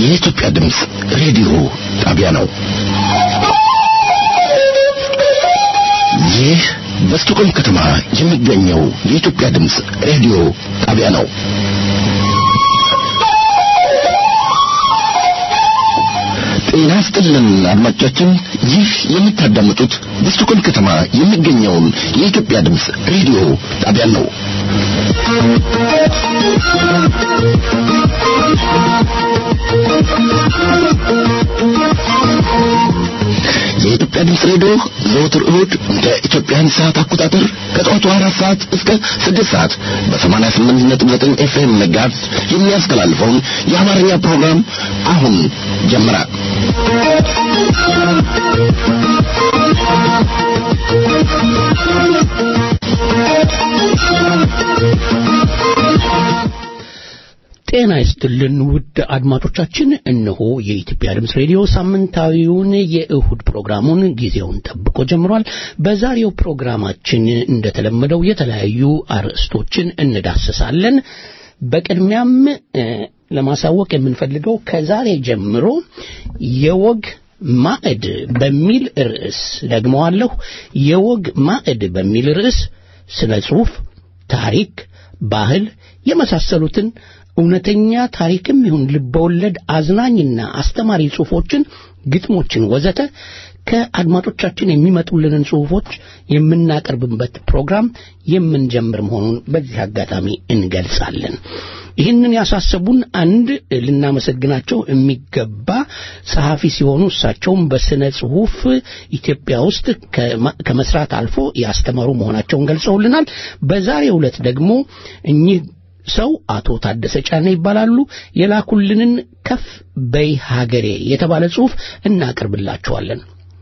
የኢትዮጵያ ድምፅ ሬዲዮ ጣቢያ ነው። ይህ በስቶኮልም ከተማ የሚገኘው የኢትዮጵያ ድምፅ ሬዲዮ ጣቢያ ነው። ጤና ይስጥልን አድማጮቻችን፣ ይህ የምታዳምጡት በስቶኮልም ከተማ የሚገኘውን የኢትዮጵያ ድምፅ ሬዲዮ ጣቢያ ነው። የኢትዮጵያ ድምፅ ሬዲዮ ዘወትር እሁድ እንደ ኢትዮጵያን ሰዓት አቆጣጠር ከጠዋቱ አራት ሰዓት እስከ ስድስት ሰዓት በሰማንያ ስምንት ነጥብ ዘጠኝ ኤፍኤም መጋዝ የሚያስተላልፈውን የአማርኛ ፕሮግራም አሁን ጀመረ። ጤና ይስጥልን ውድ አድማጮቻችን፣ እነሆ የኢትዮጵያ ድምፅ ሬዲዮ ሳምንታዊውን የእሁድ ፕሮግራሙን ጊዜውን ጠብቆ ጀምሯል። በዛሬው ፕሮግራማችን እንደተለመደው የተለያዩ አርዕስቶችን እንዳስሳለን። በቅድሚያም ለማሳወቅ የምንፈልገው ከዛሬ ጀምሮ የወግ ማዕድ በሚል ርዕስ ደግመዋለሁ፣ የወግ ማዕድ በሚል ርዕስ ስነ ጽሑፍ፣ ታሪክ፣ ባህል የመሳሰሉትን እውነተኛ ታሪክም ይሁን ልበወለድ አዝናኝና አስተማሪ ጽሑፎችን፣ ግጥሞችን ወዘተ ከአድማጮቻችን የሚመጡልንን ጽሑፎች የምናቀርብበት ፕሮግራም የምንጀምር መሆኑን በዚህ አጋጣሚ እንገልጻለን። ይህንን ያሳሰቡን አንድ ልናመሰግናቸው የሚገባ ጸሐፊ ሲሆኑ እሳቸውም በስነ ጽሑፍ ኢትዮጵያ ውስጥ ከመስራት አልፎ ያስተማሩ መሆናቸውን ገልጸውልናል። በዛሬው ዕለት ደግሞ እኚህ ሰው አቶ ታደሰ ጫነ ይባላሉ። የላኩልንን ከፍ በይ ሀገሬ የተባለ ጽሑፍ እናቀርብላችኋለን።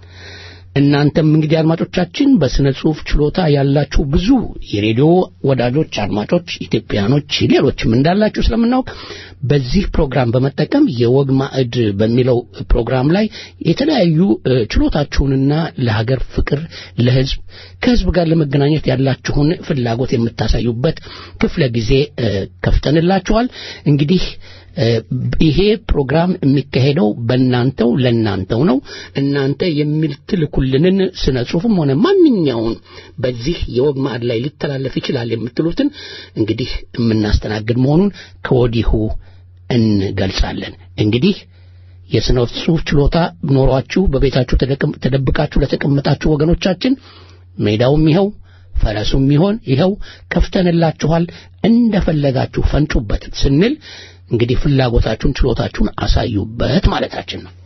እናንተም እንግዲህ አድማጮቻችን በስነ ጽሑፍ ችሎታ ያላችሁ ብዙ የሬዲዮ ወዳጆች፣ አድማጮች፣ ኢትዮጵያኖች ሌሎችም እንዳላችሁ ስለምናውቅ በዚህ ፕሮግራም በመጠቀም የወግ ማዕድ በሚለው ፕሮግራም ላይ የተለያዩ ችሎታችሁንና ለሀገር ፍቅር፣ ለሕዝብ ከሕዝብ ጋር ለመገናኘት ያላችሁን ፍላጎት የምታሳዩበት ክፍለ ጊዜ ከፍተንላችኋል። እንግዲህ ይሄ ፕሮግራም የሚካሄደው በእናንተው ለእናንተው ነው። እናንተ የምትልኩልንን ስነ ጽሑፍም ሆነ ማንኛውን በዚህ የወግ ማዕድ ላይ ሊተላለፍ ይችላል የምትሉትን እንግዲህ የምናስተናግድ መሆኑን ከወዲሁ እንገልጻለን። እንግዲህ የስነ ጽሑፍ ችሎታ ኖሯችሁ በቤታችሁ ተደብቃችሁ ለተቀመጣችሁ ወገኖቻችን ሜዳውም ይኸው ፈረሱም ይሆን ይኸው ከፍተንላችኋል። እንደፈለጋችሁ ፈንጩበት ስንል እንግዲህ ፍላጎታችሁን ችሎታችሁን አሳዩበት ማለታችን ነው።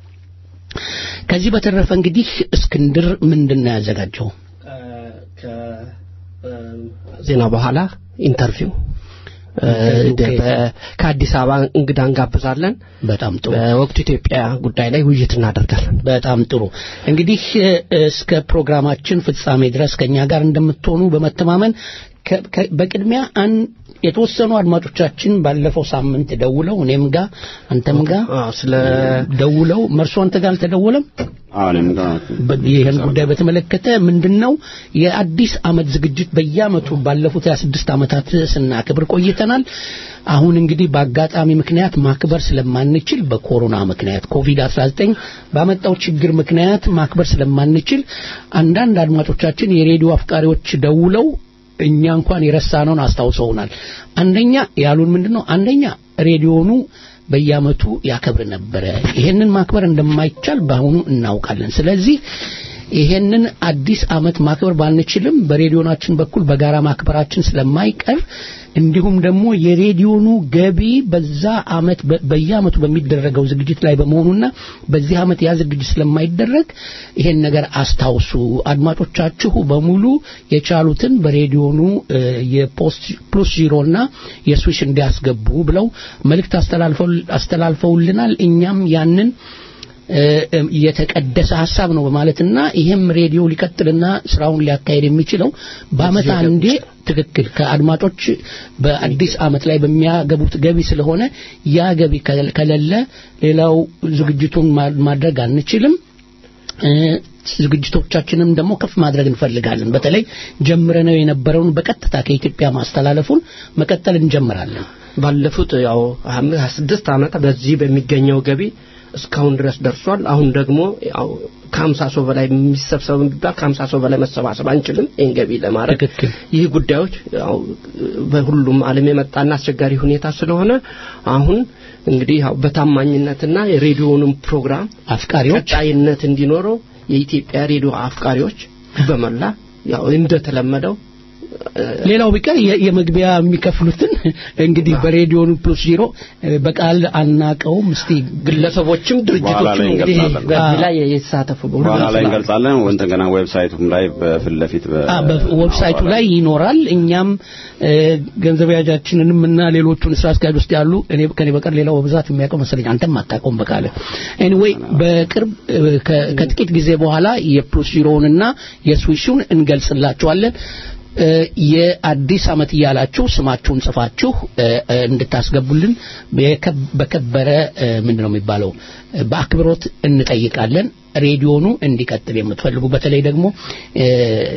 ከዚህ በተረፈ እንግዲህ እስክንድር ምንድን ነው ያዘጋጀው? ዜና በኋላ ኢንተርቪው ከአዲስ አበባ እንግዳ እንጋብዛለን። በጣም ጥሩ። በወቅቱ ኢትዮጵያ ጉዳይ ላይ ውይይት እናደርጋለን። በጣም ጥሩ። እንግዲህ እስከ ፕሮግራማችን ፍጻሜ ድረስ ከኛ ጋር እንደምትሆኑ በመተማመን በቅድሚያ የተወሰኑ አድማጮቻችን ባለፈው ሳምንት ደውለው እኔም ጋር አንተም ጋር ስለ ደውለው መርሶ አንተ ጋር አልተደወለም? ይህን ጉዳይ በተመለከተ ምንድነው የአዲስ ዓመት ዝግጅት በየዓመቱ ባለፉት 26 ዓመታት ስናክብር ቆይተናል። አሁን እንግዲህ በአጋጣሚ ምክንያት ማክበር ስለማንችል በኮሮና ምክንያት ኮቪድ-19 ባመጣው ችግር ምክንያት ማክበር ስለማንችል አንዳንድ አድማጮቻችን የሬዲዮ አፍቃሪዎች ደውለው እኛ እንኳን የረሳነውን አስታውሰውናል። አንደኛ ያሉን ምንድነው? አንደኛ ሬዲዮኑ በየዓመቱ ያከብር ነበረ። ይሄንን ማክበር እንደማይቻል በአሁኑ እናውቃለን። ስለዚህ ይሄንን አዲስ ዓመት ማክበር ባንችልም በሬዲዮናችን በኩል በጋራ ማክበራችን ስለማይቀር እንዲሁም ደግሞ የሬዲዮኑ ገቢ በዛ ዓመት በየዓመቱ በሚደረገው ዝግጅት ላይ በመሆኑና በዚህ ዓመት ያ ዝግጅት ስለማይደረግ ይሄን ነገር አስታውሱ። አድማጮቻችሁ በሙሉ የቻሉትን በሬዲዮኑ የፖስት ፕሉስ ዚሮና የስዊሽ እንዲያስገቡ ብለው መልእክት አስተላልፈውልናል። እኛም ያንን የተቀደሰ ሀሳብ ነው በማለትና ይሄም ሬዲዮ ሊቀጥልና ስራውን ሊያካሄድ የሚችለው በአመት አንዴ ትክክል ከአድማጮች በአዲስ አመት ላይ በሚያገቡት ገቢ ስለሆነ ያ ገቢ ከሌለ ሌላው ዝግጅቱን ማድረግ አንችልም። ዝግጅቶቻችንም ደግሞ ከፍ ማድረግ እንፈልጋለን። በተለይ ጀምረነው የነበረውን በቀጥታ ከኢትዮጵያ ማስተላለፉን መቀጠል እንጀምራለን። ባለፉት ያው ሀያ ስድስት ዓመታት በዚህ በሚገኘው ገቢ እስካሁን ድረስ ደርሷል። አሁን ደግሞ ያው ከሀምሳ ሰው በላይ የሚሰብሰብ ቢባል ከሀምሳ ሰው በላይ መሰባሰብ አንችልም ይህን ገቢ ለማድረግ ትክክል። ይህ ጉዳዮች ያው በሁሉም ዓለም የመጣና አስቸጋሪ ሁኔታ ስለሆነ አሁን እንግዲህ ያው በታማኝነትና የሬዲዮንም ፕሮግራም አፍቃሪዎች ቀጣይነት እንዲኖረው የኢትዮጵያ ሬዲዮ አፍቃሪዎች በመላ ያው እንደተለመደው ሌላው ቢቀር የ- የመግቢያ የሚከፍሉትን እንግዲህ በሬዲዮኑ ፕሉስ ዜሮ እ፣ በቃል አናቀውም። እስቲ ግለሰቦችም በኋላ ድርጅቶችም ላይ እንግዲህ እንገልጻለን። በዚህ ላይ የተሳተፉ በሁሉም በኋላ ላይ ስላሉ። እንገልጻለን። እንደገና ዌብሳይቱም ላይ በፊት ለፊት በ- አ በዌብሳይቱ ላይ ይኖራል። እኛም እ፣ ገንዘብ ያጃችንንም እና ሌሎቹን ስራ አስኪያጅ ውስጥ ያሉ እኔ ከኔ በቀር ሌላው በብዛት የሚያውቀው መሰለኝ አንተም አታውቀውም በቃለ ኤኒዌይ በቅርብ እ፣ ከ- ከጥቂት ጊዜ በኋላ የፕሉስ ዚሮውንና የስዊሹን እንገልጽላችኋለን። እ፣ የአዲስ ዓመት እያላችሁ ስማችሁን ጽፋችሁ እ፣ እ፣ እንድታስገቡልን የከ- በከበረ እ፣ ምንድን ነው የሚባለው እ፣ በአክብሮት እንጠይቃለን። ሬዲዮኑ እንዲቀጥል የምትፈልጉ በተለይ ደግሞ እ፣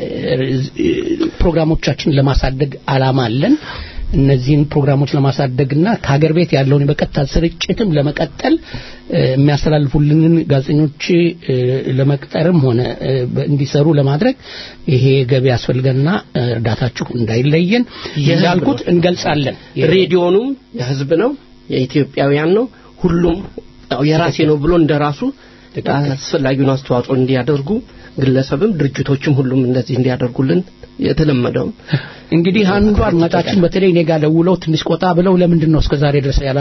እ፣ ፕሮግራሞቻችን ለማሳደግ አላማ አለን። እነዚህን ፕሮግራሞች ለማሳደግና ከሀገር ቤት ያለውን በቀጥታ ስርጭትም ለመቀጠል እ፣ የሚያስተላልፉልንን ጋዜጠኞች እ፣ ለመቅጠርም ሆነ እ፣ በ- እንዲሰሩ ለማድረግ ይሄ ገቢ ያስፈልገንና እ፣ እርዳታችሁ እንዳይለየን የህዝብ እንዳልኩት ነው። እንገልጻለን። ሬዲዮኑም የህዝብ ነው፣ የኢትዮጵያውያን ነው። ሁሉም ያው የራሴ ነው ብሎ እንደራሱ አስፈላጊውን አስተዋጽኦ እንዲያደርጉ ግለሰብም ድርጅቶችም ሁሉም እንደዚህ እንዲያደርጉልን የተለመደው እንግዲህ አንዱ አድማጫችን በተለይ እኔ ጋር ደውለው ትንሽ ቆጣ ብለው ለምንድን ነው እስከዛሬ ድረስ ያላ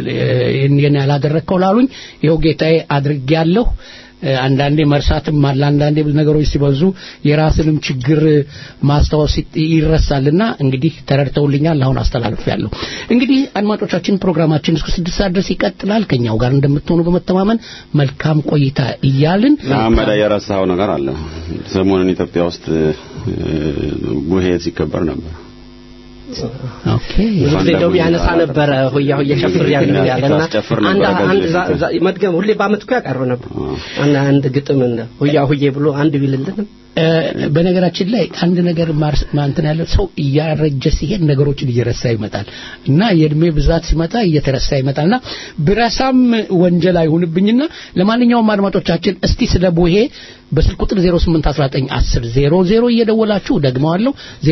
ይሄን ያላደረግከው ላሉኝ ይኸው ጌታዬ አድርጌያለሁ። አንዳንዴ መርሳትም አለ። አንዳንዴ ብዙ ነገሮች ሲበዙ የራስንም ችግር ማስታወስ ይጥ- ይረሳልና እንግዲህ ተረድተውልኛል። አሁን አስተላልፌያለሁ። እንግዲህ አድማጮቻችን ፕሮግራማችን እስከ ስድስት ሰዓት ድረስ ይቀጥላል። ከኛው ጋር እንደምትሆኑ በመተማመን መልካም ቆይታ እያልን አህመድ የረሳው ነገር አለ። ሰሞኑን ኢትዮጵያ ውስጥ እ፣ ቡሄ ሲከበር ነበር። ኦኬ ብዙ ጊዜ እንደውም ያነሳ ነበረ ሆያ ሆያ ጨፍር ያለው ያለና ታስጨፍር አንድ ነበረ አንድ ከዚህ ዛ- ዛ- መድገም ሁሌ በአመት እኮ ያቀርብ ነበር አንድ አንድ ግጥም እንደ ሆያ ሆዬ ብሎ አንድ ቢልልን እ፣ በነገራችን ላይ አንድ ነገር ማርስ ማንተን ያለ ሰው እያረጀ ሲሄድ ነገሮችን እየረሳ ይመጣል እና የእድሜ ብዛት ሲመጣ እየተረሳ ይመጣልና ብረሳም ወንጀል አይሁንብኝና ለማንኛውም አድማጮቻችን እስቲ ስለ ቡሄ በስልክ ቁጥር 08191000 እየደወላችሁ ደግመዋለሁ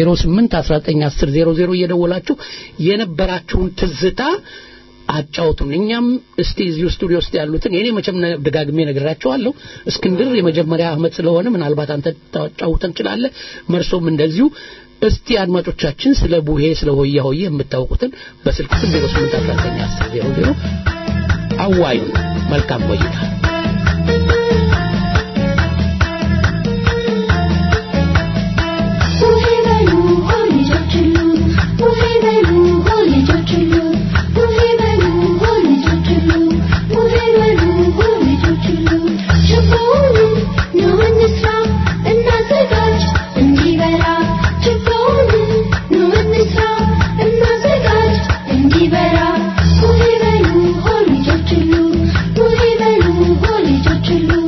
08191000 እየደወላችሁ የነበራችሁን ትዝታ አጫውቱን። እኛም እስቲ እዚሁ ስቱዲዮ ውስጥ ያሉትን የኔ መቼም ነ- ደጋግሜ ነግራቸዋለሁ። እስክንድር የመጀመሪያ አመት ስለሆነ ምናልባት አንተ ታጫውተን ትችላለህ። መርሶም እንደዚሁ። እስቲ አድማጮቻችን ስለ ቡሄ ስለ ሆያ ሆዬ የምታውቁትን በስልክ ቁጥር 08191000 አዋዩን። መልካም ቆይታ። ቡሄ በሉ ሆ ልጆች ሁሉ ቡሄ በሉ ሆ ልጆች ሁሉ ቡሄ በሉ ሆ ልጆች ሁሉ ቡሄ በሉ ሆ ልጆች ሁሉ ችቦውን ኑ እንስራ እናዘጋጅ እንዲበራ ችቦውን ኑ እንስራ እናዘጋጅ እንዲበራ ቡሄ በሉ ሆ ልጆች ሁሉ ቡሄ በሉ ሆ ልጆች ሁሉ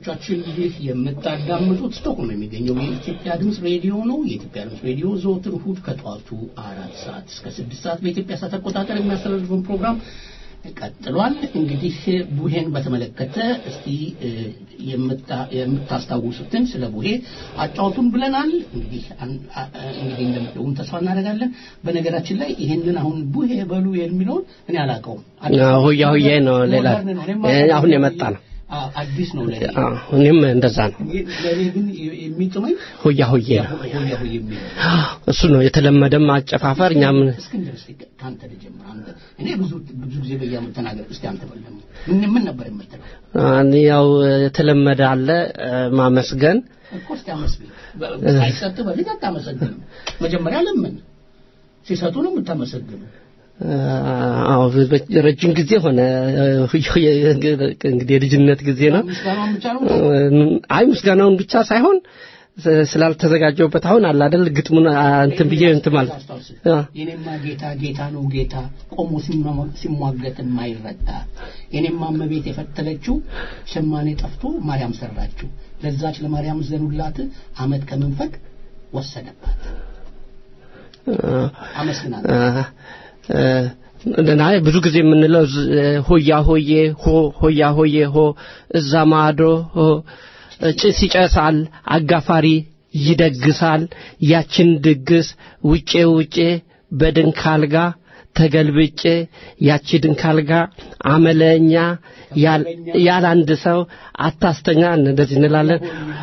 አድማጮቻችን ይህ የምታዳምጡት ስቶክሆልም የሚገኘው የኢትዮጵያ ድምፅ ሬዲዮ ነው። የኢትዮጵያ ድምፅ ሬዲዮ ዘወትር እሑድ ከጠዋቱ አራት ሰዓት እስከ ስድስት ሰዓት በኢትዮጵያ ሰዓት አቆጣጠር የሚያስተላልፈውን ፕሮግራም ቀጥሏል። እንግዲህ ቡሄን በተመለከተ እስቲ እ፣ የምታ- የምታስታውሱትን ስለ ቡሄ አጫውቱን ብለናል። እንግዲህ አን- አ- አ- እንግዲህ እንደምትሆን ተስፋ እናደርጋለን። በነገራችን ላይ ይህንን አሁን ቡሄ በሉ የሚለውን እኔ አላውቀውም። አዎ፣ ሆያ ሆዬ ነው ሌላ እ፣ አሁን የመጣ ነው። አ- አዲስ ነው ለኔ። አዎ፣ እኔም እንደዛ ነው። ለኔ ግን የሚጥመኝ ሆያ ሆዬ ነው። ሆያ ሆዬ የሚል እሱ ነው የተለመደም አጨፋፈር። እኛም እስክንድር እስቲ ከአንተ ልጀምር። አንተ እኔ ብዙ ብዙ ጊዜ በየዓመቱ ተናገር። እስቲ አንተ በል ደግሞ ምን ምን ነበር የምትለው? እኔ ያው የተለመደ አለ እ፣ ማመስገን እኮ እስቲ አመስግን። በ- ሳይሰጥ በፊት አታመሰግንም። መጀመሪያ ለምን ሲሰጡ ነው የምታመሰግነው። አዎ ረጅም ጊዜ ሆነ እንግዲህ የልጅነት ጊዜ ነው ምስጋናውን ብቻ ነው አይ ምስጋናውን ብቻ ሳይሆን ስ- ስላልተዘጋጀውበት አሁን አለ አይደል ግጥሙን አ፣ እንትን ብዬ እንትን ማለት አስታውስ። አ፣ የኔማ ጌታ ጌታ ነው ጌታ ቆሞ ሲሟ- ሲሟገት የማይረታ የኔማ እመቤት የፈተለችው ሸማኔ ጠፍቶ ማርያም ሰራችው ለዛች ለማርያም ዘኑላት አመት ከመንፈቅ ወሰደባት አመስግናለሁ አ፣ አ፣ እና ብዙ ጊዜ የምንለው ዝ- ሆያ ሆዬ ሆ ሆያ ሆዬ ሆ እዛ ማዶ ሆ ጭስ ይጨሳል አጋፋሪ ይደግሳል ያችን ድግስ ውጬ ውጬ በድንክ አልጋ ተገልብጬ ያቺ ድንክ አልጋ አመለኛ ያል- ያለ አንድ ሰው አታስተኛ እንደዚህ እንላለን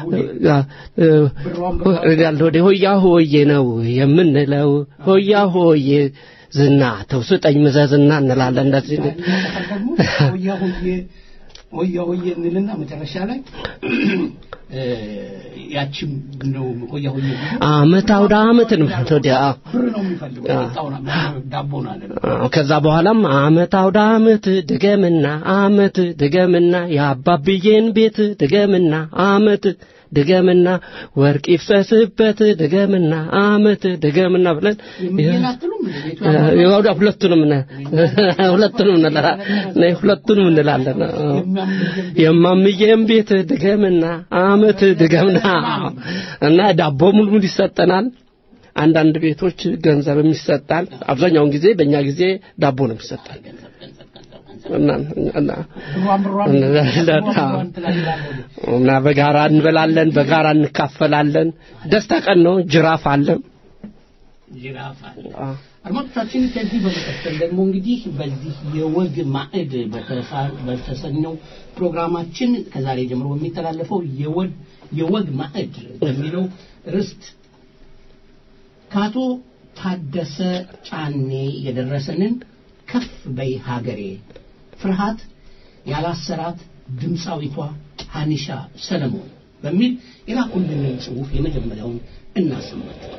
ያለ ወደ ሆያ ሆዬ ነው የምንለው ሆያ ሆዬ ዝና ተውስጠኝ ምዘዝና እንላለን እንደዚህ ደግሞ ሆያ ሆዬ ሆያ ሆዬ እንልና መጨረሻ ላይ እ፣ ያቺም ነው ሆያ ሆዬ ቢሉ አመት አውደ አመትን ወዲያ ብር ነው የሚፈልገው የመጣውን ዳቦን አለ አዎ፣ ከዛ በኋላም አመት አውደ አመት ድገምና አመት ድገምና የአባብዬን ቤት ድገምና አመት ድገምና ወርቅ ይፍሰስበት ድገምና አመት ድገምና ብለን የሚገኝ አትሉም እንደ ቤቱ ያው ሁለቱንም ነ- ሁለቱንም እንላለን ነ- ሁለቱንም እንላለን አዎ። የማምዬም ቤት ድገምና አመት ድገምና እና ዳቦ ሙልሙል ይሰጠናል አንዳንድ ቤቶች ገንዘብም ይሰጣል አብዛኛውን ጊዜ በእኛ ጊዜ ዳቦ ነው የሚሰጣል እና እና ብሯን ብሯን እንላለን። ብሯን ትላለህ እና በጋራ እንበላለን በጋራ እንካፈላለን ደስታ ቀን ነው ጅራፍ አለ ጅራፍ አለ አድማጮቻችን ከዚህ በመቀጠል ደግሞ እንግዲህ በዚህ የወግ ማዕድ በተሳ- በተሰኘው ፕሮግራማችን ከዛሬ ጀምሮ በሚተላለፈው የወግ የወግ ማዕድ በሚለው ርስት ከአቶ ታደሰ ጫኔ የደረሰንን ከፍ በይ ሀገሬ ፍርሃት ያላሰራት ድምፃዊቷ ሀኒሻ ሰለሞን በሚል የላኩልንን ጽሑፍ የመጀመሪያውን እናሰማቸዋለን።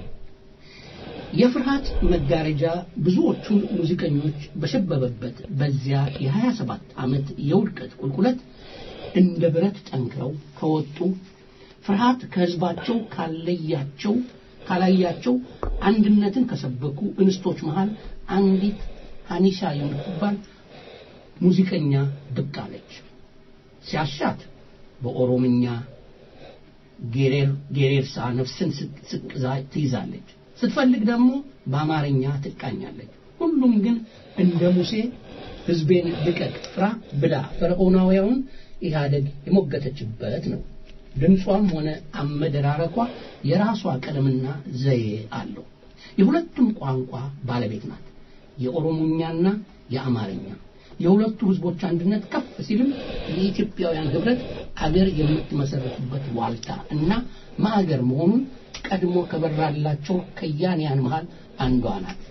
የፍርሃት መጋረጃ ብዙዎቹን ሙዚቀኞች በሸበበበት በዚያ የ27 ዓመት የውድቀት ቁልቁለት እንደ ብረት ጠንክረው ከወጡ ፍርሃት ከህዝባቸው ካለያቸው ካላያቸው አንድነትን ከሰበኩ እንስቶች መሃል አንዲት ሀኒሻ የምትባል ሙዚቀኛ ብቅ አለች። ሲያሻት በኦሮምኛ ጌሬር ጌሬርሳ ነፍስን ስቅ- ስቅዛ ትይዛለች። ስትፈልግ ደግሞ በአማርኛ ትቃኛለች። ሁሉም ግን እንደ ሙሴ ህዝቤን ልቀቅ ፍራ ብላ ፈርዖናውያውን ኢህአደግ የሞገተችበት ነው። ድምጿም ሆነ አመደራረኳ የራሷ ቀለምና ዘዬ አለው። የሁለቱም ቋንቋ ባለቤት ናት። የኦሮሞኛና የአማርኛ የሁለቱ ህዝቦች አንድነት ከፍ ሲልም የኢትዮጵያውያን ህብረት አገር የምትመሰረትበት ዋልታ እና ማዕገር መሆኑን ቀድሞ ከበራላቸው ከያንያን መሃል አንዷ ናት።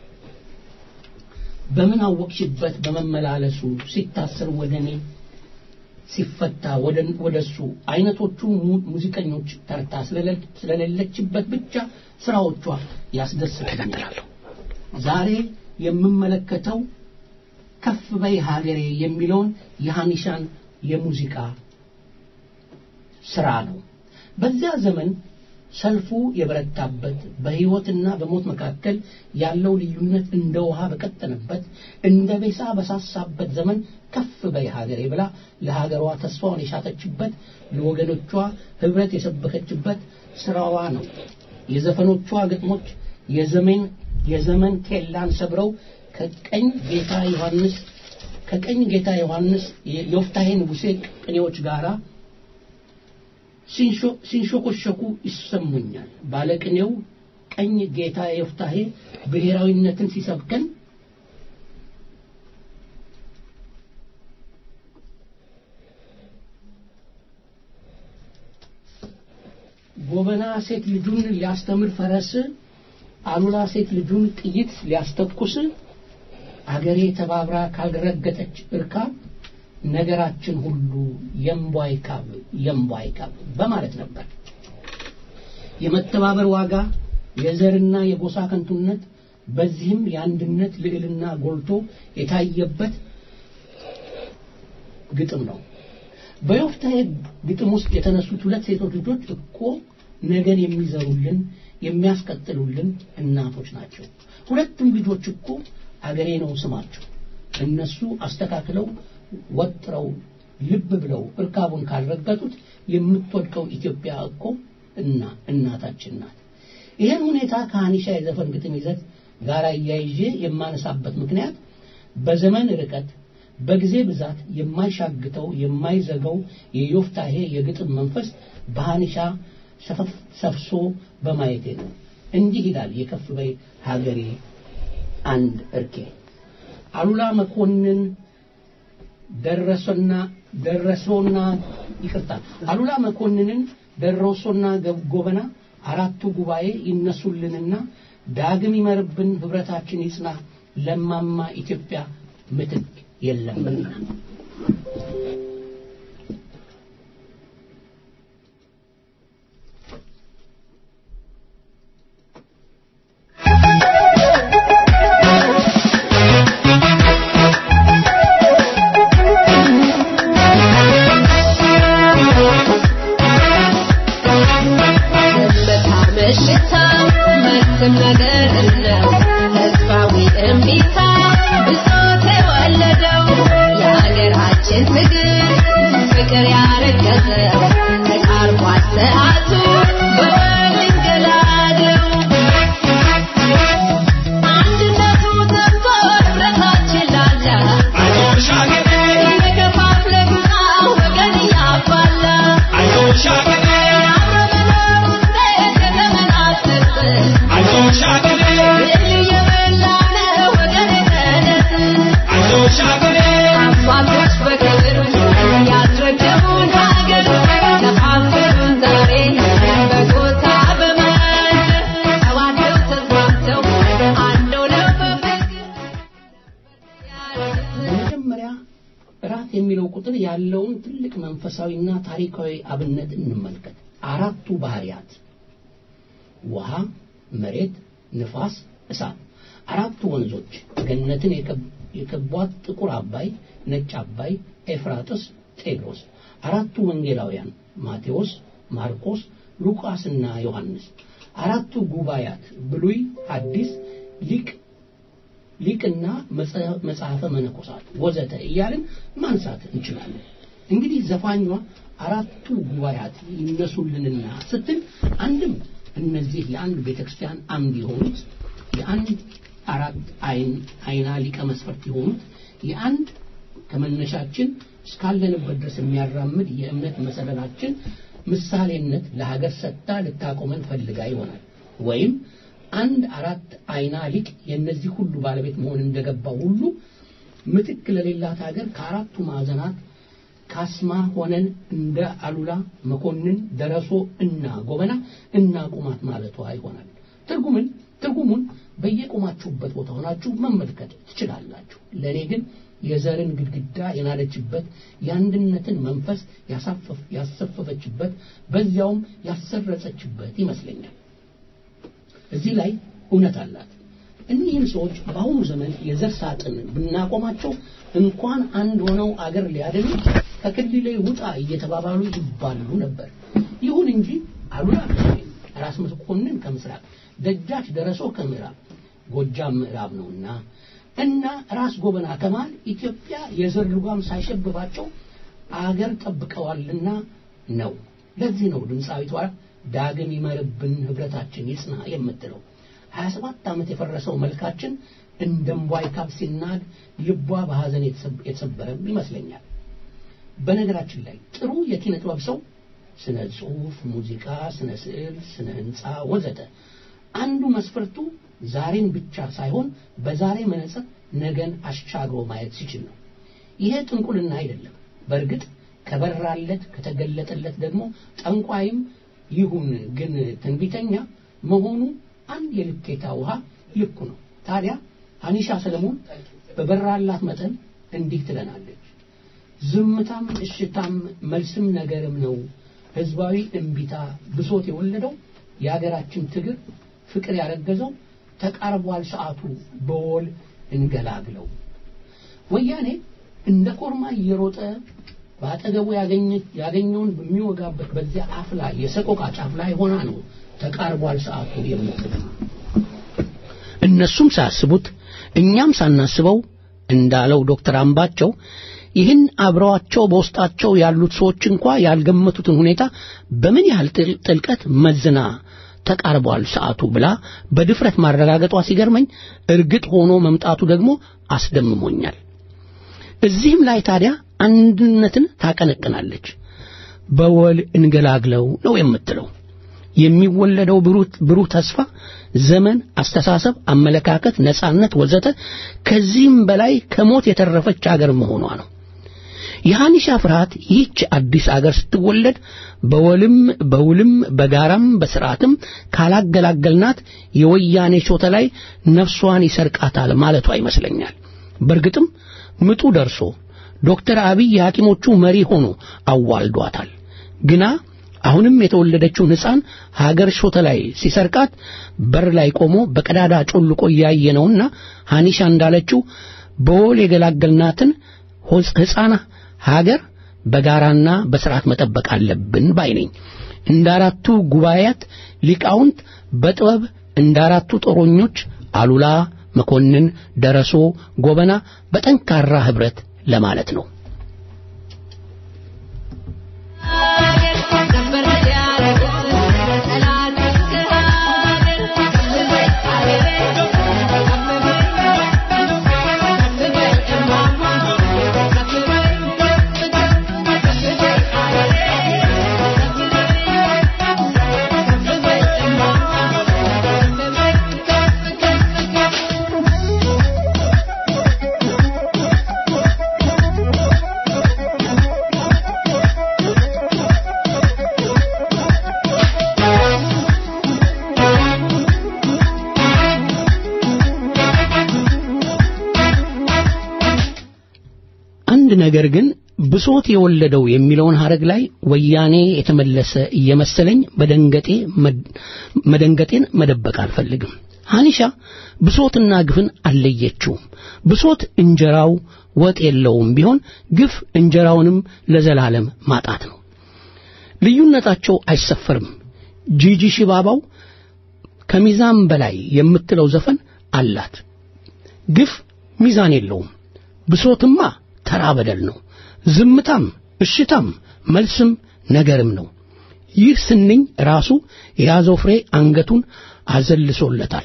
በምን አወቅሽበት በመመላለሱ ሲታሰር ወደ እኔ ሲፈታ ወደ ወደሱ አይነቶቹ mu- ሙዚቀኞች ተርታ ስለሌለ- ስለሌለችበት ብቻ ስራዎቿ ያስደስቱኛል። ዛሬ የምመለከተው ከፍ በይ ሀገሬ የሚለውን የሃኒሻን የሙዚቃ ስራ ነው። በዚያ ዘመን ሰልፉ የበረታበት በሕይወትና በሞት መካከል ያለው ልዩነት እንደ ውሃ በቀጠነበት እንደ ቤሳ በሳሳበት ዘመን ከፍ በይ ሀገሬ ብላ ለሀገሯ ተስፋውን የሻተችበት ለወገኖቿ ህብረት የሰበከችበት ስራዋ ነው። የዘፈኖቿ ግጥሞች የዘመን የዘመን ኬላን ሰብረው ከቀኝ ጌታ ዮሐንስ ከቀኝ ጌታ ዮሐንስ የዮፍታሔ ንጉሴ ቅኔዎች ጋራ ሲንሾኮሸኩ ይሰሙኛል። ባለቅኔው ቀኝ ጌታ ዮፍታሔ ብሔራዊነትን ሲሰብከን ጎበና ሴት ልጁን ሊያስተምር ፈረስ፣ አሉላ ሴት ልጁን ጥይት ሊያስተኩስ፣ አገሬ ተባብራ ካልረገጠች እርካብ ነገራችን ሁሉ የምቧይ ካብ የምቧይ ካብ በማለት ነበር። የመተባበር ዋጋ የዘርና የጎሳ ከንቱነት በዚህም የአንድነት ልዕልና ጎልቶ የታየበት ግጥም ነው። በዮፍታሔ ግጥም ውስጥ የተነሱት ሁለት ሴቶች ልጆች እኮ ነገን የሚዘሩልን የሚያስቀጥሉልን እናቶች ናቸው። ሁለቱም ልጆች እኮ አገሬ ነው ስማቸው። እነሱ አስተካክለው ወጥረው ልብ ብለው እርካቡን ካልረገጡት የምትወድቀው ኢትዮጵያ እኮ እና እናታችን ናት። ይህን ሁኔታ ከሀኒሻ የዘፈን ግጥም ይዘት ጋር እያይዤ የማነሳበት ምክንያት በዘመን ርቀት በጊዜ ብዛት የማይሻግተው የማይዘገው የዮፍታሔ የግጥም መንፈስ በሀኒሻ ሰፍሶ በማየቴ ነው። እንዲህ ይላል የከፍ በይ ሀገሬ አንድ እርኬ አሉላ መኮንን ደረሶና ደረሶና ይቅርታ አሉላ መኮንንን ደረሶና ጎበና አራቱ ጉባኤ ይነሱልንና ዳግም ይመርብን ህብረታችን ይጽና ለማማ ኢትዮጵያ ምትክ የለምና የሚለው ቁጥር ያለውን ትልቅ መንፈሳዊና ታሪካዊ አብነት እንመልከት። አራቱ ባህሪያት ውሃ፣ መሬት፣ ንፋስ፣ እሳት። አራቱ ወንዞች ገነትን የከቧት ጥቁር አባይ፣ ነጭ አባይ፣ ኤፍራጥስ፣ ጤግሮስ። አራቱ ወንጌላውያን ማቴዎስ፣ ማርቆስ፣ ሉቃስና ዮሐንስ። አራቱ ጉባኤያት ብሉይ፣ ሐዲስ፣ ሊቅ ሊቅና መጽሐፈ መነኮሳት ወዘተ እያልን ማንሳት እንችላለን። እንግዲህ ዘፋኟ አራቱ ጉባኤያት ይነሱልንና ስትል አንድም እነዚህ የአንድ ቤተክርስቲያን አምድ የሆኑት የአንድ አራት አይን አይና ሊቀ መስፈርት የሆኑት የአንድ ከመነሻችን እስካለንበት ድረስ የሚያራምድ የእምነት መሰረታችን ምሳሌነት ለሀገር ሰጥታ ልታቆመን ፈልጋ ይሆናል ወይም አንድ አራት አይና ሊቅ የእነዚህ ሁሉ ባለቤት መሆን እንደገባው ሁሉ ምትክ ለሌላት ሀገር ከአራቱ ማዕዘናት ካስማ ሆነን እንደ አሉላ መኮንን ደረሶ እና ጎበና እና ቁማት ማለቷ ይሆናል። ትርጉምን ትርጉሙን በየቆማችሁበት ቦታ ሆናችሁ መመልከት ትችላላችሁ። ለእኔ ግን የዘርን ግድግዳ የናደችበት የአንድነትን መንፈስ ያሰፈፈችበት በዚያውም ያሰረጸችበት ይመስለኛል። እዚህ ላይ እውነት አላት። እኒህን ሰዎች በአሁኑ ዘመን የዘር ሳጥን ብናቆማቸው እንኳን አንድ ሆነው አገር ሊያድኑ ከክልሌ ውጣ እየተባባሉ ይባሉ ነበር። ይሁን እንጂ አሉላ ራስ መኮንን ከምስራቅ፣ ደጃች ደረሶ ከምዕራብ ጎጃም ምዕራብ ነውና እና ራስ ጎበና ከመሃል ኢትዮጵያ የዘር ልጓም ሳይሸብባቸው አገር ጠብቀዋልና ነው። ለዚህ ነው ድምፃዊቷ ዳግም ይመርብን ህብረታችን ይጽና የምትለው። 27 ዓመት የፈረሰው መልካችን እንደ እምቧይ ካብ ሲናድ ልቧ በሐዘን የተሰበረም ይመስለኛል። በነገራችን ላይ ጥሩ የኪነ ጥበብ ሰው ስነ ጽሁፍ፣ ሙዚቃ፣ ስነ ስዕል፣ ስነ ህንፃ ወዘተ አንዱ መስፈርቱ ዛሬን ብቻ ሳይሆን በዛሬ መነጽር ነገን አሻግሮ ማየት ሲችል ነው። ይሄ ጥንቁልና አይደለም። በእርግጥ ከበራለት ከተገለጠለት ደግሞ ጠንቋይም ይሁን ግን ትንቢተኛ መሆኑ አንድ የልኬታ ውሃ ልኩ ነው። ታዲያ አኒሻ ሰለሞን በበራላት መጠን እንዲህ ትለናለች። ዝምታም እሽታም መልስም ነገርም ነው። ህዝባዊ እምቢታ ብሶት የወለደው የሀገራችን ትግር ፍቅር ያረገዘው ተቃርቧል ሰዓቱ በወል እንገላግለው። ወያኔ እንደ ኮርማ እየሮጠ በአጠገቡ ያገኘውን በሚወጋበት በዚያ አፍ ላይ የሰቆቃ ጫፍ ላይ ሆና ነው ተቃርቧል ሰዓቱ የምትለው። እነሱም ሳያስቡት እኛም ሳናስበው እንዳለው ዶክተር አምባቸው ይህን አብረዋቸው በውስጣቸው ያሉት ሰዎች እንኳ ያልገመቱትን ሁኔታ በምን ያህል ጥልቀት መዝና ተቃርቧል ሰዓቱ ብላ በድፍረት ማረጋገጧ ሲገርመኝ እርግጥ ሆኖ መምጣቱ ደግሞ አስደምሞኛል። እዚህም ላይ ታዲያ አንድነትን ታቀነቅናለች። በወል እንገላግለው ነው የምትለው። የሚወለደው ብሩህ ተስፋ፣ ዘመን፣ አስተሳሰብ፣ አመለካከት፣ ነጻነት ወዘተ ከዚህም በላይ ከሞት የተረፈች አገር መሆኗ ነው። የሃኒሻ ፍርሃት ይህች አዲስ አገር ስትወለድ በወልም በውልም በጋራም በስርዓትም ካላገላገልናት የወያኔ ሾተ ላይ ነፍሷን ይሰርቃታል ማለቷ ይመስለኛል። በእርግጥም ምጡ ደርሶ ዶክተር አብይ የሐኪሞቹ መሪ ሆኖ አዋልዷታል። ግና አሁንም የተወለደችውን ሕፃን ሀገር ሾተ ላይ ሲሰርቃት በር ላይ ቆሞ በቀዳዳ ጮልቆ እያየ ነውና ሃኒሻ እንዳለችው በወል የገላገልናትን ሕፃን ሀገር በጋራና በስርዓት መጠበቅ አለብን ባይ ነኝ። እንደ አራቱ ጉባኤያት ሊቃውንት በጥበብ እንደ አራቱ ጦረኞች አሉላ፣ መኮንን፣ ደረሶ፣ ጎበና በጠንካራ ህብረት ለማለት ነው። አንድ ነገር ግን ብሶት የወለደው የሚለውን ሐረግ ላይ ወያኔ የተመለሰ እየመሰለኝ በደንገጤ መደንገጤን መደበቅ አልፈልግም። ሐኒሻ ብሶትና ግፍን አልለየችውም። ብሶት እንጀራው ወጥ የለውም ቢሆን ግፍ እንጀራውንም ለዘላለም ማጣት ነው። ልዩነታቸው አይሰፈርም። ጂጂ ሽባባው ከሚዛን በላይ የምትለው ዘፈን አላት። ግፍ ሚዛን የለውም። ብሶትማ ተራ በደል ነው። ዝምታም እሽታም መልስም ነገርም ነው። ይህ ስንኝ ራሱ የያዘው ፍሬ አንገቱን አዘልሶለታል።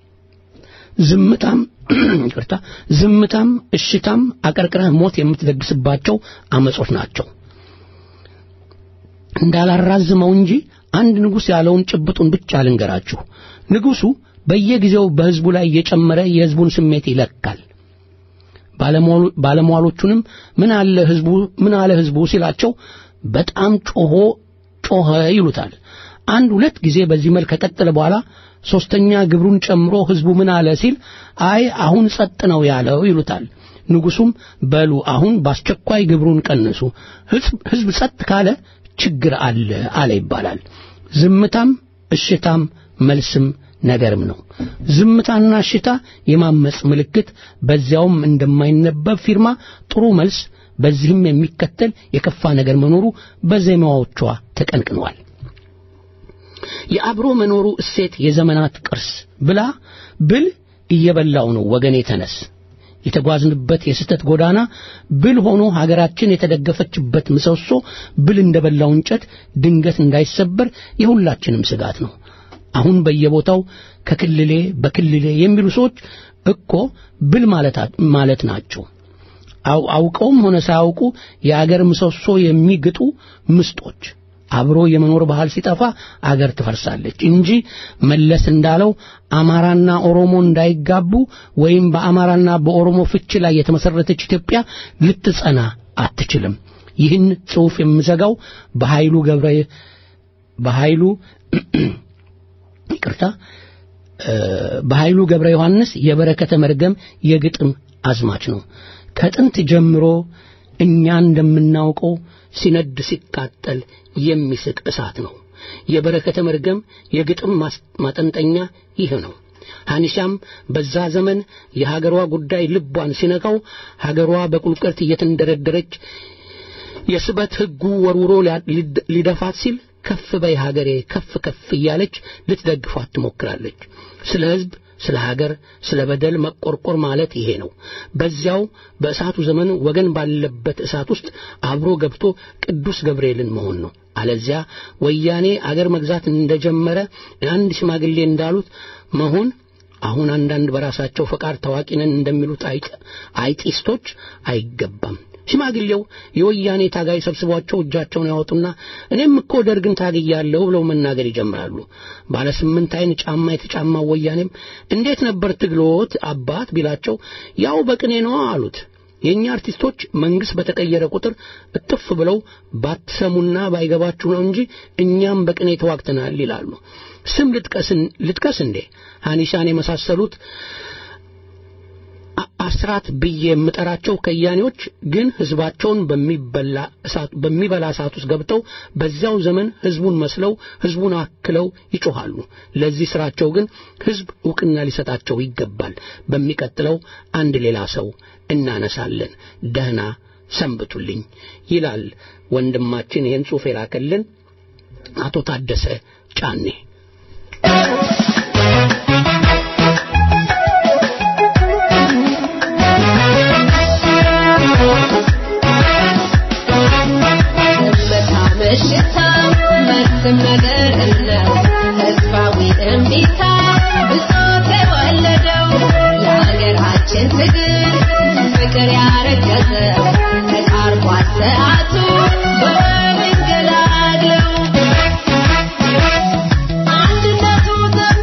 ዝምታም ይቅርታ፣ ዝምታም እሽታም አቀርቅረህ ሞት የምትደግስባቸው አመጾች ናቸው። እንዳላራዝመው እንጂ አንድ ንጉሥ ያለውን ጭብጡን ብቻ ልንገራችሁ። ንጉሡ በየጊዜው በሕዝቡ ላይ እየጨመረ የሕዝቡን ስሜት ይለካል። ባለሟሎቹንም ምን አለ ህዝቡ ምን አለ ህዝቡ ሲላቸው በጣም ጮሆ ጮኸ ይሉታል። አንድ ሁለት ጊዜ በዚህ መልክ ከቀጠለ በኋላ ሶስተኛ ግብሩን ጨምሮ ህዝቡ ምን አለ ሲል አይ አሁን ጸጥ ነው ያለው ይሉታል። ንጉሱም በሉ አሁን በአስቸኳይ ግብሩን ቀንሱ፣ ህዝብ ጸጥ ካለ ችግር አለ አለ ይባላል። ዝምታም እሽታም መልስም ነገርም ነው። ዝምታና እሽታ የማመጽ ምልክት፣ በዚያውም እንደማይነበብ ፊርማ ጥሩ መልስ፣ በዚህም የሚከተል የከፋ ነገር መኖሩ በዜማዎቿ ተቀንቅነዋል። የአብሮ መኖሩ እሴት የዘመናት ቅርስ ብላ ብል እየበላው ነው ወገኔ ተነስ የተጓዝንበት የስህተት ጎዳና ብል ሆኖ ሀገራችን የተደገፈችበት ምሰሶ ብል እንደበላው እንጨት ድንገት እንዳይሰበር የሁላችንም ስጋት ነው። አሁን በየቦታው ከክልሌ በክልሌ የሚሉ ሰዎች እኮ ብል ማለት ናቸው። አውቀውም ሆነ ሳያውቁ የአገር ምሰሶ የሚግጡ ምስጦች አብሮ የመኖር ባህል ሲጠፋ አገር ትፈርሳለች እንጂ መለስ እንዳለው አማራና ኦሮሞ እንዳይጋቡ ወይም በአማራና በኦሮሞ ፍች ላይ የተመሰረተች ኢትዮጵያ ልትጸና አትችልም። ይህን ጽሑፍ የምዘጋው በኃይሉ ገብረ በኃይሉ ይቅርታ በኃይሉ ገብረ ዮሐንስ የበረከተ መርገም የግጥም አዝማች ነው። ከጥንት ጀምሮ እኛ እንደምናውቀው ሲነድ ሲቃጠል የሚስቅ እሳት ነው። የበረከተ መርገም የግጥም ማጠንጠኛ ይህ ነው። ሐኒሻም በዛ ዘመን የሀገሯ ጉዳይ ልቧን ሲነካው ሀገሯ በቁልቁለት እየተንደረደረች የስበት ሕጉ ወርውሮ ሊደፋት ሲል ከፍ በይ ሀገሬ ከፍ ከፍ እያለች ልትደግፏት ትሞክራለች። ስለ ሕዝብ ስለ ሀገር ስለ በደል መቆርቆር ማለት ይሄ ነው። በዚያው በእሳቱ ዘመን ወገን ባለበት እሳት ውስጥ አብሮ ገብቶ ቅዱስ ገብርኤልን መሆን ነው። አለዚያ ወያኔ አገር መግዛት እንደጀመረ አንድ ሽማግሌ እንዳሉት መሆን አሁን አንዳንድ በራሳቸው ፈቃድ ታዋቂ ነን እንደሚሉት አይጢስቶች አይገባም። ሽማግሌው የወያኔ ታጋይ ሰብስቧቸው እጃቸውን ያወጡና እኔም እኮ ደርግን ታግያለሁ ብለው መናገር ይጀምራሉ። ባለ ስምንት አይን ጫማ የተጫማው ወያኔም እንዴት ነበር ትግሎት አባት ቢላቸው ያው በቅኔ ነው አሉት። የእኛ አርቲስቶች መንግስት በተቀየረ ቁጥር እጥፍ ብለው ባትሰሙና ባይገባችሁ ነው እንጂ እኛም በቅኔ ተዋግተናል ይላሉ። ስም ልጥቀስን ልጥቀስ እንዴ ሐኒሻን የመሳሰሉት አስራት ብዬ የምጠራቸው ከያኔዎች ግን ህዝባቸውን በሚበላ እሳት በሚበላ እሳት ውስጥ ገብተው በዚያው ዘመን ህዝቡን መስለው ህዝቡን አክለው ይጮኻሉ። ለዚህ ስራቸው ግን ህዝብ እውቅና ሊሰጣቸው ይገባል። በሚቀጥለው አንድ ሌላ ሰው እናነሳለን። ደህና ሰንብቱልኝ ይላል ወንድማችን ይህን ጽሑፍ የላከልን አቶ ታደሰ ጫኔ። በሽታ መልስም ነገር እለው ተስፋዊ እምቢታ ብሶት የወለደው የሀገራችን ትግል ፍቅር ያረገዘው ተቃርቧል ሰዓቱ በወገን ገላግለው አንድነቱ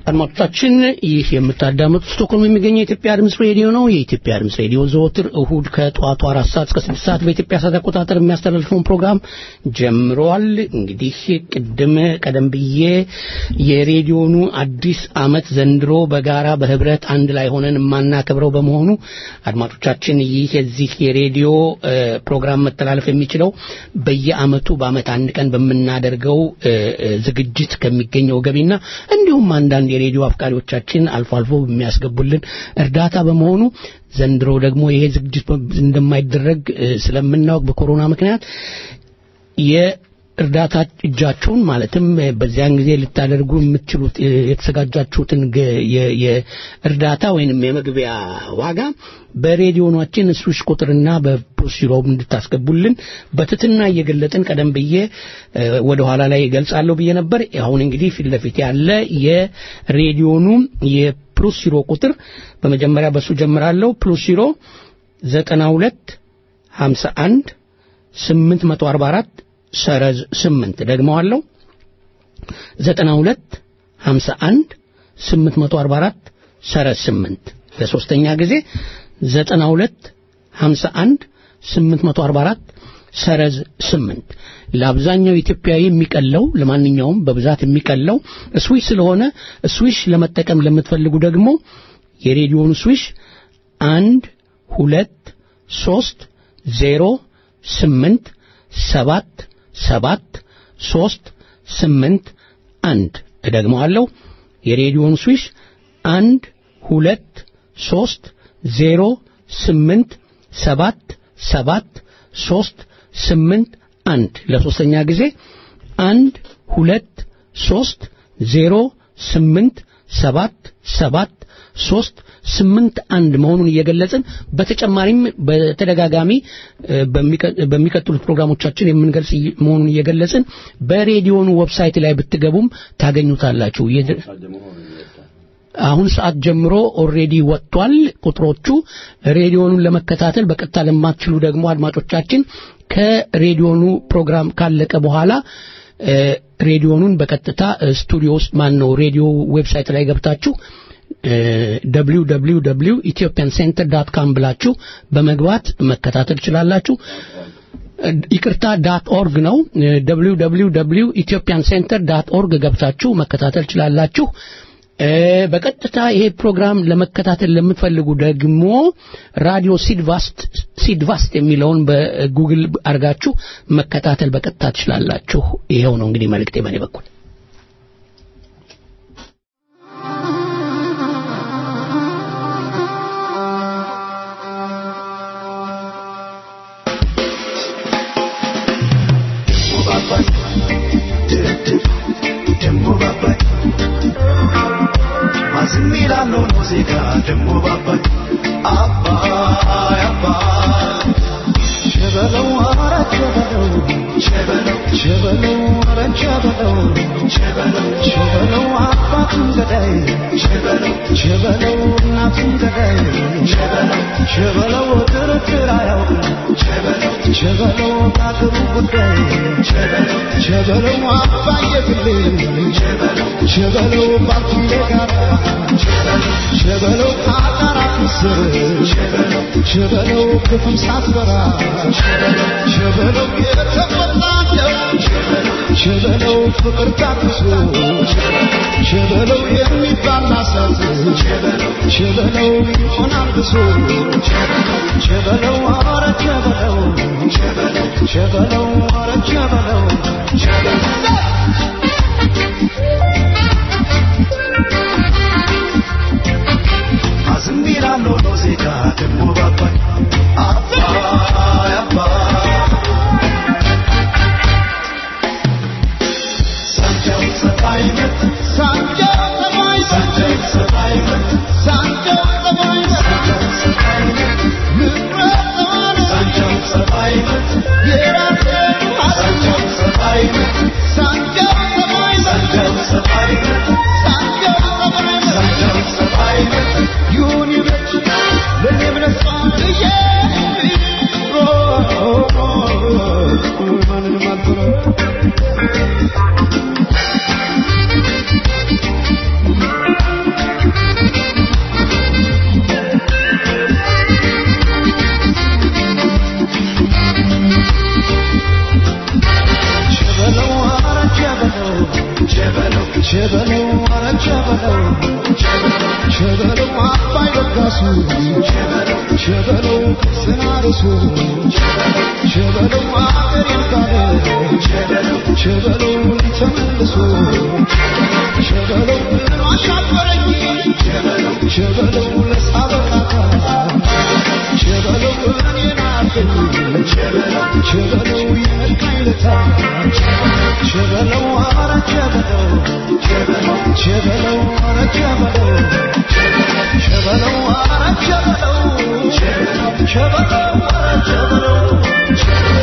አድማጮቻችን ይህ የምታዳምጡት ስቶክሆልም የሚገኘው የኢትዮጵያ ድምፅ ሬዲዮ ነው። የኢትዮጵያ ድምፅ ሬዲዮ ዘወትር እሁድ ከጠዋቱ አራት ሰዓት እስከ ስድስት ሰዓት በኢትዮጵያ ሰዓት አቆጣጠር የሚያስተላልፈውን ፕሮግራም ጀምሯል። እንግዲህ ቅድም ቀደም ብዬ የሬዲዮኑ አዲስ ዓመት ዘንድሮ በጋራ በህብረት አንድ ላይ ሆነን የማናከብረው በመሆኑ አድማጮቻችን ይህ የዚህ የሬዲዮ እ፣ ፕሮግራም መተላለፍ የሚችለው በየዓመቱ በዓመት አንድ ቀን በምናደርገው እ፣ እ፣ ዝግጅት ከሚገኘው ገቢና እንዲሁም አንዳንድ የሬዲዮ አፍቃሪዎቻችን አልፎ አልፎ በሚያስገቡልን እርዳታ በመሆኑ ዘንድሮ ደግሞ ይሄ ዝግጅት እንደማይደረግ እ፣ ስለምናውቅ በኮሮና ምክንያት የእርዳታ እጃችሁን ማለትም እ፣ በዚያን ጊዜ ልታደርጉ የምትችሉት እ፣ የተዘጋጃችሁትን ገ- የ- የእርዳታ ወይንም የመግቢያ ዋጋ በሬዲዮናችን ስዊች ቁጥርና በፕሮሲሮም እንድታስገቡልን በትትና እየገለጥን ቀደም ብዬ እ፣ ወደ ኋላ ላይ ገልጻለሁ ብዬ ነበር። አሁን እንግዲህ ፊት ለፊት ያለ የሬዲዮኑ የፕሮሲሮ ቁጥር በመጀመሪያ በሱ ጀምራለሁ። ፕሮሲሮ 92 51 844 ሰረዝ 8 ደግመዋለሁ 92 51 844 ሰረዝ 8 ለሶስተኛ ጊዜ 92 51 844 ሰረዝ 8 ለአብዛኛው ኢትዮጵያዊ የሚቀለው ለማንኛውም በብዛት የሚቀለው ስዊሽ ስለሆነ ስዊሽ ለመጠቀም ለምትፈልጉ ደግሞ የሬዲዮኑ ስዊሽ አንድ ሁለት ሶስት ዜሮ ስምንት ሰባት ሰባት ሶስት ስምንት አንድ እደግመዋለሁ የሬዲዮን ስዊሽ አንድ ሁለት ሶስት ዜሮ ስምንት ሰባት ሰባት ሶስት ስምንት አንድ ለሶስተኛ ጊዜ አንድ ሁለት ሶስት ዜሮ ስምንት ሰባት ሰባት ሶስት ስምንት አንድ መሆኑን እየገለጽን በተጨማሪም በተደጋጋሚ እ፣ በሚቀ- በሚቀጥሉት ፕሮግራሞቻችን የምንገልጽ እይ- መሆኑን እየገለጽን በሬዲዮኑ ዌብሳይት ላይ ብትገቡም ታገኙታላችሁ። የድ- አሁን ሰዓት ጀምሮ ኦልሬዲ ወጥቷል ቁጥሮቹ። ሬዲዮኑን ለመከታተል በቀጥታ ለማትችሉ ደግሞ አድማጮቻችን ከሬዲዮኑ ፕሮግራም ካለቀ በኋላ እ፣ ሬዲዮኑን በቀጥታ እ፣ ስቱዲዮ ውስጥ ማን ነው ሬዲዮ ዌብሳይት ላይ ገብታችሁ www ኢትዮጵያን ሴንተር ዳት ካም ብላችሁ በመግባት መከታተል ትችላላችሁ። እ፣ ይቅርታ ዳት ኦርግ ነው www ኢትዮጵያን ሴንተር ዳት ኦርግ ገብታችሁ መከታተል ትችላላችሁ። እ፣ በቀጥታ ይሄ ፕሮግራም ለመከታተል ለምትፈልጉ ደግሞ ራዲዮ ሲድቫስት ሲድቫስት የሚለውን በጉግል አድርጋችሁ መከታተል በቀጥታ ትችላላችሁ። ይሄው ነው እንግዲህ መልእክቴ በእኔ በኩል። ማዝሚላለው ሙዚቃ ደሞ ባባይ አባይ አባይ ሸበለው አረ ሸበለው ሸበለው ሸበለው አረ ሸበለው ሸበለው ሸበለው አባቱን ገዳይ ሸበለው ሸበለው እናቱን ገዳይ ሸበለው ሸበለው ክርክር አያውቅም ሸበለው ሸበለው ከአገሩ ጉዳይ ሸበለው ሸበለው አባየ ግሌ ሸበለው ሸበለው ባልኩሌ ጋር ሸበለው ከአጣራት ምስር ሸበለው ክፉን ሳትፈራ ሸበለው የተቆጣለው ሸበለው ፍቅር ታክሶ ሸበለው የሚባል ናሳት ሸበለው ይሆናል ብሶ ሸበለው አረ ሸበለው ሸበለው አረ ሸበለው አዝሚራለው ሙዚቃ ደሞ ባባይ አባይ አባይ ሳንጃው ሰባይ መት ሳንጃው ሰባይ ሳንጃው ሰባይ መት ሳንጃው ሰባይ ሳንጃው ሰባይ መት ንብረት ሳንጃው ሰባይ መት የራሴ ሳንጃው ሰባይ መት ሳንጃው ቸበለው ኧረ ቸበለው ቸበለው አባይ በጋሱ ቸበለው ጽናርሱ ቸበለው አገሬን ካለ ቸበለው ተመልሶ ቸበለው አሻፈረኝ ቸበለው ለሳበቃታ ቸበለው እኔን አለኝ ቸበለው የነካኝ ለታ ቸበለው ኧረ ቸበለው ቸበለው ኧረ ቸበለው ቸበለው ኧረ ቸበለው ቸበለው ኧረ ቸበለው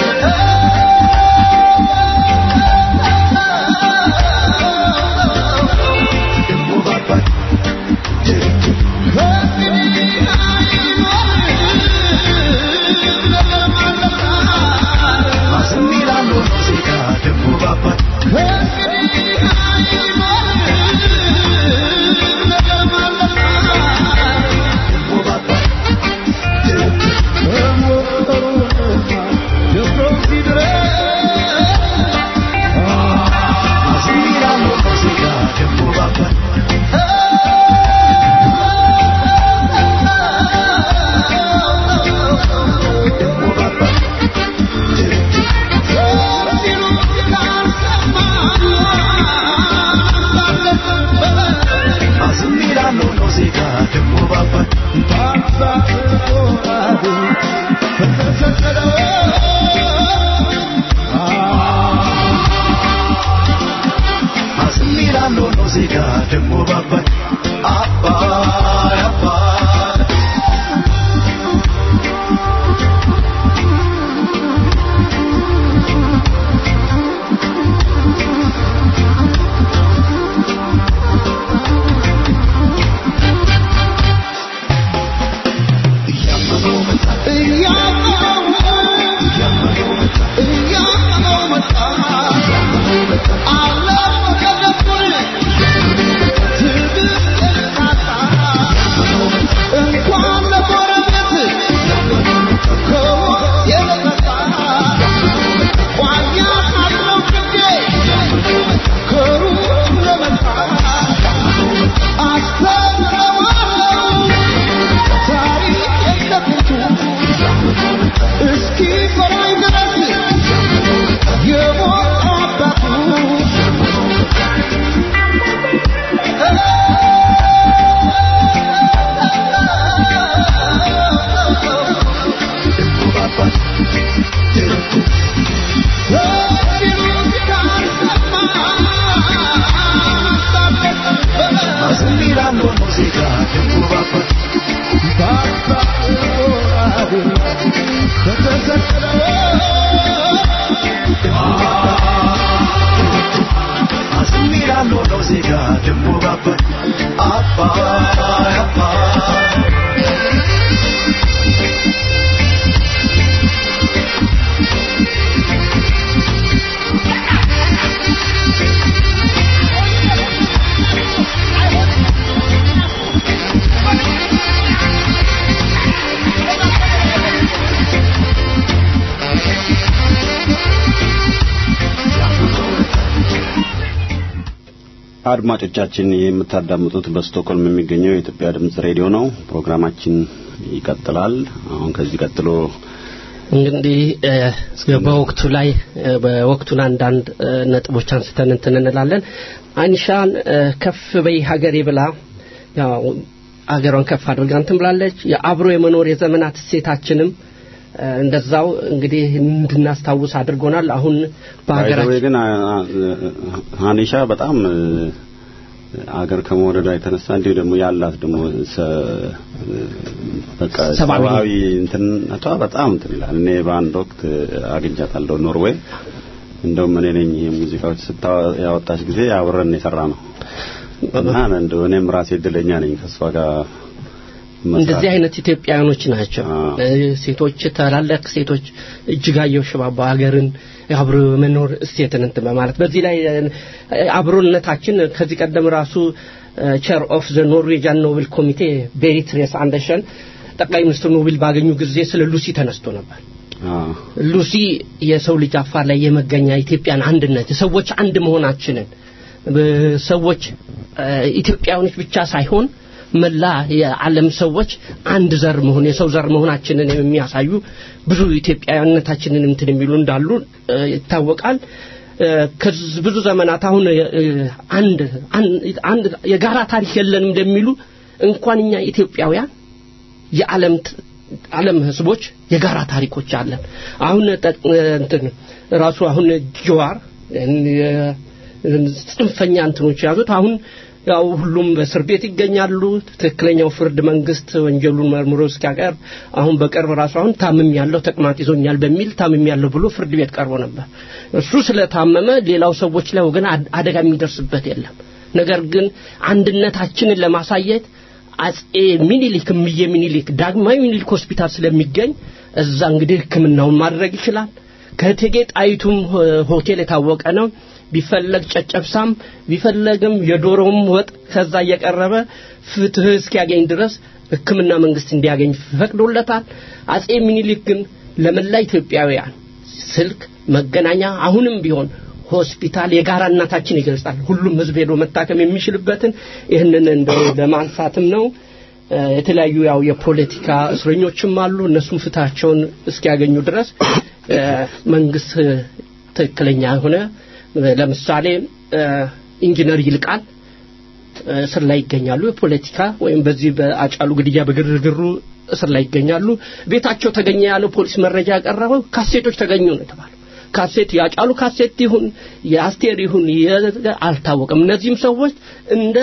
አድማጮቻችን የምታዳምጡት በስቶክሆልም የሚገኘው የኢትዮጵያ ድምጽ ሬዲዮ ነው። ፕሮግራማችን ይቀጥላል። አሁን ከዚህ ቀጥሎ እንግዲህ በወቅቱ ላይ በወቅቱን አንዳንድ ነጥቦች አንስተን እንትን እንላለን። አንሻን ከፍ በይ ሀገሬ ብላ ያው አገሯን ከፍ አድርጋ እንትን ብላለች። የአብሮ የመኖር የዘመናት እሴታችንም እንደዛው እንግዲህ እንድናስታውስ አድርጎናል። አሁን በሀገራችን ግን ሀኒሻ በጣም አገር ከመውደዷ የተነሳ እንዲሁ ደግሞ ያላት ደግሞ በቃ ሰብአዊ እንትንነቷ በጣም እንትን ይላል። እኔ በአንድ ወቅት አግኝቻታለሁ ኖርዌይ። እንደውም እኔ ነኝ ሙዚቃዎች ስታ ያወጣች ጊዜ አብረን የሰራ ነው እና እንደው እኔም ራሴ እድለኛ ነኝ ከእሷ ጋር እንደዚህ አይነት ኢትዮጵያውያኖች ናቸው። ሴቶች ታላላቅ ሴቶች እጅጋየሁ ሽባባ ሀገርን አብሮ መኖር እሴትን እንትን በማለት በዚህ ላይ አብሮነታችን ከዚህ ቀደም ራሱ ቸር ኦፍ ዘ ኖርዌጃን ኖብል ኮሚቴ ቤሪትሬስ አንደርሰን ጠቅላይ ሚኒስትር ኖቤል ባገኙ ጊዜ ስለ ሉሲ ተነስቶ ነበር። ሉሲ የሰው ልጅ አፋር ላይ የመገኛ ኢትዮጵያን አንድነት የሰዎች አንድ መሆናችንን ሰዎች ኢትዮጵያውያኖች ብቻ ሳይሆን መላ የዓለም ሰዎች አንድ ዘር መሆን የሰው ዘር መሆናችንን የሚያሳዩ ብዙ ኢትዮጵያዊነታችንን እንትን የሚሉ እንዳሉ ይታወቃል። ከዚህ ብዙ ዘመናት አሁን አንድ አንድ የጋራ ታሪክ የለንም እንደሚሉ እንኳን እኛ ኢትዮጵያውያን የዓለም ዓለም ህዝቦች የጋራ ታሪኮች አለን። አሁን እንትን ራሱ አሁን ጀዋር ጽንፈኛ እንትኖች ያዙት አሁን ያው ሁሉም በእስር ቤት ይገኛሉ። ትክክለኛው ፍርድ መንግስት ወንጀሉን መርምሮ እስኪያቀርብ አሁን በቅርብ ራሱ አሁን ታምም ያለው ተቅማጥ ይዞኛል በሚል ታምም ያለው ብሎ ፍርድ ቤት ቀርቦ ነበር። እሱ ስለታመመ ሌላው ሰዎች ላይ ወገን አደጋ የሚደርስበት የለም። ነገር ግን አንድነታችንን ለማሳየት አጼ ሚኒሊክ እምዬ ሚኒሊክ ዳግማዊ ሚኒሊክ ሆስፒታል ስለሚገኝ እዛ እንግዲህ ሕክምናውን ማድረግ ይችላል። ከእቴጌ ጣይቱም ሆቴል የታወቀ ነው። ቢፈለግ ጨጨብሳም ቢፈለግም የዶሮም ወጥ ከዛ እየቀረበ ፍትህ እስኪያገኝ ድረስ ሕክምና መንግስት እንዲያገኝ ፈቅዶለታል። አጼ ሚኒሊክ ግን ለመላ ኢትዮጵያውያን ስልክ መገናኛ አሁንም ቢሆን ሆስፒታል የጋራ እናታችን ይገልጻል። ሁሉም ህዝብ ሄዶ መታከም የሚችልበትን ይህንን እንደው ለማንሳትም ነው። የተለያዩ ያው የፖለቲካ እስረኞችም አሉ። እነሱም ፍትሃቸውን እስኪያገኙ ድረስ መንግስት ትክክለኛ የሆነ ለምሳሌ ኢንጂነር ይልቃል እስር ላይ ይገኛሉ። የፖለቲካ ወይም በዚህ በአጫሉ ግድያ በግርግሩ እስር ላይ ይገኛሉ። ቤታቸው ተገኘ ያለው ፖሊስ መረጃ ያቀረበው ካሴቶች ተገኙ ነው የተባለው። ካሴት ያጫሉ ካሴት ይሁን የአስቴር ይሁን አልታወቀም። እነዚህም ሰዎች እንደ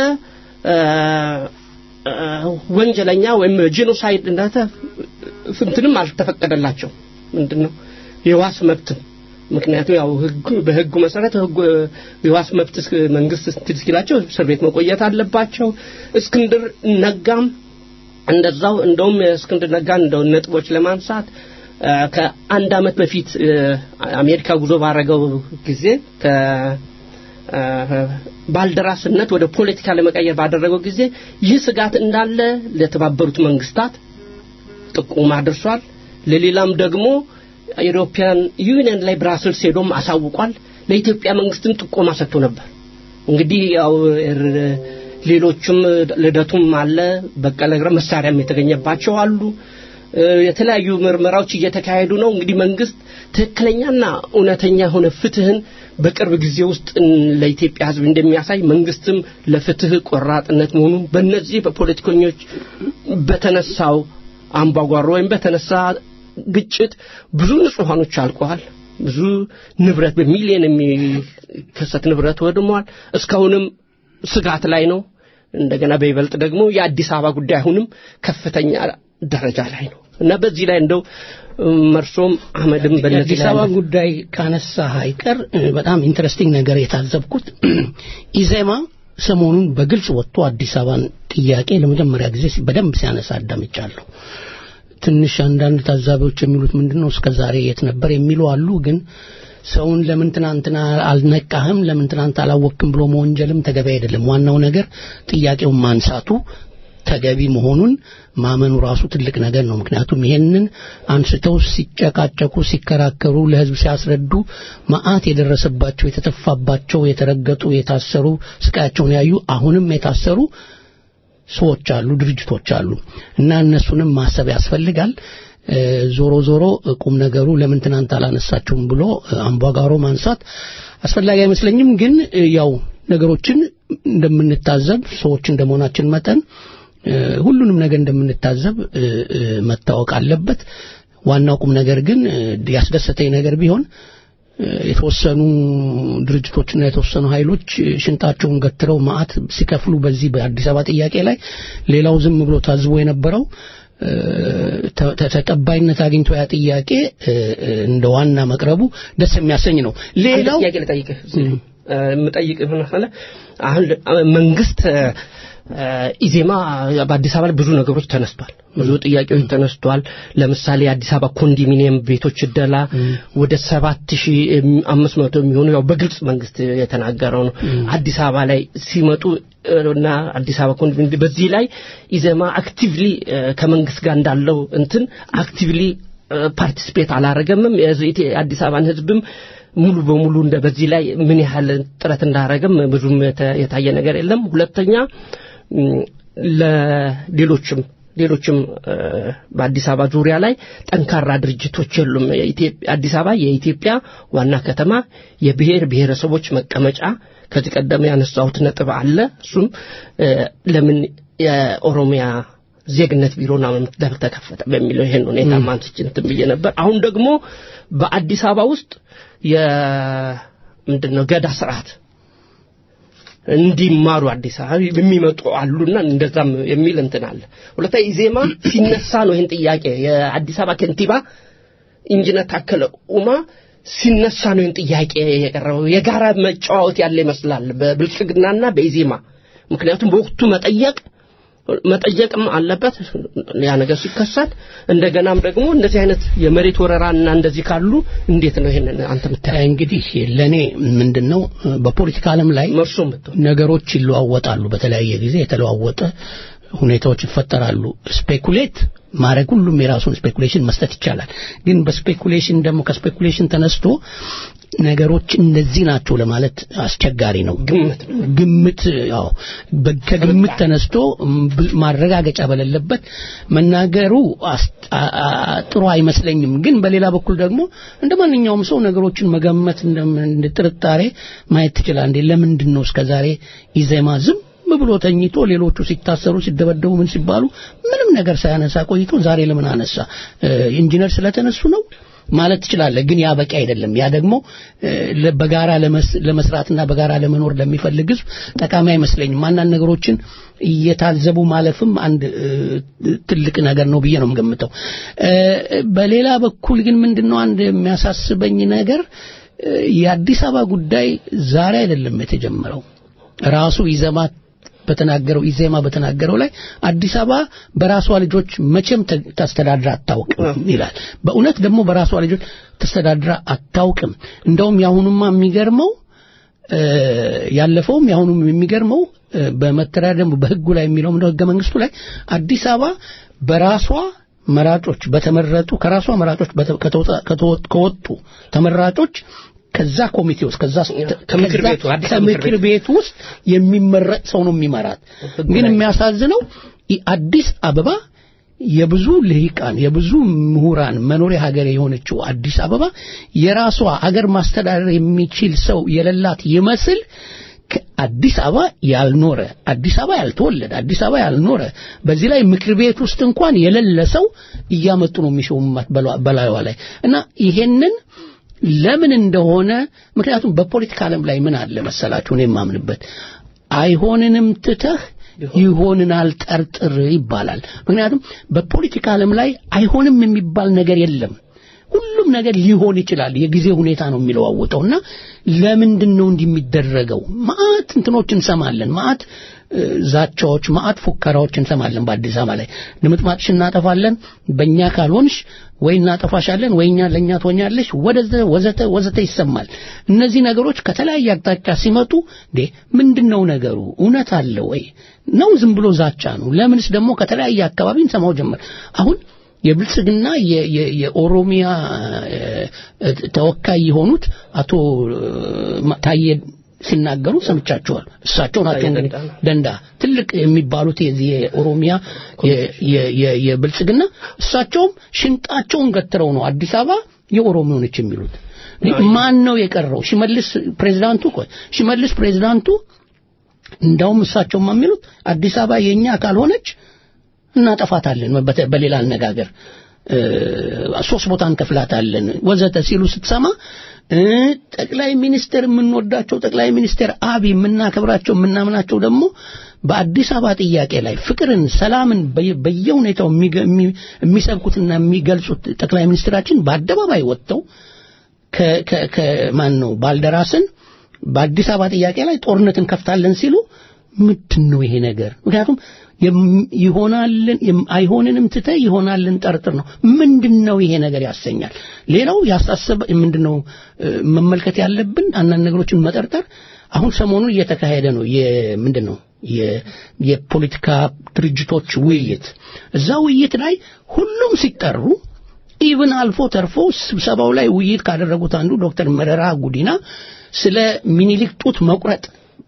ወንጀለኛ ወይም ጂኖሳይድ እንደተ እንትንም አልተፈቀደላቸው ምንድነው የዋስ መብትም ምክንያቱም ያው ህጉ በህጉ መሰረት ህጉ የዋስ መብት መንግስት ስትል እስኪላቸው እስር ቤት መቆየት አለባቸው። እስክንድር ነጋም እንደዛው እንደውም እስክንድር ነጋን እንደው ነጥቦች ለማንሳት ከአንድ አመት በፊት አሜሪካ ጉዞ ባረገው ጊዜ ባልደራስነት ወደ ፖለቲካ ለመቀየር ባደረገው ጊዜ ይህ ስጋት እንዳለ ለተባበሩት መንግስታት ጥቁማ አድርሷል። ለሌላም ደግሞ ኢሮፒያን ዩኒየን ላይ ብራስልስ ሄዶም አሳውቋል። ለኢትዮጵያ መንግስትም ጥቆማ ሰጥቶ ነበር። እንግዲህ ያው ሌሎችም ልደቱም አለ በቀለ ግረ መሳሪያም የተገኘባቸው አሉ። የተለያዩ ምርመራዎች እየተካሄዱ ነው። እንግዲህ መንግስት ትክክለኛና እውነተኛ የሆነ ፍትህን በቅርብ ጊዜ ውስጥ ለኢትዮጵያ ህዝብ እንደሚያሳይ መንግስትም ለፍትህ ቆራጥነት መሆኑን በእነዚህ በፖለቲከኞች በተነሳው አምባጓሮ ወይም በተነሳ ግጭት ብዙ ንጹሃኖች አልቀዋል። ብዙ ንብረት በሚሊዮን የሚከሰት ንብረት ወድሟል። እስካሁንም ስጋት ላይ ነው። እንደገና በይበልጥ ደግሞ የአዲስ አበባ ጉዳይ አሁንም ከፍተኛ ደረጃ ላይ ነው እና በዚህ ላይ እንደው መርሶም አህመድም በነዚህ የአዲስ አበባ ጉዳይ ካነሳ አይቀር በጣም ኢንትረስቲንግ ነገር የታዘብኩት ኢዜማ ሰሞኑን በግልጽ ወጥቶ አዲስ አበባን ጥያቄ ለመጀመሪያ ጊዜ በደንብ ሲያነሳ አዳምጫለሁ። ትንሽ አንዳንድ ታዛቢዎች የሚሉት ምንድነው እስከ ዛሬ የት ነበር የሚሉ አሉ። ግን ሰውን ለምን ትናንትና አልነቃህም፣ ለምን ትናንት አላወቅም ብሎ መወንጀልም ተገቢ አይደለም። ዋናው ነገር ጥያቄውን ማንሳቱ ተገቢ መሆኑን ማመኑ ራሱ ትልቅ ነገር ነው። ምክንያቱም ይሄንን አንስተው ሲጨቃጨቁ፣ ሲከራከሩ፣ ለህዝብ ሲያስረዱ መዓት የደረሰባቸው የተተፋባቸው፣ የተረገጡ፣ የታሰሩ ስቃያቸውን ያዩ አሁንም የታሰሩ ሰዎች አሉ፣ ድርጅቶች አሉ እና እነሱንም ማሰብ ያስፈልጋል። ዞሮ ዞሮ ቁም ነገሩ ለምን ትናንት አላነሳችሁም ብሎ አምባጓሮ ማንሳት አስፈላጊ አይመስለኝም። ግን ያው ነገሮችን እንደምንታዘብ ሰዎች እንደመሆናችን መጠን ሁሉንም ነገር እንደምንታዘብ መታወቅ አለበት። ዋናው ቁም ነገር ግን ያስደሰተኝ ነገር ቢሆን የተወሰኑ ድርጅቶችና የተወሰኑ ኃይሎች ሽንጣቸውን ገትረው ማአት ሲከፍሉ በዚህ በአዲስ አበባ ጥያቄ ላይ ሌላው ዝም ብሎ ታዝቦ የነበረው ተቀባይነት አግኝቶ ያ ጥያቄ እንደ ዋና መቅረቡ ደስ የሚያሰኝ ነው። ሌላው ጥያቄ ልጠይቅህ የምጠይቅህ ምን መሰለህ አሁን መንግስት ኢዜማ በአዲስ አበባ ላይ ብዙ ነገሮች ተነስቷል። ብዙ ጥያቄዎች ተነስቷል። ለምሳሌ የአዲስ አበባ ኮንዶሚኒየም ቤቶች እደላ ወደ ሰባት ሺህ አምስት መቶ የሚሆኑ ያው በግልጽ መንግስት የተናገረው ነው። አዲስ አበባ ላይ ሲመጡ እና አዲስ አበባ ኮንዶሚኒየም በዚህ ላይ ኢዜማ አክቲቭሊ ከመንግስት ጋር እንዳለው እንትን አክቲቭሊ ፓርቲስፔት አላረገምም። የአዲስ አበባን ህዝብም ሙሉ በሙሉ እንደ በዚህ ላይ ምን ያህል ጥረት እንዳረገም ብዙም የተ- የታየ ነገር የለም። ሁለተኛ ም፣ ለሌሎችም ሌሎችም እ፣ በአዲስ አበባ ዙሪያ ላይ ጠንካራ ድርጅቶች የሉም። የኢትዮጵያ- አዲስ አበባ የኢትዮጵያ ዋና ከተማ የብሔር ብሔረሰቦች መቀመጫ ከዚህ ቀደም ያነሳሁት ነጥብ አለ። እሱም እ፣ ለምን የኦሮሚያ ዜግነት ቢሮና ለምን ተከፈተ በሚለው ይሄን ሁኔታ ማንስች እንትን ብዬ ነበር። አሁን ደግሞ በአዲስ አበባ ውስጥ የምንድነው ገዳ ስርዓት እንዲማሩ አዲስ አበባ የሚመጡ አሉና እንደዛም የሚል እንትን አለ። ሁለተኛ ኢዜማ ሲነሳ ነው ይህን ጥያቄ የአዲስ አበባ ከንቲባ ኢንጂነር ታከለ ኡማ ሲነሳ ነው ይህን ጥያቄ የቀረበው። የጋራ መጫዋወት ያለ ይመስላል በብልጽግናና በኢዜማ ምክንያቱም በወቅቱ መጠየቅ መጠየቅም አለበት ያ ነገር ሲከሰት እንደገናም ደግሞ እንደዚህ አይነት የመሬት ወረራና እንደዚህ ካሉ እንዴት ነው ይሄንን አንተ የምታየው? እንግዲህ ለእኔ ምንድን ነው በፖለቲካ ዓለም ላይ መርሶ የምትሆን ነገሮች ይለዋወጣሉ። በተለያየ ጊዜ የተለዋወጠ ሁኔታዎች ይፈጠራሉ። ስፔኩሌት ማድረግ ሁሉም የራሱን ስፔኩሌሽን መስጠት ይቻላል። ግን በስፔኩሌሽን ደግሞ ከስፔኩሌሽን ተነስቶ ነገሮች እንደዚህ ናቸው ለማለት አስቸጋሪ ነው። ግምት ግምት ያው በ- ከግምት ተነስቶ ም- ብ- ማረጋገጫ በሌለበት መናገሩ አስ- አ- አ- ጥሩ አይመስለኝም። ግን በሌላ በኩል ደግሞ እንደ ማንኛውም ሰው ነገሮችን መገመት እንደም- እንደ ጥርጣሬ ማየት ትችላል። እንዴ ለምንድን ነው እስከዛሬ ኢዜማ ዝም ብሎ ተኝቶ ሌሎቹ ሲታሰሩ ሲደበደቡ ምን ሲባሉ ምንም ነገር ሳያነሳ ቆይቶ ዛሬ ለምን አነሳ? እ፣ ኢንጂነር ስለተነሱ ነው ማለት ትችላለህ። ግን ያ በቂ አይደለም። ያ ደግሞ እ፣ ለ- በጋራ ለመስ- ለመስራትና በጋራ ለመኖር ለሚፈልግ ህዝብ ጠቃሚ አይመስለኝም። አንዳንድ ነገሮችን እየታዘቡ ማለፍም አንድ እ፣ ትልቅ ነገር ነው ብዬ ነው የምገምተው። እ፣ በሌላ በኩል ግን ምንድነው አንድ የሚያሳስበኝ ነገር እ፣ የአዲስ አበባ ጉዳይ ዛሬ አይደለም የተጀመረው። ራሱ ኢዜማ በተናገረው ኢዜማ በተናገረው ላይ አዲስ አበባ በራሷ ልጆች መቼም ተ- ተስተዳድራ አታውቅም ይላል። በእውነት ደግሞ በራሷ ልጆች ተስተዳድራ አታውቅም። እንደውም የአሁኑማ የሚገርመው እ፣ ያለፈውም የአሁኑም የሚገርመው እ፣ በመተዳደሪያ ደንቡ በህጉ ላይ የሚለው ምንድነው ህገ መንግስቱ ላይ አዲስ አበባ በራሷ መራጮች በተመረጡ ከራሷ መራጮች በተ- ከተወጣ- ከተወ- ከወጡ ተመራጮች ከዛ ኮሚቴ ውስጥ ከዛ ከምክር ከዛ- ቤቱ፣ አዲስ አበባ ምክር ከምክር ቤት ውስጥ የሚመረጥ ሰው ነው የሚመራት። ግን የሚያሳዝነው ይ- አዲስ አበባ የብዙ ልሂቃን የብዙ ምሁራን መኖሪያ ሀገር የሆነችው አዲስ አበባ የራሷ አገር ማስተዳደር የሚችል ሰው የሌላት ይመስል አዲስ አበባ ያልኖረ አዲስ አበባ ያልተወለደ አዲስ አበባ ያልኖረ በዚህ ላይ ምክር ቤት ውስጥ እንኳን የሌለ ሰው እያመጡ ነው የሚሾሙት በላ- በላዩዋ ላይ እና ይሄንን ለምን እንደሆነ ምክንያቱም በፖለቲካ ዓለም ላይ ምን አለ መሰላችሁ እኔ የማምንበት አይሆንንም ትተህ ይሆንናል ጠርጥር ይባላል ምክንያቱም በፖለቲካ ዓለም ላይ አይሆንም የሚባል ነገር የለም ሁሉም ነገር ሊሆን ይችላል የጊዜ ሁኔታ ነው የሚለዋወጠውና ለምንድን ነው እንዲህ የሚደረገው ማአት እንትኖች እንሰማለን ማአት እ፣ ዛቻዎች ማአት ፉከራዎች እንሰማለን በአዲስ አበባ ላይ ድምጥማጥሽ እናጠፋለን በእኛ ካልሆንሽ ወይ እናጠፋሻለን ወይ እኛ ለእኛ ትሆኛለሽ ወደዘ ወዘተ ወዘተ ይሰማል እነዚህ ነገሮች ከተለያየ አቅጣጫ ሲመጡ እንዴ ምንድን ነው ነገሩ እውነት አለ ወይ ነው ዝም ብሎ ዛቻ ነው ለምንስ ደግሞ ከተለያየ አካባቢ እንሰማው ጀመር አሁን የብልጽግና የ- የ- የኦሮሚያ እ፣ እ፣ ተወካይ የሆኑት አቶ እ፣ ታዬ ሲናገሩ ሰምቻቸዋል። እሳቸው ናቸው እንግዲህ ደንዳ ትልቅ የሚባሉት የዚህ የኦሮሚያ የ- የ- የ- የብልጽግና እሳቸውም ሽንጣቸውን ገትረው ነው አዲስ አበባ የኦሮሞ ነች የሚሉት። ማን ነው የቀረው? ሽመልስ ፕሬዝዳንቱ ቆይ ሽመልስ ፕሬዝዳንቱ እንዳውም እሳቸውም የሚሉት አዲስ አበባ የኛ ካልሆነች እናጠፋታለን በተ- በሌላ አነጋገር እ፣ ሶስት ቦታ እንከፍላታለን ወዘተ ሲሉ ስትሰማ እ፣ ጠቅላይ ሚኒስትር የምንወዳቸው ጠቅላይ ሚኒስትር አብይ የምናከብራቸው የምናምናቸው ደግሞ በአዲስ አበባ ጥያቄ ላይ ፍቅርን፣ ሰላምን በየ- በየሁኔታው የሚገ- የሚ- የሚሰብኩትና የሚገልጹት ጠቅላይ ሚኒስትራችን በአደባባይ ወጥተው ከ- ከ- ከማን ነው ባልደራስን በአዲስ አበባ ጥያቄ ላይ ጦርነት እንከፍታለን ሲሉ ምንድን ነው ይሄ ነገር? ምክንያቱም የም- ይሆናልን የም- አይሆንንም ትተህ ይሆናልን ጠርጥር ነው። ምንድን ነው ይሄ ነገር ያሰኛል። ሌላው ያሳሰበ ምንድን ነው እ፣ መመልከት ያለብን አንዳንድ ነገሮችን መጠርጠር አሁን ሰሞኑን እየተካሄደ ነው። ምንድን ነው የ- የፖለቲካ ድርጅቶች ውይይት። እዛ ውይይት ላይ ሁሉም ሲጠሩ ኢቭን አልፎ ተርፎ ስብሰባው ላይ ውይይት ካደረጉት አንዱ ዶክተር መረራ ጉዲና ስለ ሚኒሊክ ጡት መቁረጥ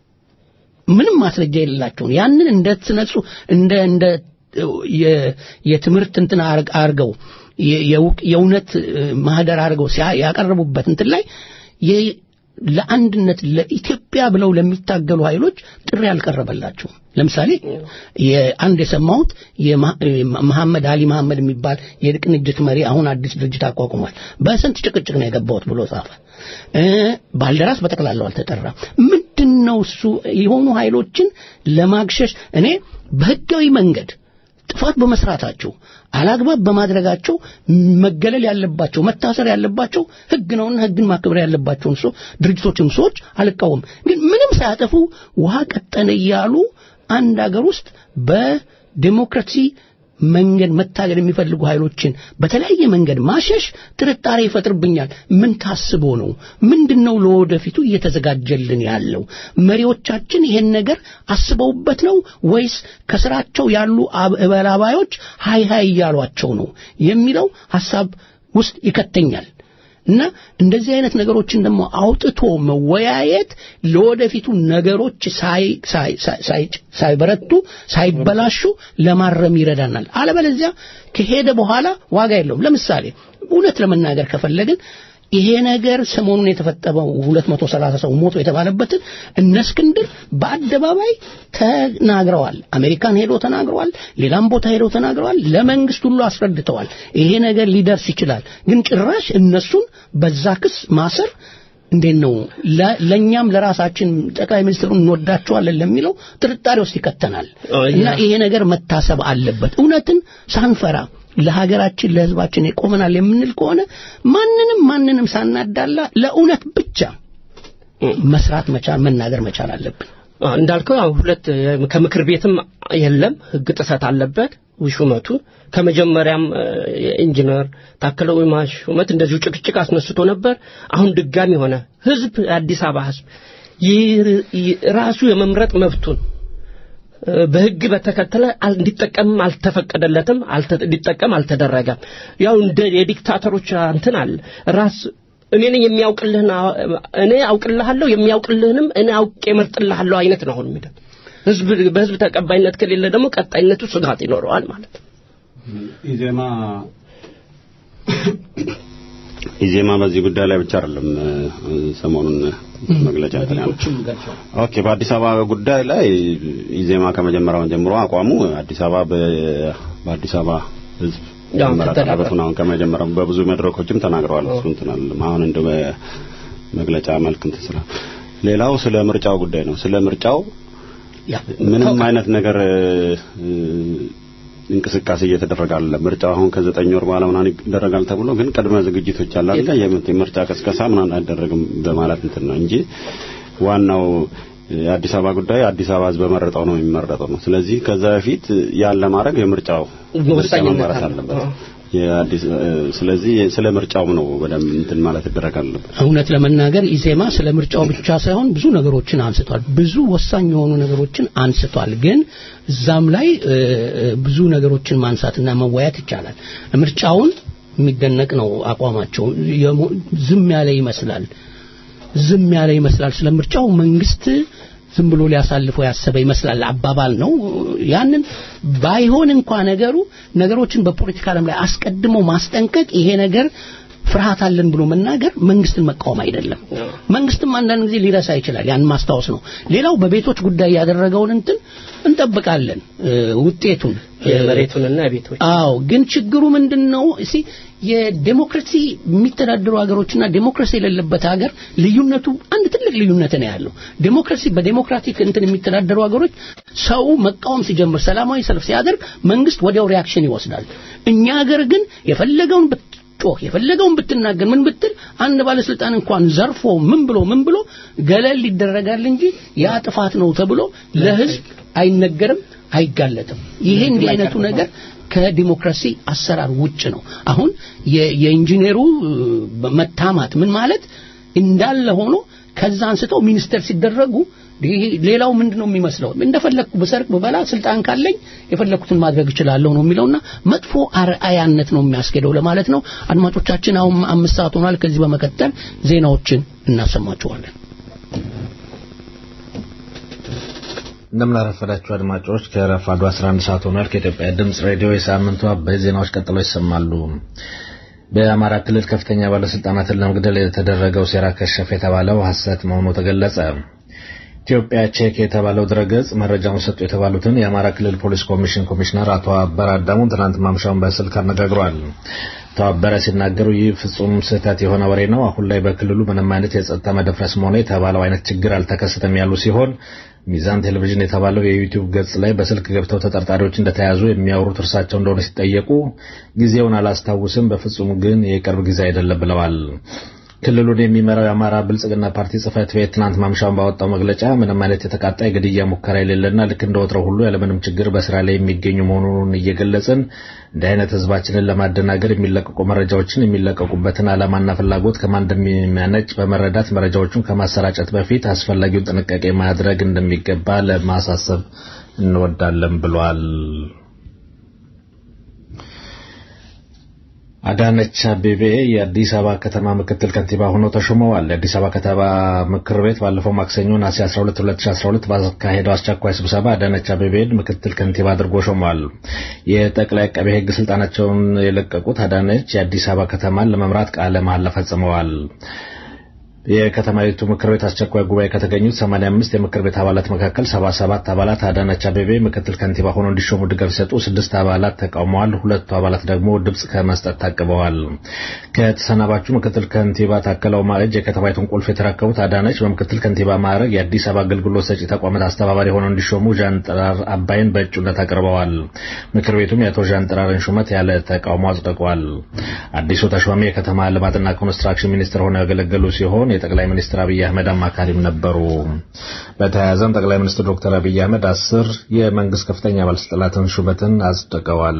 ምንም ማስረጃ የሌላቸውን ያንን እንደ ትነጹ እንደ እንደ የ- የትምህርት እንትን አርግ- አርገው የ- የእውቅ- የእውነት እ፣ ማህደር አድርገው ሲያ- ያቀረቡበት እንትን ላይ የ- ለአንድነት ለኢትዮጵያ ብለው ለሚታገሉ ኃይሎች ጥሪ አልቀረበላቸውም። ለምሳሌ የአንድ የሰማሁት የማ- መሐመድ አሊ መሐመድ የሚባል የቅንጅት መሪ አሁን አዲስ ድርጅት አቋቁሟል። በስንት ጭቅጭቅ ነው የገባሁት ብሎ ጻፈ። እ፣ ባልደራስ በጠቅላላው አልተጠራም። ምንድን ነው እሱ የሆኑ ኃይሎችን ለማግሸሽ እኔ በህጋዊ መንገድ ጥፋት በመስራታቸው አላግባብ በማድረጋቸው መገለል ያለባቸው መታሰር ያለባቸው ህግ ነውና ህግን ማክበር ያለባቸውን ሰው ድርጅቶችም ሰዎች አልቃወም። ግን ምንም ሳያጠፉ ውሃ ቀጠነ እያሉ አንድ ሀገር ውስጥ በዲሞክራሲ መንገድ መታገል የሚፈልጉ ኃይሎችን በተለያየ መንገድ ማሸሽ ጥርጣሬ ይፈጥርብኛል። ምን ታስቦ ነው? ምንድነው ለወደፊቱ እየተዘጋጀልን ያለው? መሪዎቻችን ይሄን ነገር አስበውበት ነው ወይስ ከስራቸው ያሉ አብ- እበላባዮች ሃይ ሃይ እያሏቸው ነው የሚለው ሐሳብ ውስጥ ይከተኛል። እና እንደዚህ አይነት ነገሮችን ደግሞ አውጥቶ መወያየት ለወደፊቱ ነገሮች ሳይ ሳይ ሳይ- ሳይ- ሳይበረቱ ሳይበላሹ ለማረም ይረዳናል። አለበለዚያ ከሄደ በኋላ ዋጋ የለውም። ለምሳሌ እውነት ለመናገር ከፈለግን ይሄ ነገር ሰሞኑን የተፈጠመው 230 ሰው ሞቶ የተባለበትን እነ እስክንድር በአደባባይ ተናግረዋል። አሜሪካን ሄዶ ተናግረዋል። ሌላም ቦታ ሄዶ ተናግረዋል። ለመንግስት ሁሉ አስረድተዋል። ይሄ ነገር ሊደርስ ይችላል። ግን ጭራሽ እነሱን በዛ ክስ ማሰር እንዴት ነው ለ- ለእኛም ለራሳችን ጠቅላይ ሚኒስትሩን እንወዳቸዋለን ለሚለው ጥርጣሬ ውስጥ ይከተናል አዎ፣ ያ- እና ይሄ ነገር መታሰብ አለበት እውነትን ሳንፈራ ለሀገራችን ለህዝባችን ይቆመናል የምንል ከሆነ ማንንም ማንንም ሳናዳላ ለእውነት ብቻ መስራት መቻል መናገር መቻል አለብን አ፣ እንዳልከው አሁን ሁለት የ- ከምክር ቤትም የለም ህግ ጥሰት አለበት ሹመቱ ከመጀመሪያም እ፣ የኢንጂነር ታከለ ኡማ ሹመት እንደዚሁ ጭቅጭቅ አስነስቶ ነበር አሁን ድጋሚ ሆነ ህዝብ የአዲስ አበባ ህዝብ ይህ- ይህ- ራሱ የመምረጥ መብቱን እ፣ በህግ በተከተለ አል- እንዲጠቀምም አልተፈቀደለትም አልተ- እንዲጠቀም አልተደረገም ያው እንደ የዲክታተሮች እንትን አለ ራስ እኔ ነኝ የሚያውቅልህን አ- እኔ አውቅልሃለሁ የሚያውቅልህንም እኔ አውቄ እመርጥልሃለሁ አይነት ነው አሁን የሚለው ህዝብ በህዝብ ተቀባይነት ከሌለ ደግሞ ቀጣይነቱ ስጋት ይኖረዋል ማለት ነው ኢዜማ ኢዜማ በዚህ ጉዳይ ላይ ብቻ አይደለም እ፣ ሰሞኑን መግለጫ እንትን ያለው። ሌሎችም ገልጸዋል ኦኬ በአዲስ አበባ ጉዳይ ላይ ኢዜማ ከመጀመሪያው ጀምሮ አቋሙ አዲስ አበባ በ- በአዲስ አበባ ህዝብ ያው መመራት ተደራድረው። አለበት ነው። አሁን ከመጀመሪያው በብዙ መድረኮችም ተናግረዋል። እሱ እንትን አለም አሁን እንደ መግለጫ መልክ እንትን ስለ ሌላው ስለ ምርጫው ጉዳይ ነው። ስለ ምርጫው ያ ምንም አይነት ነገር እ፣ እንቅስቃሴ እየተደረገ አለ። ምርጫው አሁን ከዘጠኝ ወር በኋላ ምናምን ይደረጋል ተብሎ ግን ቅድመ ዝግጅቶች አለ አይደል? የምት- የምርጫ ቅስቀሳ ምናምን አይደረግም በማለት እንትን ነው እንጂ ዋናው የአዲስ አበባ ጉዳይ አዲስ አበባ ህዝብ በመረጠው ነው የሚመረጠው ነው። ስለዚህ ከዛ በፊት ያን ለማድረግ የምርጫው ምርጫ ወሳኝነት መመራት አለው። አለበት። አዎ። የአዲስ እ፣ ስለዚህ ስለ ምርጫው ነው በደንብ እንትን ማለት ይደረግ አለበት። እውነት ለመናገር ኢዜማ ስለ ምርጫው ብቻ ሳይሆን ብዙ ነገሮችን አንስቷል። ብዙ ወሳኝ የሆኑ ነገሮችን አንስቷል። ግን እዛም ላይ እ፣ እ፣ ብዙ ነገሮችን ማንሳትና መወያየት ይቻላል። ምርጫውን የሚደነቅ ነው አቋማቸው። የሞ- ዝም ያለ ይመስላል ዝም ያለ ይመስላል። ስለ ምርጫው መንግስት ዝም ብሎ ሊያሳልፈው ያሰበ ይመስላል አባባል ነው። ያንን ባይሆን እንኳ ነገሩ ነገሮችን በፖለቲካ ዓለም ላይ አስቀድሞ ማስጠንቀቅ ይሄ ነገር ፍርሃት አለን ብሎ መናገር መንግስትን መቃወም አይደለም። መንግስትም አንዳንድ ጊዜ ሊረሳ ይችላል። ያን ማስታወስ ነው። ሌላው በቤቶች ጉዳይ ያደረገውን እንትን እንጠብቃለን እ፣ ውጤቱን የመሬቱንና የቤቶች አዎ ግን ችግሩ ምንድን ነው? እስቲ የዴሞክራሲ የሚተዳደሩ ሀገሮችና ዴሞክራሲ የሌለበት ሀገር ልዩነቱ አንድ ትልቅ ልዩነት ነው ያለው። ዴሞክራሲ በዴሞክራቲክ እንትን የሚተዳደሩ ሀገሮች ሰው መቃወም ሲጀምር ሰላማዊ ሰልፍ ሲያደርግ መንግስት ወዲያው ሪያክሽን ይወስዳል። እኛ ሀገር ግን የፈለገውን ብትጮህ የፈለገውን ብትናገር ምን ብትል አንድ ባለስልጣን እንኳን ዘርፎ ምን ብሎ ምን ብሎ ገለል ይደረጋል እንጂ ያ ጥፋት ነው ተብሎ ለህዝብ አይነገርም፣ አይጋለጥም። ይሄ እንዲህ አይነቱ ነገር ከዲሞክራሲ አሰራር ውጭ ነው። አሁን የ- የኢንጂነሩ እ፣ መታማት ምን ማለት እንዳለ ሆኖ ከዛ አንስተው ሚኒስተር ሲደረጉ ይሄ ሌላው ምንድን ነው የሚመስለው እንደፈለግኩ ብሰርቅ ብበላ ስልጣን ካለኝ የፈለግኩትን ማድረግ እችላለሁ ነው የሚለውና መጥፎ አርአያነት ነው የሚያስኬደው ለማለት ነው አድማጮቻችን አሁን አምስት ሰዓት ሆኗል ከዚህ በመቀጠል ዜናዎችን እናሰማችኋለን እንደምን አረፈዳችሁ አድማጮች ከረፋዱ 11 ሰዓት ሆኗል ከኢትዮጵያ ድምጽ ሬዲዮ የሳምንቱ አበይ ዜናዎች ቀጥሎ ይሰማሉ በአማራ ክልል ከፍተኛ ባለስልጣናትን ለመግደል የተደረገው ሴራ ከሸፍ የተባለው ሐሰት መሆኑ ተገለጸ ኢትዮጵያ ቼክ የተባለው ድረገጽ መረጃውን ሰጡ የተባሉትን የአማራ ክልል ፖሊስ ኮሚሽን ኮሚሽነር አቶ አበረ አዳሙን ትናንት ማምሻውን በስልክ አነጋግሯል። አቶ አበረ ሲናገሩ ይህ ፍጹም ስህተት የሆነ ወሬ ነው። አሁን ላይ በክልሉ ምንም አይነት የጸጥታ መደፍረስም ሆነ የተባለው አይነት ችግር አልተከሰተም ያሉ ሲሆን ሚዛን ቴሌቪዥን የተባለው የዩቲዩብ ገጽ ላይ በስልክ ገብተው ተጠርጣሪዎች እንደተያዙ የሚያወሩት እርሳቸው እንደሆነ ሲጠየቁ ጊዜውን አላስታውስም፣ በፍጹም ግን የቅርብ ጊዜ አይደለም ብለዋል። ክልሉን የሚመራው የአማራ ብልጽግና ፓርቲ ጽህፈት ቤት ትናንት ማምሻውን ባወጣው መግለጫ ምንም አይነት የተቃጣ የግድያ ሙከራ የሌለና ልክ እንደ ወትሮው ሁሉ ያለምንም ችግር በስራ ላይ የሚገኙ መሆኑን እየገለጽን እንዲህ አይነት ህዝባችንን ለማደናገር የሚለቀቁ መረጃዎችን የሚለቀቁበትን ዓላማና ፍላጎት ከማን እንደሚያነጭ በመረዳት መረጃዎቹን ከማሰራጨት በፊት አስፈላጊውን ጥንቃቄ ማድረግ እንደሚገባ ለማሳሰብ እንወዳለን ብሏል። አዳነች አቤቤ የአዲስ አበባ ከተማ ምክትል ከንቲባ ሆነው ተሾመዋል። የአዲስ አበባ ከተማ ምክር ቤት ባለፈው ማክሰኞ ነሐሴ 12 2012 ባካሄደው አስቸኳይ ስብሰባ አዳነች አቤቤን ምክትል ከንቲባ አድርጎ ሾመዋል። የጠቅላይ አቃቤ ሕግ ስልጣናቸውን የለቀቁት አዳነች የአዲስ አበባ ከተማን ለመምራት ቃለ መሐላ ፈጽመዋል። የከተማይቱ ምክር ቤት አስቸኳይ ጉባኤ ከተገኙት 85 የምክር ቤት አባላት መካከል 77 አባላት አዳነች አቤቤ ምክትል ከንቲባ ሆነው እንዲሾሙ ድጋፍ ሲሰጡ ስድስት አባላት ተቃውመዋል። ሁለቱ አባላት ደግሞ ድምጽ ከመስጠት ታቅበዋል። ከተሰናባቹ ምክትል ከንቲባ ታከለ ኡማ እጅ የከተማይቱን ቁልፍ የተረከቡት አዳነች በምክትል ከንቲባ ማዕረግ የአዲስ አበባ አገልግሎት ሰጪ ተቋማት አስተባባሪ ሆነው እንዲሾሙ ዣንጥራር አባይን በእጩነት አቅርበዋል። ምክር ቤቱም የአቶ ዣንጥራርን ሹመት ያለ ተቃውሞ አጽድቋል። አዲሱ ተሿሚ የከተማ ልማትና ኮንስትራክሽን ሚኒስትር ሆነው ያገለገሉ ሲሆን የጠቅላይ ሚኒስትር አብይ አህመድ አማካሪም ነበሩ። በተያያዘም ጠቅላይ ሚኒስትር ዶክተር አብይ አህመድ አስር የመንግስት ከፍተኛ ባለስልጣናትን ሹመትን አጽድቀዋል።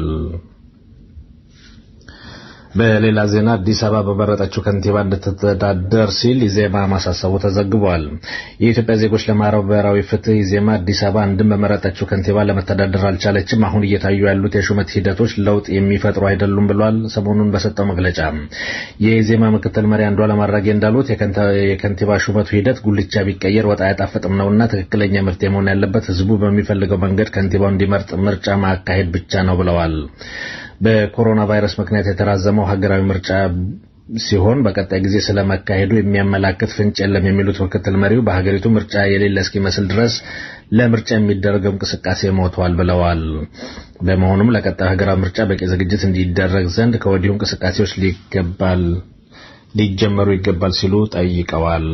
በሌላ ዜና አዲስ አበባ በመረጠችው ከንቲባ እንድትተዳደር ሲል ኢዜማ ማሳሰቡ ተዘግቧል። የኢትዮጵያ ዜጎች ለማህበራዊ ፍትህ ኢዜማ አዲስ አበባ አንድም በመረጠችው ከንቲባ ለመተዳደር አልቻለችም፣ አሁን እየታዩ ያሉት የሹመት ሂደቶች ለውጥ የሚፈጥሩ አይደሉም ብሏል። ሰሞኑን በሰጠው መግለጫ የኢዜማ ምክትል መሪ አንዷለም አራጌ እንዳሉት የከንቲባ ሹመቱ ሂደት ጉልቻ ቢቀየር ወጥ አያጣፍጥም ነውና ትክክለኛ መፍትሄ መሆን ያለበት ህዝቡ በሚፈልገው መንገድ ከንቲባው እንዲመርጥ ምርጫ ማካሄድ ብቻ ነው ብለዋል። በኮሮና ቫይረስ ምክንያት የተራዘመው ሀገራዊ ምርጫ ሲሆን በቀጣይ ጊዜ ስለመካሄዱ የሚያመላክት ፍንጭ የለም የሚሉት ምክትል መሪው በሀገሪቱ ምርጫ የሌለ እስኪመስል ድረስ ለምርጫ የሚደረገው እንቅስቃሴ ሞቷል ብለዋል። በመሆኑም ለቀጣዩ ሀገራዊ ምርጫ በቂ ዝግጅት እንዲደረግ ዘንድ ከወዲሁ እንቅስቃሴዎች ሊገባል ሊጀመሩ ይገባል ሲሉ ጠይቀዋል።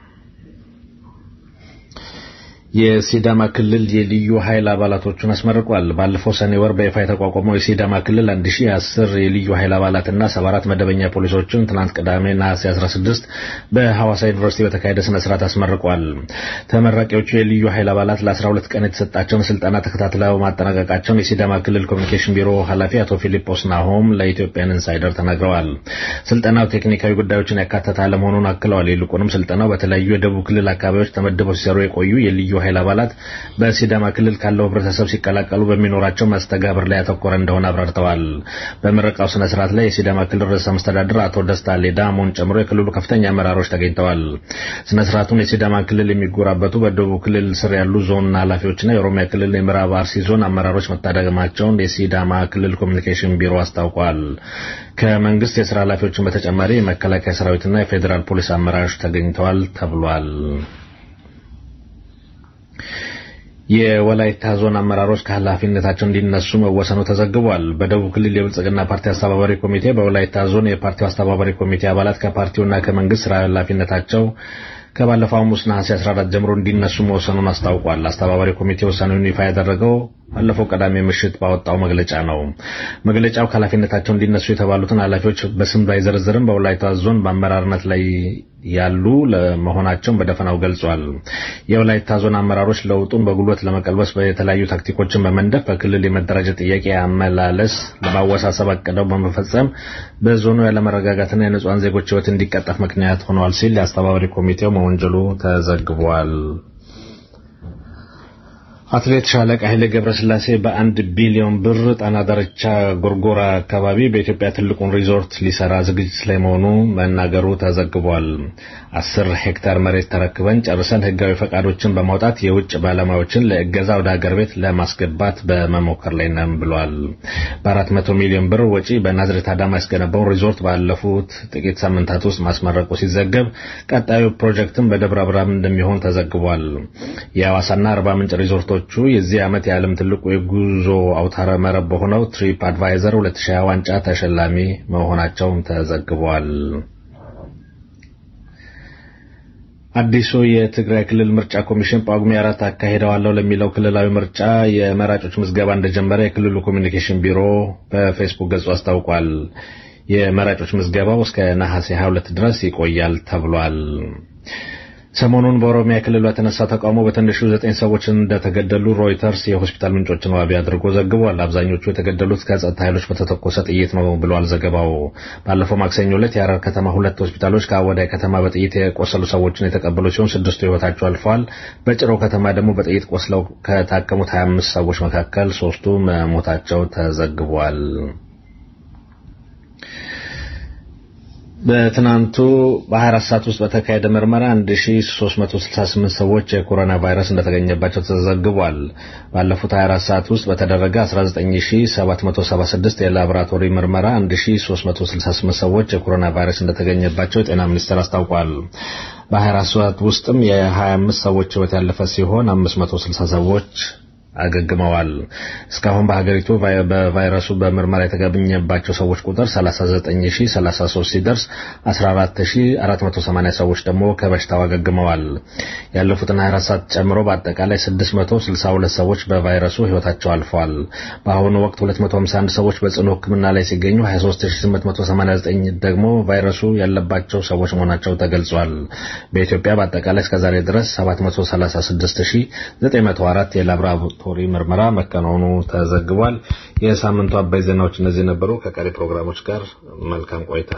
የሲዳማ ክልል የልዩ ኃይል አባላቶቹን አስመርቋል። ባለፈው ሰኔ ወር በይፋ የተቋቋመው የሲዳማ ክልል 1010 የልዩ ኃይል አባላትና 74 መደበኛ ፖሊሶችን ትናንት ቅዳሜ ነሐሴ 16 በሐዋሳ ዩኒቨርሲቲ በተካሄደ ስነ ስርዓት አስመርቋል። ተመራቂዎቹ የልዩ ኃይል አባላት ለ12 ቀን የተሰጣቸውን ስልጠና ተከታትለው ማጠናቀቃቸውን የሲዳማ ክልል ኮሚኒኬሽን ቢሮ ኃላፊ አቶ ፊሊጶስ ናሆም ለኢትዮጵያን ኢንሳይደር ተናግረዋል። ስልጠናው ቴክኒካዊ ጉዳዮችን ያካተተ አለመሆኑን አክለዋል። ይልቁንም ስልጠናው በተለያዩ የደቡብ ክልል አካባቢዎች ተመድበው ሲሰሩ የቆዩ የልዩ ኃይል አባላት በሲዳማ ክልል ካለው ህብረተሰብ ሲቀላቀሉ በሚኖራቸው መስተጋብር ላይ ያተኮረ እንደሆነ አብራርተዋል። በምረቃው ስነ ስርዓት ላይ የሲዳማ ክልል ርዕሰ መስተዳድር አቶ ደስታ ሌዳሞን ጨምሮ የክልሉ ከፍተኛ አመራሮች ተገኝተዋል። ስነ ስርዓቱን የሲዳማ ክልል የሚጎራበቱ በደቡብ ክልል ስር ያሉ ዞን ኃላፊዎችና የኦሮሚያ ክልል የምዕራብ አርሲ ዞን አመራሮች መታደማቸውን የሲዳማ ክልል ኮሚኒኬሽን ቢሮ አስታውቋል። ከመንግስት የስራ ኃላፊዎችን በተጨማሪ የመከላከያ ሰራዊትና የፌዴራል ፖሊስ አመራሮች ተገኝተዋል ተብሏል። የወላይታ ዞን አመራሮች ከኃላፊነታቸው እንዲነሱ መወሰኑ ተዘግቧል። በደቡብ ክልል የብልጽግና ፓርቲ አስተባባሪ ኮሚቴ በወላይታ ዞን የፓርቲው አስተባባሪ ኮሚቴ አባላት ከፓርቲውና ከመንግስት ስራ ኃላፊነታቸው ከባለፈው ሐሙስ ነሐሴ 14 ጀምሮ እንዲነሱ መወሰኑን አስታውቋል። አስተባባሪ ኮሚቴ ውሳኔውን ይፋ ያደረገው ባለፈው ቅዳሜ ምሽት ባወጣው መግለጫ ነው። መግለጫው ከኃላፊነታቸው እንዲነሱ የተባሉትን ኃላፊዎች በስም ባይዘረዝርም በወላይታ ዞን በአመራርነት ላይ ያሉ ለመሆናቸውን በደፈናው ገልጿል። የወላይታ ዞን አመራሮች ለውጡን በጉልበት ለመቀልበስ የተለያዩ ታክቲኮችን በመንደፍ በክልል የመደራጀት ጥያቄ አመላለስ ለማወሳሰብ አቅደው በመፈጸም በዞኑ ያለመረጋጋትና የንጹሐን ዜጎች ሕይወት እንዲቀጠፍ ምክንያት ሆነዋል ሲል የአስተባባሪ ኮሚቴው መወንጀሉ ተዘግቧል። አትሌት ሻለቃ ኃይሌ ገብረስላሴ በአንድ ቢሊዮን ብር ጣና ዳርቻ ጎርጎራ አካባቢ በኢትዮጵያ ትልቁን ሪዞርት ሊሰራ ዝግጅት ላይ መሆኑ መናገሩ ተዘግቧል። አስር ሄክታር መሬት ተረክበን ጨርሰን ህጋዊ ፈቃዶችን በማውጣት የውጭ ባለሙያዎችን ለእገዛ ወደ ሀገር ቤት ለማስገባት በመሞከር ላይ ነን ብሏል። በአራት መቶ ሚሊዮን ብር ወጪ በናዝሬት አዳማ ያስገነባውን ሪዞርት ባለፉት ጥቂት ሳምንታት ውስጥ ማስመረቁ ሲዘገብ ቀጣዩ ፕሮጀክትም በደብረ ብርሃን እንደሚሆን ተዘግቧል። የሐዋሳና አርባ ምንጭ ሪዞርቶቹ የዚህ ዓመት የዓለም ትልቁ የጉዞ አውታረ መረብ በሆነው ትሪፕ አድቫይዘር 2020 ዋንጫ ተሸላሚ መሆናቸውም ተዘግቧል። አዲሱ የትግራይ ክልል ምርጫ ኮሚሽን ጳጉሜ አራት አካሄደዋለሁ ለሚለው ክልላዊ ምርጫ የመራጮች ምዝገባ እንደጀመረ የክልሉ ኮሚኒኬሽን ቢሮ በፌስቡክ ገጹ አስታውቋል። የመራጮች ምዝገባው እስከ ነሐሴ 22 ድረስ ይቆያል ተብሏል። ሰሞኑን በኦሮሚያ ክልል በተነሳ ተቃውሞ በትንሹ ዘጠኝ ሰዎች እንደተገደሉ ሮይተርስ የሆስፒታል ምንጮችን ዋቢ አድርጎ ዘግቧል። አብዛኞቹ የተገደሉት ከጸጥታ ኃይሎች በተተኮሰ ጥይት ነው ብሏል ዘገባው። ባለፈው ማክሰኞ ዕለት የሐረር ከተማ ሁለት ሆስፒታሎች ከአወዳይ ከተማ በጥይት የቆሰሉ ሰዎችን የተቀበሉ ሲሆን ስድስቱ ሕይወታቸው አልፈዋል። በጭሮ ከተማ ደግሞ በጥይት ቆስለው ከታከሙት 25 ሰዎች መካከል ሶስቱ መሞታቸው ተዘግቧል። በትናንቱ በ24 ሰዓት ውስጥ በተካሄደ ምርመራ 1368 ሰዎች የኮሮና ቫይረስ እንደተገኘባቸው ተዘግቧል። ባለፉት 24 ሰዓት ውስጥ በተደረገ 19776 የላቦራቶሪ ምርመራ 1368 ሰዎች የኮሮና ቫይረስ እንደተገኘባቸው የጤና ሚኒስቴር አስታውቋል። በ24 ሰዓት ውስጥም የ25 ሰዎች ሕይወት ያለፈ ሲሆን 560 ሰዎች አገግመዋል። እስካሁን በሀገሪቱ በቫይረሱ በምርመራ የተገኘባቸው ሰዎች ቁጥር 39033 ሲደርስ 14480 ሰዎች ደግሞ ከበሽታው አገግመዋል። ያለፉትን 24 ሰዓት ጨምሮ በአጠቃላይ 662 ሰዎች በቫይረሱ ሕይወታቸው አልፈዋል። በአሁኑ ወቅት 251 ሰዎች በጽኑ ሕክምና ላይ ሲገኙ 23889 ደግሞ ቫይረሱ ያለባቸው ሰዎች መሆናቸው ተገልጿል። በኢትዮጵያ በአጠቃላይ እስከዛሬ ድረስ 736904 የላብራቶሪ ምርመራ መከናወኑ ተዘግቧል። የሳምንቱ አባይ ዜናዎች እነዚህ ነበሩ። ከቀሪ ፕሮግራሞች ጋር መልካም ቆይታ።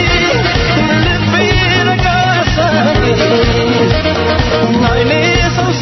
Thank you.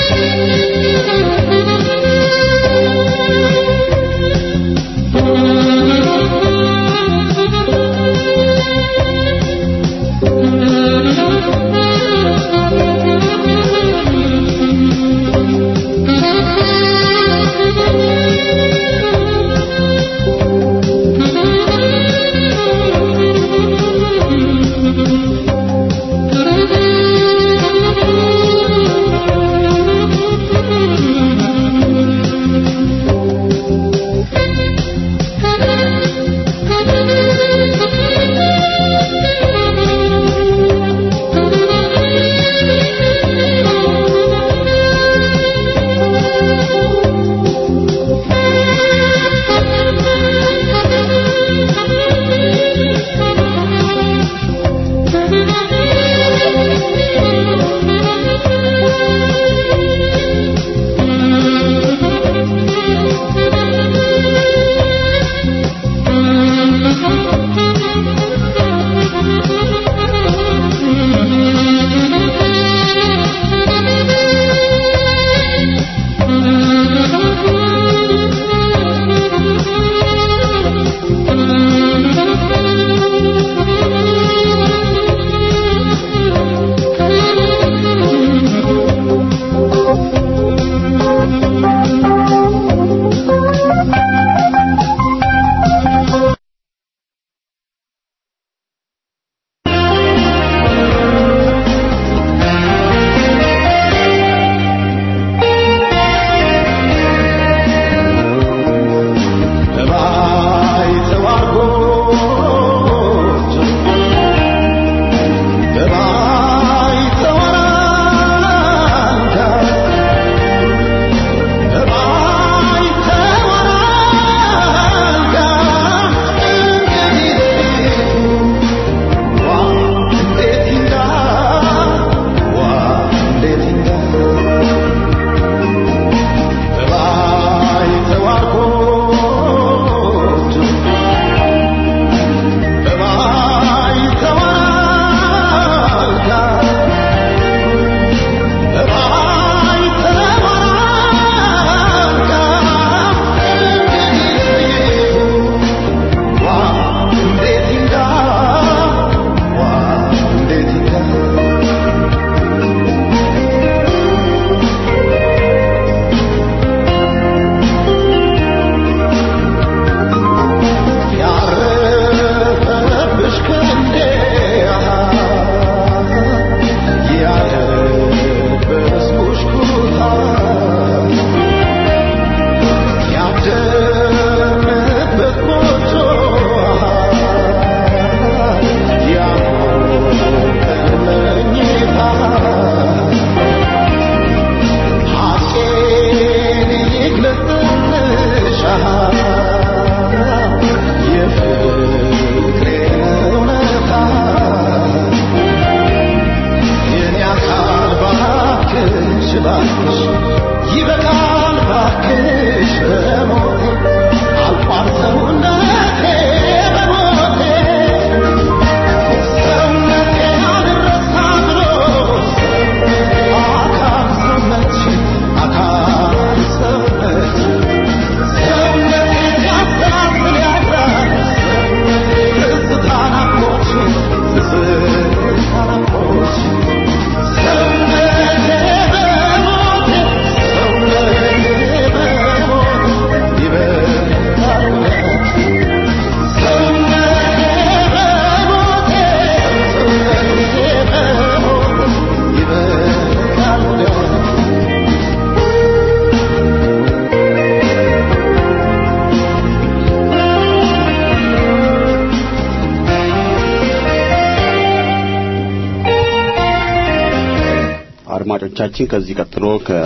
አድማጮቻችን ከዚህ ቀጥሎ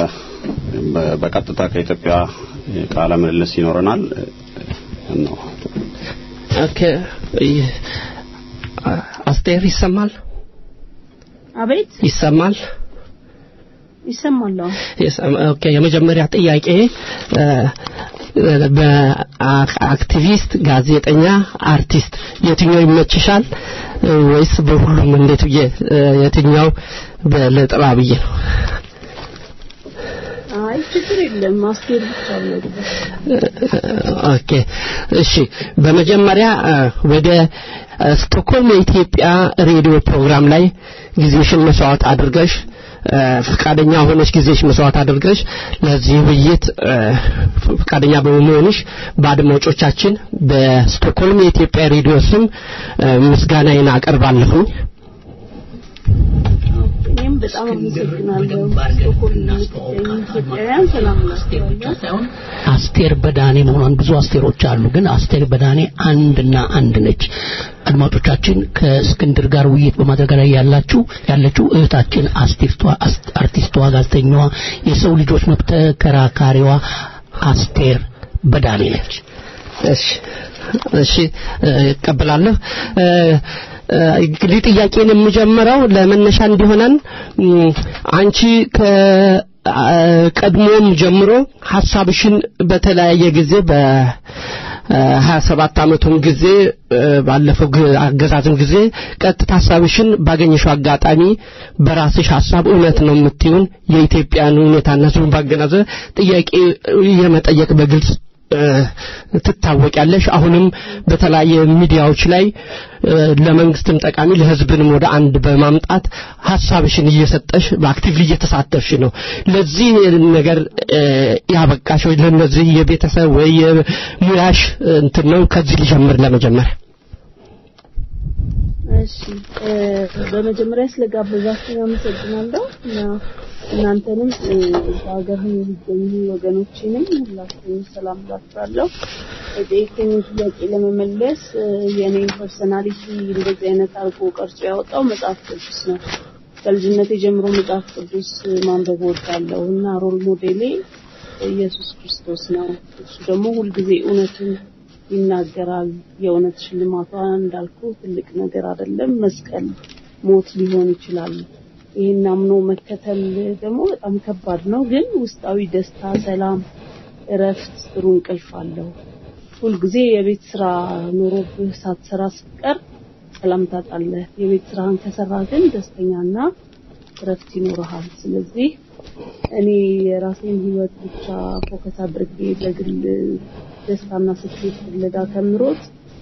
በቀጥታ ከኢትዮጵያ ቃለ ምልልስ ይኖረናል ነው ኦኬ አስቴር ይሰማል አቤት ይሰማል ይሰማል ኦኬ የመጀመሪያ ጥያቄ በአክቲቪስት ጋዜጠኛ አርቲስት የትኛው ይመችሻል ወይስ በሁሉም እንዴት ብዬ የትኛው በለጥራ ብዬ ነው አይ ችግር የለም ማስኬድ ብቻ ነው ኦኬ እሺ በመጀመሪያ እ፣ ወደ እ፣ ስቶክሆልም የኢትዮጵያ ሬዲዮ ፕሮግራም ላይ ጊዜሽን መስዋዕት አድርገሽ እ፣ ፈቃደኛ ሆነሽ ጊዜሽ መስዋዕት አድርገሽ ለዚህ ውይይት እ፣ ፈቃደኛ በመሆንሽ በአድማጮቻችን በስቶክሆልም የኢትዮጵያ ሬዲዮ ስም እ፣ ምስጋናዬን አቀርባለሁኝ እኔም በጣም አመሰግናለሁ ስቶክሆልም የምትገኙ ኢትዮጵያውያን ሰላም ናቸው አስቴር በዳኔ መሆኗን ብዙ አስቴሮች አሉ ግን አስቴር በዳኔ አንድና አንድ ነች አድማጮቻችን ከእስክንድር ጋር ውይይት በማድረግ ላይ ያላችሁ ያለችው እህታችን አስቴርቷ አስ- አርቲስቷ ጋዜጠኛዋ የሰው ልጆች መብት ተከራካሪዋ አስቴር በዳኔ ነች እሺ እሺ እ፣ እቀበላለሁ እ፣ እ፣ እንግዲህ ጥያቄን የምጀምረው ለመነሻ እንዲሆነን እም፣ አንቺ ከ አ፣ ቀድሞም ጀምሮ ሀሳብሽን በተለያየ ጊዜ በ ሀያ ሰባት አመቱን ጊዜ እ፣ ባለፈው ግ- አገዛዝም ጊዜ ቀጥታ ሀሳብሽን ባገኘሽው አጋጣሚ በራስሽ ሀሳብ እውነት ነው የምትይውን የኢትዮጵያን ሁኔታና ህዝቡን ባገናዘበ ጥያቄ የመጠየቅ በግልጽ እ፣ ትታወቂያለሽ አሁንም በተለያየ ሚዲያዎች ላይ እ፣ ለመንግስትም ጠቃሚ ለህዝብንም ወደ አንድ በማምጣት ሀሳብሽን እየሰጠሽ በአክቲቭሊ እየተሳተፍሽ ነው ለዚህ ነገር እ፣ ያበቃሽ ወይ ለነዚህ የቤተሰብ ወይ የሙያሽ እንትን ነው ከዚህ ልጀምር ለመጀመሪያ እሺ እ፣ በመጀመሪያ ስለጋበዛችሁ አመሰግናለሁ እና እናንተንም እ፣ በሀገር የሚገኙ ወገኖችንም ሁላችሁንም ሰላም እላችኋለሁ። የጠየቀኝ ጥያቄ ለመመለስ እ፣ የኔን ፐርሰናሊቲ እንደዚህ አይነት አድርጎ ቀርጾ ያወጣው መጽሐፍ ቅዱስ ነው። ከልጅነቴ ጀምሮ መጽሐፍ ቅዱስ ማንበብ እወዳለሁ እና ሮል ሞዴሌ ኢየሱስ ክርስቶስ ነው። እሱ ደግሞ ሁልጊዜ እውነትን ይናገራል። የእውነት ሽልማቷ እንዳልኩ ትልቅ ነገር አይደለም። መስቀል ሞት ሊሆን ይችላል። ይህን አምኖ መከተል ደግሞ በጣም ከባድ ነው። ግን ውስጣዊ ደስታ፣ ሰላም፣ እረፍት፣ ጥሩ እንቅልፍ አለው። ሁልጊዜ የቤት ስራ ኖሮብህ ሳትሰራ ስትቀር ሰላም ታጣለህ። የቤት ስራህን ከሰራ ግን ደስተኛና እረፍት ይኖርሃል። ስለዚህ እኔ የራሴን ህይወት ብቻ ፎከስ አድርጌ በግል ደስታና ስኬት ፍለጋ ከምሮጥ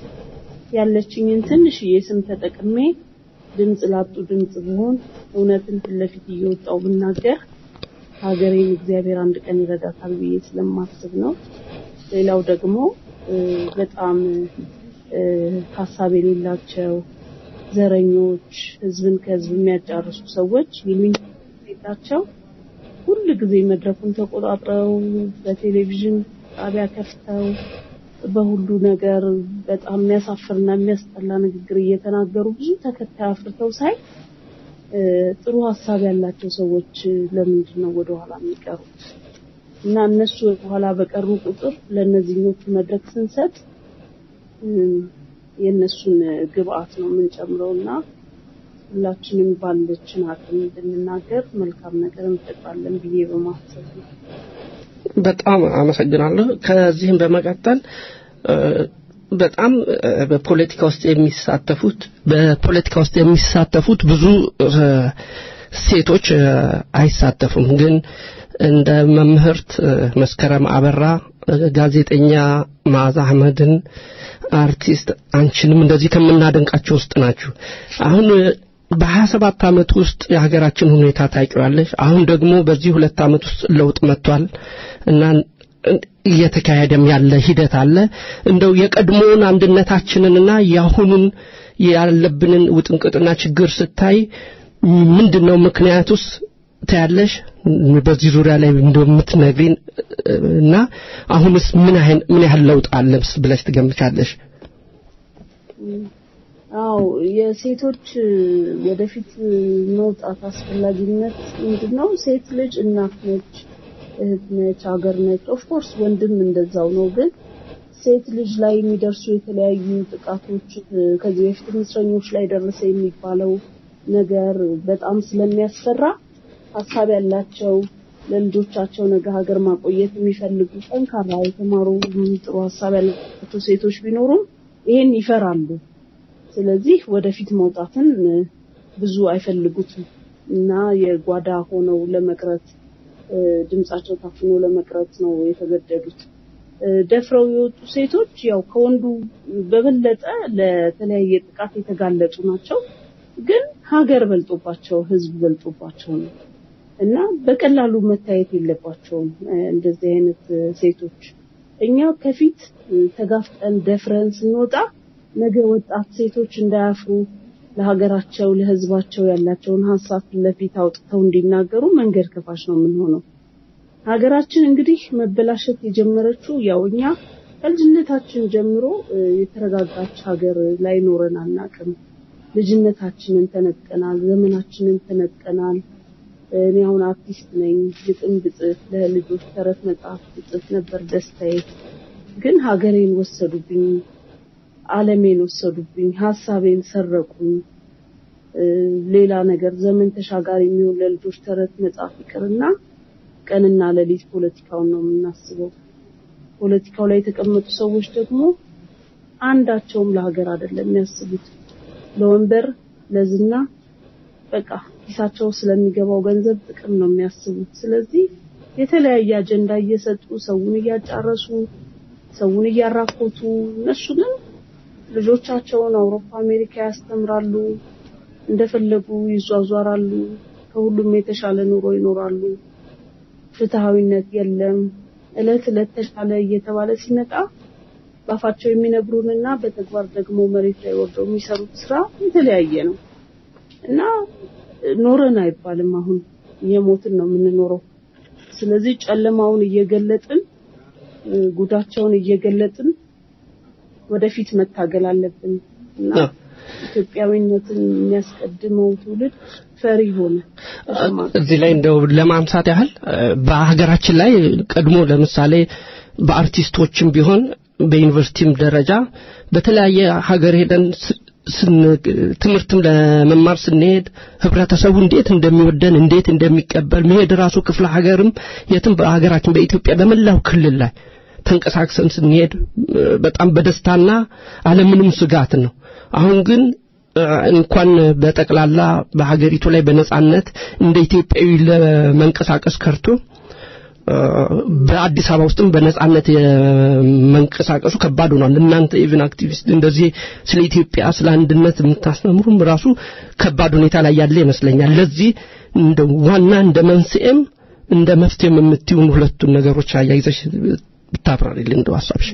ያለችኝን ትንሽዬ ስም ተጠቅሜ ድምፅ ላጡ ድምፅ ብሆን እውነትን ፊት ለፊት እየወጣው ብናገር ሀገሬን እግዚአብሔር አንድ ቀን ይረዳታል ብዬ ስለማስብ ነው። ሌላው ደግሞ እ፣ በጣም እ፣ ሀሳብ የሌላቸው ዘረኞች፣ ህዝብን ከህዝብ የሚያጫርሱ ሰዎች ይሉኝ የላቸው ሁል ጊዜ መድረኩን ተቆጣጥረው በቴሌቪዥን ጣቢያ ከፍተው በሁሉ ነገር በጣም የሚያሳፍርና የሚያስጠላ ንግግር እየተናገሩ ብዙ ተከታይ አፍርተው ሳይ እ፣ ጥሩ ሀሳብ ያላቸው ሰዎች ለምንድን ነው ወደኋላ የሚቀሩት? እና እነሱ ወደኋላ በቀሩ ቁጥር ለእነዚህኞቹ መድረክ ስንሰጥ እ፣ የእነሱን ግብአት ነው የምንጨምረው እና ሁላችንም ባለችን አቅም ብንናገር መልካም ነገር እንፈጥራለን ብዬ በማሰብ ነው። በጣም አመሰግናለሁ። ከዚህም በመቀጠል እ፣ በጣም እ፣ በፖለቲካ ውስጥ የሚሳተፉት በፖለቲካ ውስጥ የሚሳተፉት ብዙ እ፣ ሴቶች እ፣ አይሳተፉም። ግን እንደ መምህርት እ፣ መስከረም አበራ፣ እ፣ ጋዜጠኛ መዓዛ አህመድን፣ አርቲስት አንቺንም እንደዚህ ከምናደንቃቸው ውስጥ ናችሁ። አሁን እ፣ በሀያ ሰባት ዓመት ውስጥ የሀገራችን ሁኔታ ታውቂዋለሽ። አሁን ደግሞ በዚህ ሁለት ዓመት ውስጥ ለውጥ መጥቷል እና እየተካሄደም ያለ ሂደት አለ። እንደው የቀድሞውን አንድነታችንንና የአሁኑን ያለብንን ውጥንቅጥና ችግር ስታይ ምንድን ነው ምክንያቱስ ታያለሽ? በዚህ ዙሪያ ላይ እንደው የምትነግሪን እና አሁንስ ምን ያህል ምን ያህል ለውጥ አለ ብለሽ ትገምቻለሽ? አዎ የሴቶች ወደፊት መውጣት አስፈላጊነት ምንድነው? ሴት ልጅ እናት ነች፣ እህት ነች፣ ሀገር ነች። ኦፍኮርስ ወንድም እንደዛው ነው። ግን ሴት ልጅ ላይ የሚደርሱ የተለያዩ ጥቃቶች ከዚህ በፊት እስረኞች ላይ ደረሰ የሚባለው ነገር በጣም ስለሚያስፈራ ሀሳብ ያላቸው ለልጆቻቸው ነገ ሀገር ማቆየት የሚፈልጉ ጠንካራ የተማሩ ጥሩ ሀሳብ ያላቸው ሴቶች ቢኖሩም ይሄን ይፈራሉ። ስለዚህ ወደፊት መውጣትን ብዙ አይፈልጉትም እና የጓዳ ሆነው ለመቅረት እ፣ ድምጻቸው ታፍኖ ለመቅረት ነው የተገደዱት። እ፣ ደፍረው የወጡ ሴቶች ያው ከወንዱ በበለጠ ለተለያየ ጥቃት የተጋለጡ ናቸው። ግን ሀገር በልጦባቸው ህዝብ በልጦባቸው ነው እና በቀላሉ መታየት የለባቸውም እ፣ እንደዚህ አይነት እ፣ ሴቶች እኛ ከፊት እ፣ ተጋፍጠን ደፍረን ስንወጣ ነገ ወጣት ሴቶች እንዳያፍሩ ለሀገራቸው ለህዝባቸው ያላቸውን ሀሳብ ፊት ለፊት አውጥተው እንዲናገሩ መንገድ ከፋሽ ነው የምንሆነው። ሀገራችን እንግዲህ መበላሸት የጀመረችው ያው እኛ ከልጅነታችን ጀምሮ እ፣ የተረጋጋች ሀገር ላይ ኖረን አናውቅም። ልጅነታችንን ተነጥቀናል፣ ዘመናችንን ተነጥቀናል። እኔ አሁን አርቲስት ነኝ። ግጥም ብጽፍ ለልጆች ተረት መጽሐፍ ብጽፍ ነበር ደስታዬ። ግን ሀገሬን ወሰዱብኝ፣ ዓለሜን ወሰዱብኝ፣ ሀሳቤን ሰረቁኝ። እ፣ ሌላ ነገር ዘመን ተሻጋሪ የሚሆን ለልጆች ተረት መጽሐፍ ይቅርና ቀንና ሌሊት ፖለቲካውን ነው የምናስበው። ፖለቲካው ላይ የተቀመጡ ሰዎች ደግሞ አንዳቸውም ለሀገር አይደለም የሚያስቡት፣ ለወንበር ለዝና በቃ ኪሳቸው ስለሚገባው ገንዘብ ጥቅም ነው የሚያስቡት። ስለዚህ የተለያየ አጀንዳ እየሰጡ ሰውን እያጫረሱ ሰውን እያራኮቱ እነሱ ግን ልጆቻቸውን አውሮፓ፣ አሜሪካ ያስተምራሉ፣ እንደፈለጉ ይዟዟራሉ፣ ከሁሉም የተሻለ ኑሮ ይኖራሉ። ፍትሃዊነት የለም። እለት እለት ተሻለ እየተባለ ሲመጣ ባፋቸው የሚነግሩንና በተግባር ደግሞ መሬት ላይ ወርደው የሚሰሩት ስራ የተለያየ ነው እና ኖረን አይባልም። አሁን የሞትን ነው የምንኖረው። ስለዚህ ጨለማውን እየገለጥን እ፣ ጉዳቸውን እየገለጥን ወደፊት መታገል አለብን እና አዎ። ኢትዮጵያዊነትን የሚያስቀድመው ትውልድ ፈሪ ሆነ። ተሸማቀቀ። እዚህ ላይ እንደው ለማንሳት ያህል እ፣ በሀገራችን ላይ ቀድሞ ለምሳሌ በአርቲስቶችም ቢሆን በዩኒቨርሲቲም ደረጃ በተለያየ ሀገር ሄደን ስ- ስን ትምህርትም ለመማር ስንሄድ ህብረተሰቡ እንዴት እንደሚወደን እንዴት እንደሚቀበል መሄድ ራሱ ክፍለ ሀገርም የትም በሀገራችን በኢትዮጵያ በመላው ክልል ላይ ተንቀሳቅሰን ስንሄድ እ፣ በጣም በደስታና አለምንም ስጋት ነው። አሁን ግን እ፣ እንኳን በጠቅላላ በሀገሪቱ ላይ በነጻነት እንደ ኢትዮጵያዊ ለመንቀሳቀስ ከርቶ እ፣ በአዲስ አበባ ውስጥም በነጻነት የመንቀሳቀሱ ከባድ ሆኗል። እናንተ ኢቭን አክቲቪስት እንደዚህ ስለ ኢትዮጵያ ስለ አንድነት የምታስተምሩም ራሱ ከባድ ሁኔታ ላይ ያለ ይመስለኛል። ለዚህ እንደ ዋና እንደ መንስኤም እንደ መፍትሄም የምትይውን ሁለቱን ነገሮች አያይዘሽ ብታብራሪልን እንደው ሀሳብሽ።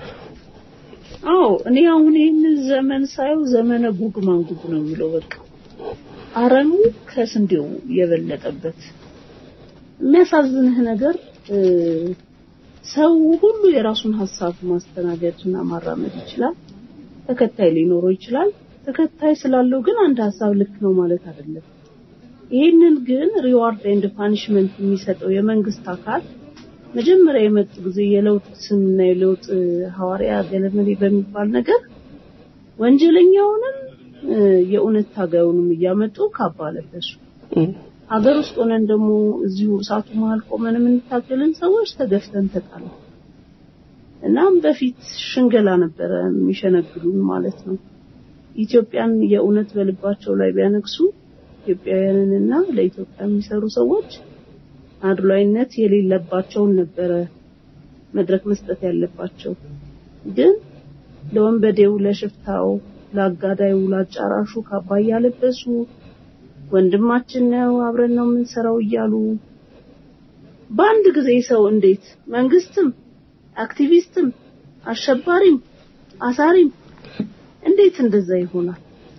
አዎ እኔ አሁን ይህንን ዘመን ሳየው ዘመነ ጉግ ማንጉግ ነው የሚለው በቃ አረሙ ከስንዴው የበለጠበት የሚያሳዝንህ ነገር እ፣ ሰው ሁሉ የራሱን ሀሳብ ማስተናገድ እና ማራመድ ይችላል። ተከታይ ሊኖረው ይችላል። ተከታይ ስላለው ግን አንድ ሀሳብ ልክ ነው ማለት አይደለም። ይህንን ግን ሪዋርድ ኤንድ ፓኒሽመንት የሚሰጠው የመንግስት አካል መጀመሪያ የመጡ ጊዜ የለውጥ ስምና የለውጥ እ፣ ሐዋርያ ገለመሌ በሚባል ነገር ወንጀለኛውንም እ፣ የእውነት ታጋዩንም እያመጡ ካባ ለበሱ። ሀገር ውስጥ ሆነን ደግሞ እዚሁ እሳቱ መሀል ቆመን የምንታገልን ሰዎች ተገፍተን ተጣለ። እናም በፊት ሽንገላ ነበረ የሚሸነግሉን ማለት ነው። ኢትዮጵያን የእውነት በልባቸው ላይ ቢያነግሱ ኢትዮጵያውያንንና ለኢትዮጵያ የሚሰሩ ሰዎች አድሏይነት የሌለባቸውን ነበረ መድረክ መስጠት ያለባቸው። ግን ለወንበዴው፣ ለሽፍታው፣ ለአጋዳዩ፣ ለአጫራሹ ካባ እያለበሱ ወንድማችን ነው አብረን ነው የምንሰራው እያሉ በአንድ ጊዜ ሰው እንዴት መንግስትም አክቲቪስትም አሸባሪም አሳሪም እንዴት እንደዛ ይሆናል?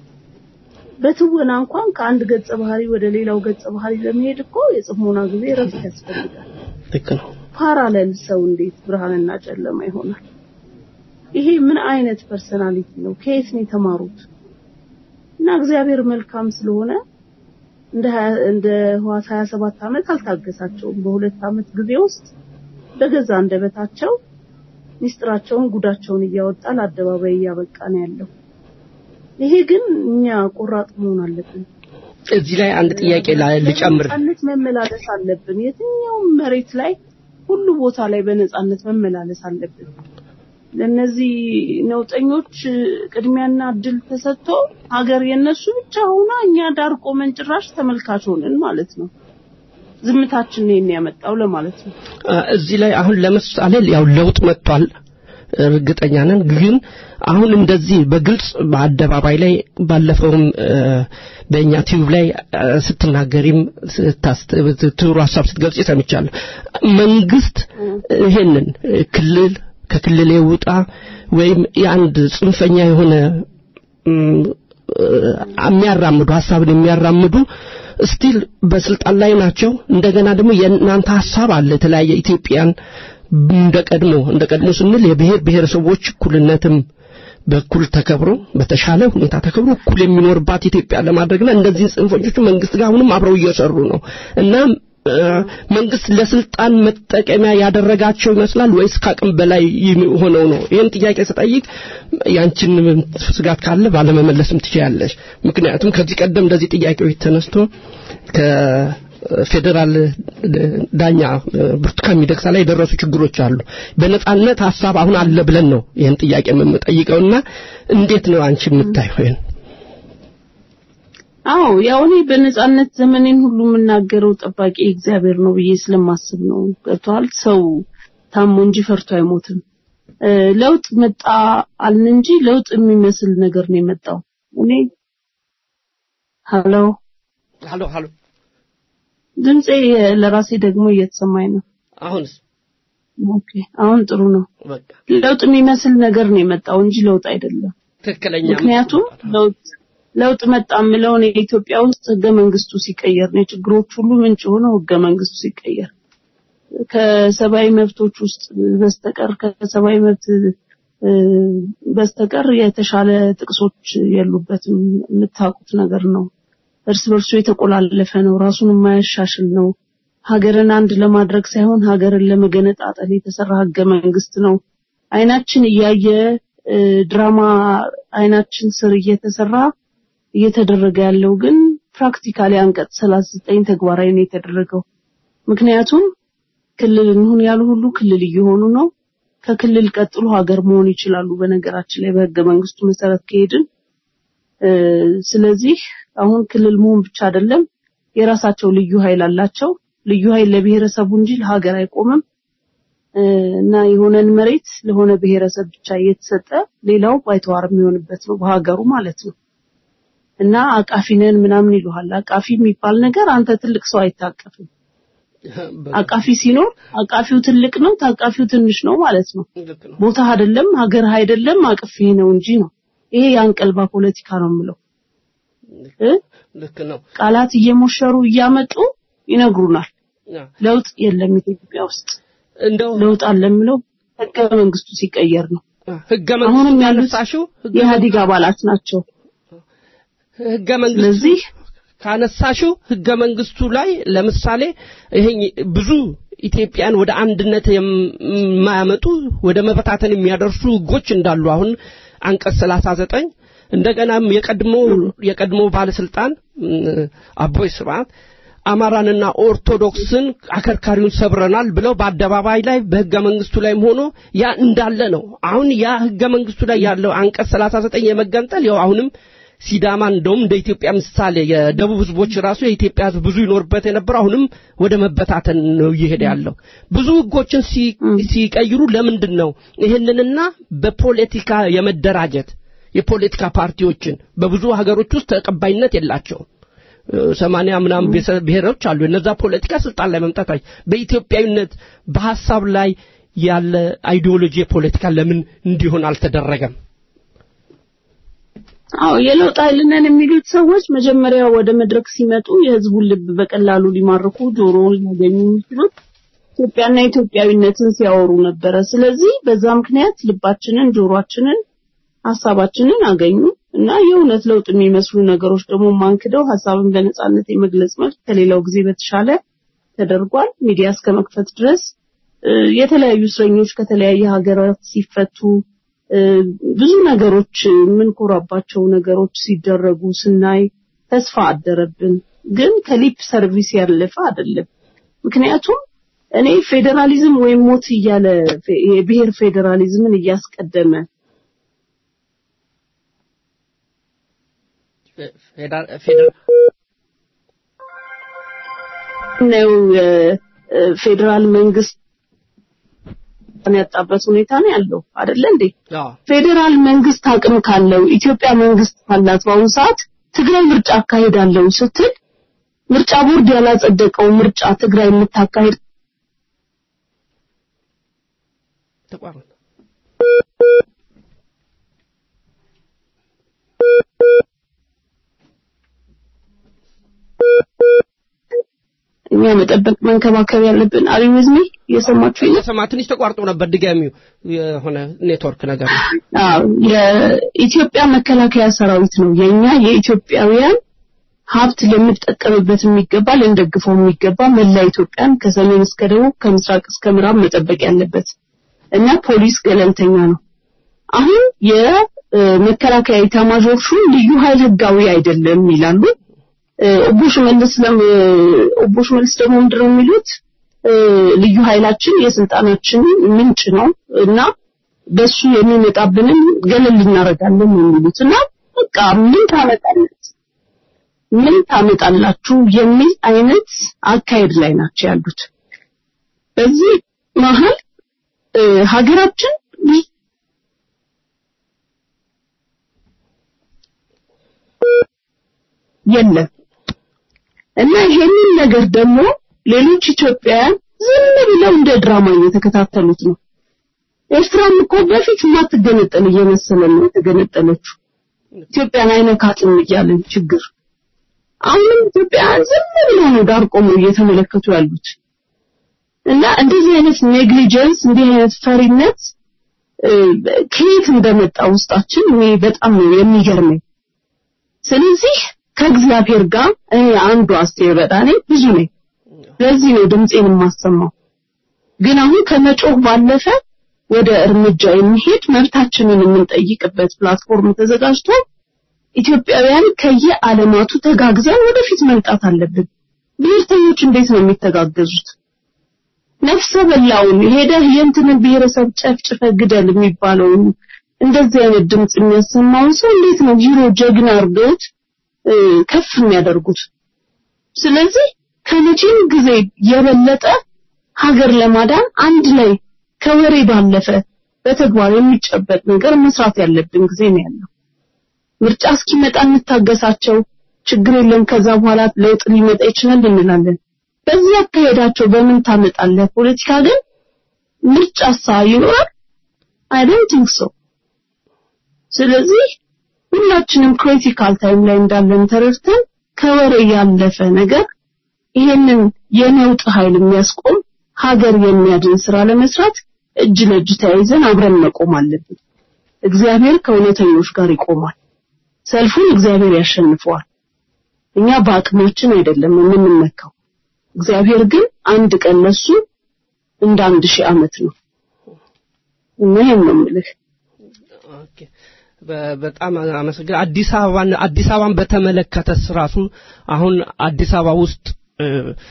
በትወና እንኳን ከአንድ ገጸ ባህሪ ወደ ሌላው ገጸ ባህሪ ለመሄድ እኮ የጽሞና ጊዜ ረፍት ያስፈልጋል። ልክ ነው። ፓራለል ሰው እንዴት ብርሃንና ጨለማ ይሆናል? ይሄ ምን አይነት ፐርሰናሊቲ ነው? ከየት ነው የተማሩት? እና እግዚአብሔር መልካም ስለሆነ እንደ ሀያ- እንደ ህዋስ 27 ዓመት አልታገሳቸውም። በሁለት ዓመት ጊዜ ውስጥ በገዛ አንደበታቸው ሚስጥራቸውን ጉዳቸውን እያወጣ ለአደባባይ እያበቃ ነው ያለው። ይሄ ግን እኛ ቆራጥ መሆን አለብን። እዚህ ላይ አንድ ጥያቄ ላ- ልጨምር። በነጻነት መመላለስ አለብን። የትኛውም መሬት ላይ ሁሉ ቦታ ላይ በነጻነት መመላለስ አለብን። ለነዚህ ነውጠኞች ቅድሚያና እድል ተሰጥቶ ሀገር የነሱ ብቻ ሆና እኛ ዳር ቆመን ጭራሽ ተመልካች ሆነን ማለት ነው። ዝምታችን ነው ያመጣው ለማለት ነው። አ፣ እዚህ ላይ አሁን ለምሳሌ ያው ለውጥ መጥቷል እርግጠኛ ነን። ግን አሁን እንደዚህ በግልጽ በአደባባይ ላይ ባለፈውም እ፣ በእኛ ቲዩብ ላይ እ፣ ስትናገሪም ስታስት- ትሩ ሀሳብ ስትገልጽ ሰምቻለሁ። መንግስት ይሄንን እ፣ ክልል ከክልል ውጣ ወይም የአንድ ጽንፈኛ የሆነ እም፣ እ፣ የሚያራምዱ ሀሳብን የሚያራምዱ ስቲል በስልጣን ላይ ናቸው። እንደገና ደግሞ የእናንተ ሀሳብ አለ የተለያየ ኢትዮጵያን እንደ ቀድሞ እንደ ቀድሞ ስንል የብሔር ብሔረሰቦች እኩልነትም በኩል ተከብሮ በተሻለ ሁኔታ ተከብሮ እኩል የሚኖርባት ኢትዮጵያ ለማድረግና እንደዚህ ጽንፈኞቹ መንግስት ጋር አሁንም አብረው እየሰሩ ነው እና እ፣ መንግስት ለስልጣን መጠቀሚያ ያደረጋቸው ይመስላል ወይስ ከአቅም በላይ ይም- ሆነው ነው? ይህን ጥያቄ ስጠይቅ ያንቺን ስጋት ካለ ባለመመለስም ትችያለሽ። ምክንያቱም ከዚህ ቀደም እንደዚህ ጥያቄዎች ተነስቶ ከፌዴራል ዳኛ ብርቱካን ሚደቅሳ ላይ የደረሱ ችግሮች አሉ። በነጻነት ሀሳብ አሁን አለ ብለን ነው ይህን ጥያቄ የምንጠይቀውና እንዴት ነው አንቺ የምታየው ይህን? አዎ ያው እኔ በነጻነት ዘመኔን ሁሉ የምናገረው ጠባቂ እግዚአብሔር ነው ብዬ ስለማስብ ነው። ገብቷል። ሰው ታሞ እንጂ ፈርቶ አይሞትም። እ፣ ለውጥ መጣ አልን እንጂ ለውጥ የሚመስል ነገር ነው የመጣው። እኔ ሀሎ ሀሎ ሀሎ ድምጼ ለራሴ ደግሞ እየተሰማኝ ነው። አሁንስ ኦኬ አሁን ጥሩ ነው። በቃ ለውጥ የሚመስል ነገር ነው የመጣው እንጂ ለውጥ አይደለም። ትክክለኛ ምክንያቱም ለውጥ ለውጥ መጣ የምለው እኔ ኢትዮጵያ ውስጥ ህገ መንግስቱ ሲቀየር ነው የችግሮች ሁሉ ምንጭ የሆነው ህገ መንግስቱ ሲቀየር ከሰብአዊ መብቶች ውስጥ በስተቀር ከሰብአዊ መብት እ፣ በስተቀር የተሻለ ጥቅሶች የሉበትም። የምታውቁት ነገር ነው። እርስ በርሱ የተቆላለፈ ነው። ራሱን የማያሻሽል ነው። ሀገርን አንድ ለማድረግ ሳይሆን ሀገርን ለመገነጣጠል የተሰራ ህገ መንግስት ነው። አይናችን እያየ እ፣ ድራማ አይናችን ስር እየተሰራ እየተደረገ ያለው ግን ፕራክቲካሊ አንቀጽ 39 ተግባራዊ ነው የተደረገው። ምክንያቱም ክልል እንሁን ያሉ ሁሉ ክልል እየሆኑ ነው። ከክልል ቀጥሎ ሀገር መሆን ይችላሉ። በነገራችን ላይ በህገ መንግስቱ መሰረት ከሄድን እ፣ ስለዚህ አሁን ክልል መሆን ብቻ አይደለም፣ የራሳቸው ልዩ ኃይል አላቸው። ልዩ ኃይል ለብሔረሰቡ እንጂ ለሀገር አይቆምም እ፣ እና የሆነን መሬት ለሆነ ብሔረሰብ ብቻ እየተሰጠ ሌላው ባይተዋር የሚሆንበት ነው በሀገሩ ማለት ነው። እና አቃፊ ነን ምናምን ይሉሃል። አቃፊ የሚባል ነገር አንተ ትልቅ ሰው አይታቀፍም። አቃፊ ሲኖር አቃፊው ትልቅ ነው፣ ታቃፊው ትንሽ ነው ማለት ነው። ልክ ነው። ቦታ አይደለም፣ ሀገር አይደለም፣ አቅፌ ነው እንጂ ነው። ይሄ የአንቀልባ ፖለቲካ ነው የምለው እ ልክ ነው። ቃላት እየሞሸሩ እያመጡ ይነግሩናል። ያ፣ ለውጥ የለም ኢትዮጵያ ውስጥ። እንደው ለውጥ አለ የምለው ህገ መንግስቱ ሲቀየር ነው። ህገ አሁንም መንግስቱ ያሉት ያነሳሽው ህገ የኢህአዴግ አባላት ናቸው። ህገ መንግስቱ ስለዚህ ካነሳሽው ህገ መንግስቱ ላይ ለምሳሌ ይሄ ብዙ ኢትዮጵያን ወደ አንድነት የማያመጡ ወደ መበታተን የሚያደርሱ ህጎች እንዳሉ አሁን አንቀጽ 39 እንደገናም የቀድሞ የቀድሞ ባለስልጣን እም፣ አቦይ ስብዓት አማራንና ኦርቶዶክስን አከርካሪውን ሰብረናል ብለው በአደባባይ ላይ በህገ መንግስቱ ላይም ሆኖ ያ እንዳለ ነው። አሁን ያ ህገ መንግስቱ ላይ ያለው አንቀጽ 39 የመገንጠል ያው አሁንም ሲዳማ እንደውም እንደ ኢትዮጵያ ምሳሌ የደቡብ ህዝቦች ራሱ የኢትዮጵያ ህዝብ ብዙ ይኖርበት የነበረው አሁንም ወደ መበታተን ነው እየሄደ ያለው። ብዙ ህጎችን ሲ- ሲቀይሩ ለምንድን ነው ይህንንና በፖለቲካ የመደራጀት የፖለቲካ ፓርቲዎችን በብዙ ሀገሮች ውስጥ ተቀባይነት የላቸውም። ሰማንያ ምናምን ብሔረ- ብሔሮች አሉ። እነዛ ፖለቲካ ስልጣን ላይ መምጣት አይ- በኢትዮጵያዊነት በሀሳብ ላይ ያለ አይዲዮሎጂ የፖለቲካ ለምን እንዲሆን አልተደረገም? አዎ የለውጥ ኃይል ነን የሚሉት ሰዎች መጀመሪያ ወደ መድረክ ሲመጡ የህዝቡን ልብ በቀላሉ ሊማርኩ ጆሮውን ሊያገኙ የሚችሉት ኢትዮጵያና ኢትዮጵያዊነትን ሲያወሩ ነበረ። ስለዚህ በዛ ምክንያት ልባችንን፣ ጆሮአችንን፣ ሀሳባችንን አገኙ እና የእውነት ለውጥ የሚመስሉ ነገሮች ደግሞ ማንክደው ሀሳብን በነጻነት የመግለጽ መብት ከሌላው ጊዜ በተሻለ ተደርጓል። ሚዲያ እስከ መክፈት ድረስ እ፣ የተለያዩ እስረኞች ከተለያየ ሀገራት ሲፈቱ እ፣ ብዙ ነገሮች የምንኮራባቸው ነገሮች ሲደረጉ ስናይ ተስፋ አደረብን። ግን ከሊፕ ሰርቪስ ያለፈ አይደለም። ምክንያቱም እኔ ፌዴራሊዝም ወይም ሞት እያለ ፌ- የብሔር ፌዴራሊዝምን እያስቀደመ ፌዴራል ፌዴራል ነው ፌዴራል መንግስት ያጣበት ሁኔታ ነው ያለው አይደለ እንዴ? አዎ ፌዴራል መንግስት አቅም ካለው ኢትዮጵያ መንግስት ካላት በአሁኑ ሰዓት ትግራይ ምርጫ አካሄዳለሁ ስትል ምርጫ ቦርድ ያላጸደቀው ምርጫ ትግራይ የምታካሄድ ተቋረጠ። እኛ መጠበቅ መንከባከብ ያለብን አሪዝሚ እየሰማችሁ ነው? የሰማ ትንሽ ተቋርጦ ነበር። ድጋሚው የሆነ ኔትወርክ ነገር ነው። አዎ የኢትዮጵያ መከላከያ ሰራዊት ነው የኛ የኢትዮጵያውያን ሀብት ልንጠቀምበት የሚገባ ልንደግፈው የሚገባ መላ ኢትዮጵያን ከሰሜን እስከ ደቡብ ከምስራቅ እስከ ምዕራብ መጠበቅ ያለበት እና ፖሊስ ገለልተኛ ነው። አሁን የመከላከያ ኤታማዦር ሹም ልዩ ኃይል ህጋዊ አይደለም ይላሉ። ኦቦ ሽመልስ ለም ኦቦ ሽመልስ ደግሞ ምንድን ነው የሚሉት ልዩ ኃይላችን የስልጣናችን ምንጭ ነው እና በሱ የሚመጣብንን ገለል እናደርጋለን ነው የሚሉት እና በቃ ምን ታመጣለት ምን ታመጣላችሁ የሚል አይነት አካሄድ ላይ ናቸው ያሉት። በዚህ መሀል ሀገራችን የለም እና ይሄንን ነገር ደግሞ ሌሎች ኢትዮጵያውያን ዝም ብለው እንደ ድራማ እየተከታተሉት ነው። ኤርትራም እኮ በፊት ማትገነጠል እየመሰለን ነው የተገነጠለችው። ኢትዮጵያን አይነካትም እያለን ችግር አሁንም ኢትዮጵያውያን ዝም ብለው ነው ዳር ቆመው እየተመለከቱ ያሉት እና እንደዚህ አይነት ኔግሊጀንስ እንዲህ አይነት ፈሪነት ከየት እንደመጣ ውስጣችን እኔ በጣም ነው የሚገርመኝ። ስለዚህ ከእግዚአብሔር ጋር እኔ አንዱ አስቴር በዳኔ ብዙ ነኝ። ለዚህ ነው ድምፄን የማሰማው። ግን አሁን ከመጮህ ባለፈ ወደ እርምጃ የሚሄድ መብታችንን የምንጠይቅበት ፕላትፎርም ተዘጋጅቶ ኢትዮጵያውያን ከየዓለማቱ ተጋግዘን ወደፊት መምጣት አለብን። ብሔርተኞች እንዴት ነው የሚተጋገዙት? ነፍሰ በላውን ሄደህ የእንትንን ብሔረሰብ ጨፍጭፈ ግደል የሚባለውን እንደዚህ አይነት ድምፅ የሚያሰማውን ሰው እንዴት ነው ሂሮ ጀግና አድርገውት ከፍ የሚያደርጉት? ስለዚህ ከመቼም ጊዜ የበለጠ ሀገር ለማዳን አንድ ላይ ከወሬ ባለፈ በተግባር የሚጨበጥ ነገር መስራት ያለብን ጊዜ ነው ያለው። ምርጫ እስኪመጣ እንታገሳቸው፣ ችግር የለም ከዛ በኋላ ለውጥ ሊመጣ ይችላል እንላለን። በዚህ አካሄዳቸው በምን ታመጣለህ? ፖለቲካ ግን ምርጫሳ ይኖራል? አይ ዶንት ቲንክ ሶ። ስለዚህ ሁላችንም ክሪቲካል ታይም ላይ እንዳለን ተረድተን ከወሬ ያለፈ ነገር ይሄንን የነውጥ ኃይል የሚያስቆም ሀገር የሚያድን ስራ ለመስራት እጅ ለእጅ ተያይዘን አብረን መቆም አለብን። እግዚአብሔር ከእውነተኞች ጋር ይቆማል። ሰልፉን እግዚአብሔር ያሸንፈዋል። እኛ በአቅማችን አይደለም የምንመካው። እግዚአብሔር ግን አንድ ቀን ለሱ እንደ አንድ ሺህ ዓመት ነው እና ይሄን ነው የምልህ። ኦኬ በ- በጣም አመሰግናለሁ። አዲስ አበባን አዲስ አበባን በተመለከተ ራሱ አሁን አዲስ አበባ ውስጥ እ፣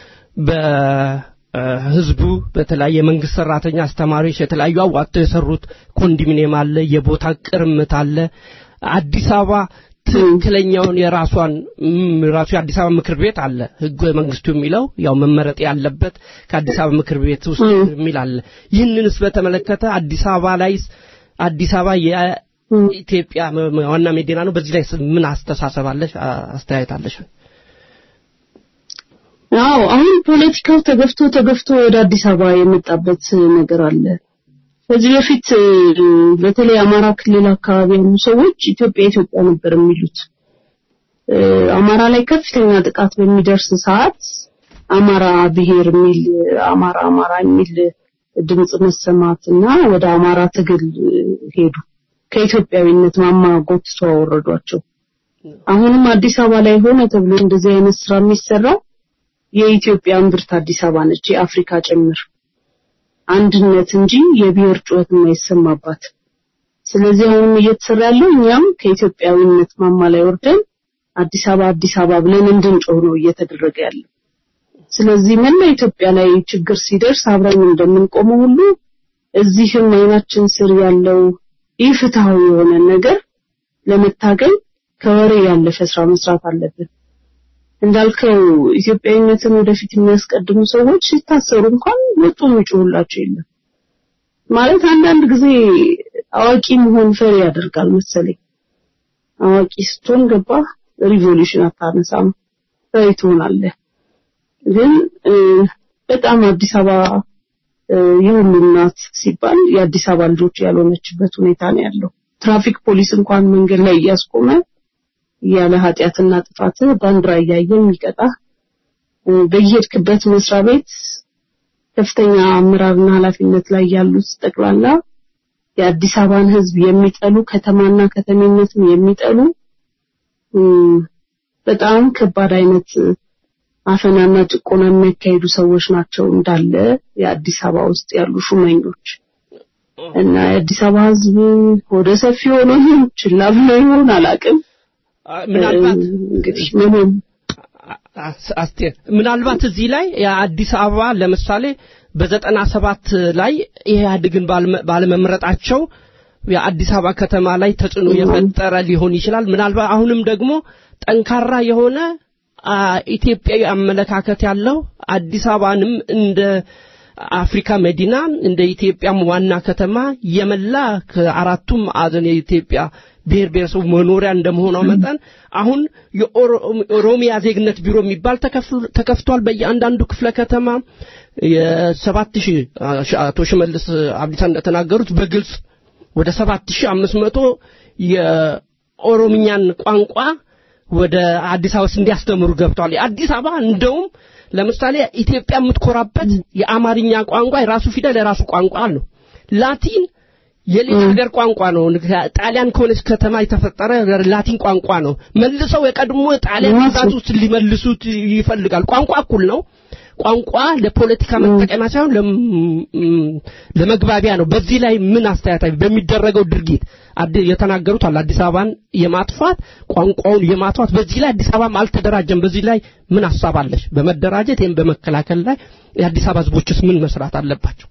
በህዝቡ በተለያየ የመንግስት ሰራተኛ፣ አስተማሪዎች የተለያዩ አዋጥተው የሰሩት ኮንዶሚኒየም አለ፣ የቦታ ቅርምት አለ። አዲስ አበባ ትክክለኛውን የራሷን ም- ራሱ የአዲስ አበባ ምክር ቤት አለ ህገ መንግስቱ የሚለው ያው መመረጥ ያለበት ከአዲስ አበባ ምክር ቤት ውስጥ የሚል አለ። ይህንንስ በተመለከተ አዲስ አበባ ላይ አዲስ አበባ የኢትዮጵያ መ- መ- ዋና መዲና ነው። በዚህ ላይ ምን አስተሳሰብ አለሽ? አ- አስተያየት አለሽ? አዎ አሁን ፖለቲካው ተገፍቶ ተገፍቶ ወደ አዲስ አበባ የመጣበት ነገር አለ። ከዚህ በፊት እ፣ በተለይ አማራ ክልል አካባቢ ያሉ ሰዎች ኢትዮጵያ ኢትዮጵያ ነበር የሚሉት። እ፣ አማራ ላይ ከፍተኛ ጥቃት በሚደርስ ሰዓት አማራ ብሔር የሚል አማራ አማራ የሚል ድምጽ መሰማት እና ወደ አማራ ትግል እ፣ ሄዱ። ከኢትዮጵያዊነት ማማ ጎትተው አወረዷቸው። አሁንም አዲስ አበባ ላይ ሆነ ተብሎ እንደዚህ አይነት ስራ የሚሰራው የኢትዮጵያ እምብርት አዲስ አበባ ነች፣ የአፍሪካ ጭምር አንድነት እንጂ የብሔር ጩኸት የማይሰማባት። ስለዚህ አሁን እየተሰራ ያለው እኛም ከኢትዮጵያዊነት ማማ ላይ ወርደን አዲስ አበባ አዲስ አበባ ብለን እንድንጮህ ነው እየተደረገ ያለው። ስለዚህ መላ ኢትዮጵያ ላይ ችግር ሲደርስ አብረን እንደምንቆመው ሁሉ እዚህም አይናችን ስር ያለው ኢፍትሃዊ የሆነ ነገር ለመታገል ከወሬ ያለፈ ስራ መስራት አለብን። እንዳልከው ኢትዮጵያዊነትን ወደፊት የሚያስቀድሙ ሰዎች ሲታሰሩ እንኳን ወጡ የሚጮሁላቸው የለም። ማለት አንዳንድ ጊዜ አዋቂ መሆን ፈሪ ያደርጋል መሰለኝ። አዋቂ ስትሆን ገባ ሪቮሉሽን አታነሳም፣ ፈሪ ትሆናለህ። ግን እ፣ በጣም አዲስ አበባ እ፣ የሁሉም ናት ሲባል የአዲስ አበባ ልጆች ያልሆነችበት ሁኔታ ነው ያለው። ትራፊክ ፖሊስ እንኳን መንገድ ላይ እያስቆመ ያለ ኃጢአትና ጥፋት ባንዲራ እያየ የሚቀጣ እ፣ በየሄድክበት መስሪያ ቤት ከፍተኛ አመራርና ኃላፊነት ላይ ያሉት ጠቅላላ የአዲስ አበባን ሕዝብ የሚጠሉ ከተማና ከተሜነትን የሚጠሉ እም፣ በጣም ከባድ አይነት አፈናና ጭቆና የሚያካሂዱ ሰዎች ናቸው እንዳለ የአዲስ አበባ ውስጥ ያሉ ሹመኞች እና የአዲስ አበባ ሕዝብ ወደ ሰፊ ሆኖ ይሁን ችላ ብሎ ይሁን አላውቅም። ምናልባት እንግዲህ ምንም አስ- አስቴር ምናልባት እዚህ ላይ የአዲስ አበባ ለምሳሌ በዘጠና ሰባት ላይ ኢህአዴግን ባልመ- ባለመምረጣቸው የአዲስ አበባ ከተማ ላይ ተጽዕኖ የፈጠረ ሊሆን ይችላል። ምናልባት አሁንም ደግሞ ጠንካራ የሆነ አ፣ ኢትዮጵያዊ አመለካከት ያለው አዲስ አበባንም እንደ አፍሪካ መዲና እንደ ኢትዮጵያም ዋና ከተማ የመላ ከአራቱም ማዕዘን የኢትዮጵያ ብሔር ብሔረሰቡ መኖሪያ እንደመሆኗ መጠን አሁን የኦሮሚያ ዜግነት ቢሮ የሚባል ተከፍሎ- ተከፍቷል በየአንዳንዱ ክፍለ ከተማ የሰባት ሺህ አቶ ሽመልስ አብዲሳ እንደተናገሩት በግልጽ ወደ ሰባት ሺህ አምስት መቶ የኦሮምኛን ቋንቋ ወደ አዲስ አበባ ውስጥ እንዲያስተምሩ ገብተዋል። የአዲስ አበባ እንደውም ለምሳሌ ኢትዮጵያ የምትኮራበት የአማርኛ ቋንቋ የራሱ ፊደል የራሱ ቋንቋ አለው። ላቲን የሌላ ሀገር ቋንቋ ነው። ጣሊያን ከሆነች ከተማ የተፈጠረ ላቲን ቋንቋ ነው። መልሰው የቀድሞ ጣሊያን ግዛት ውስጥ ሊመልሱት ይፈልጋል። ቋንቋ እኩል ነው። ቋንቋ ለፖለቲካ መጠቀሚያ ሳይሆን ለም- ለመግባቢያ ነው። በዚህ ላይ ምን አስተያየት በሚደረገው ድርጊት አድ- የተናገሩት አለ አዲስ አበባን የማጥፋት ቋንቋውን የማጥፋት በዚህ ላይ አዲስ አበባም አልተደራጀም። በዚህ ላይ ምን ሀሳብ አለሽ? በመደራጀት ወይም በመከላከል ላይ የአዲስ አበባ ህዝቦችስ ምን መስራት አለባቸው?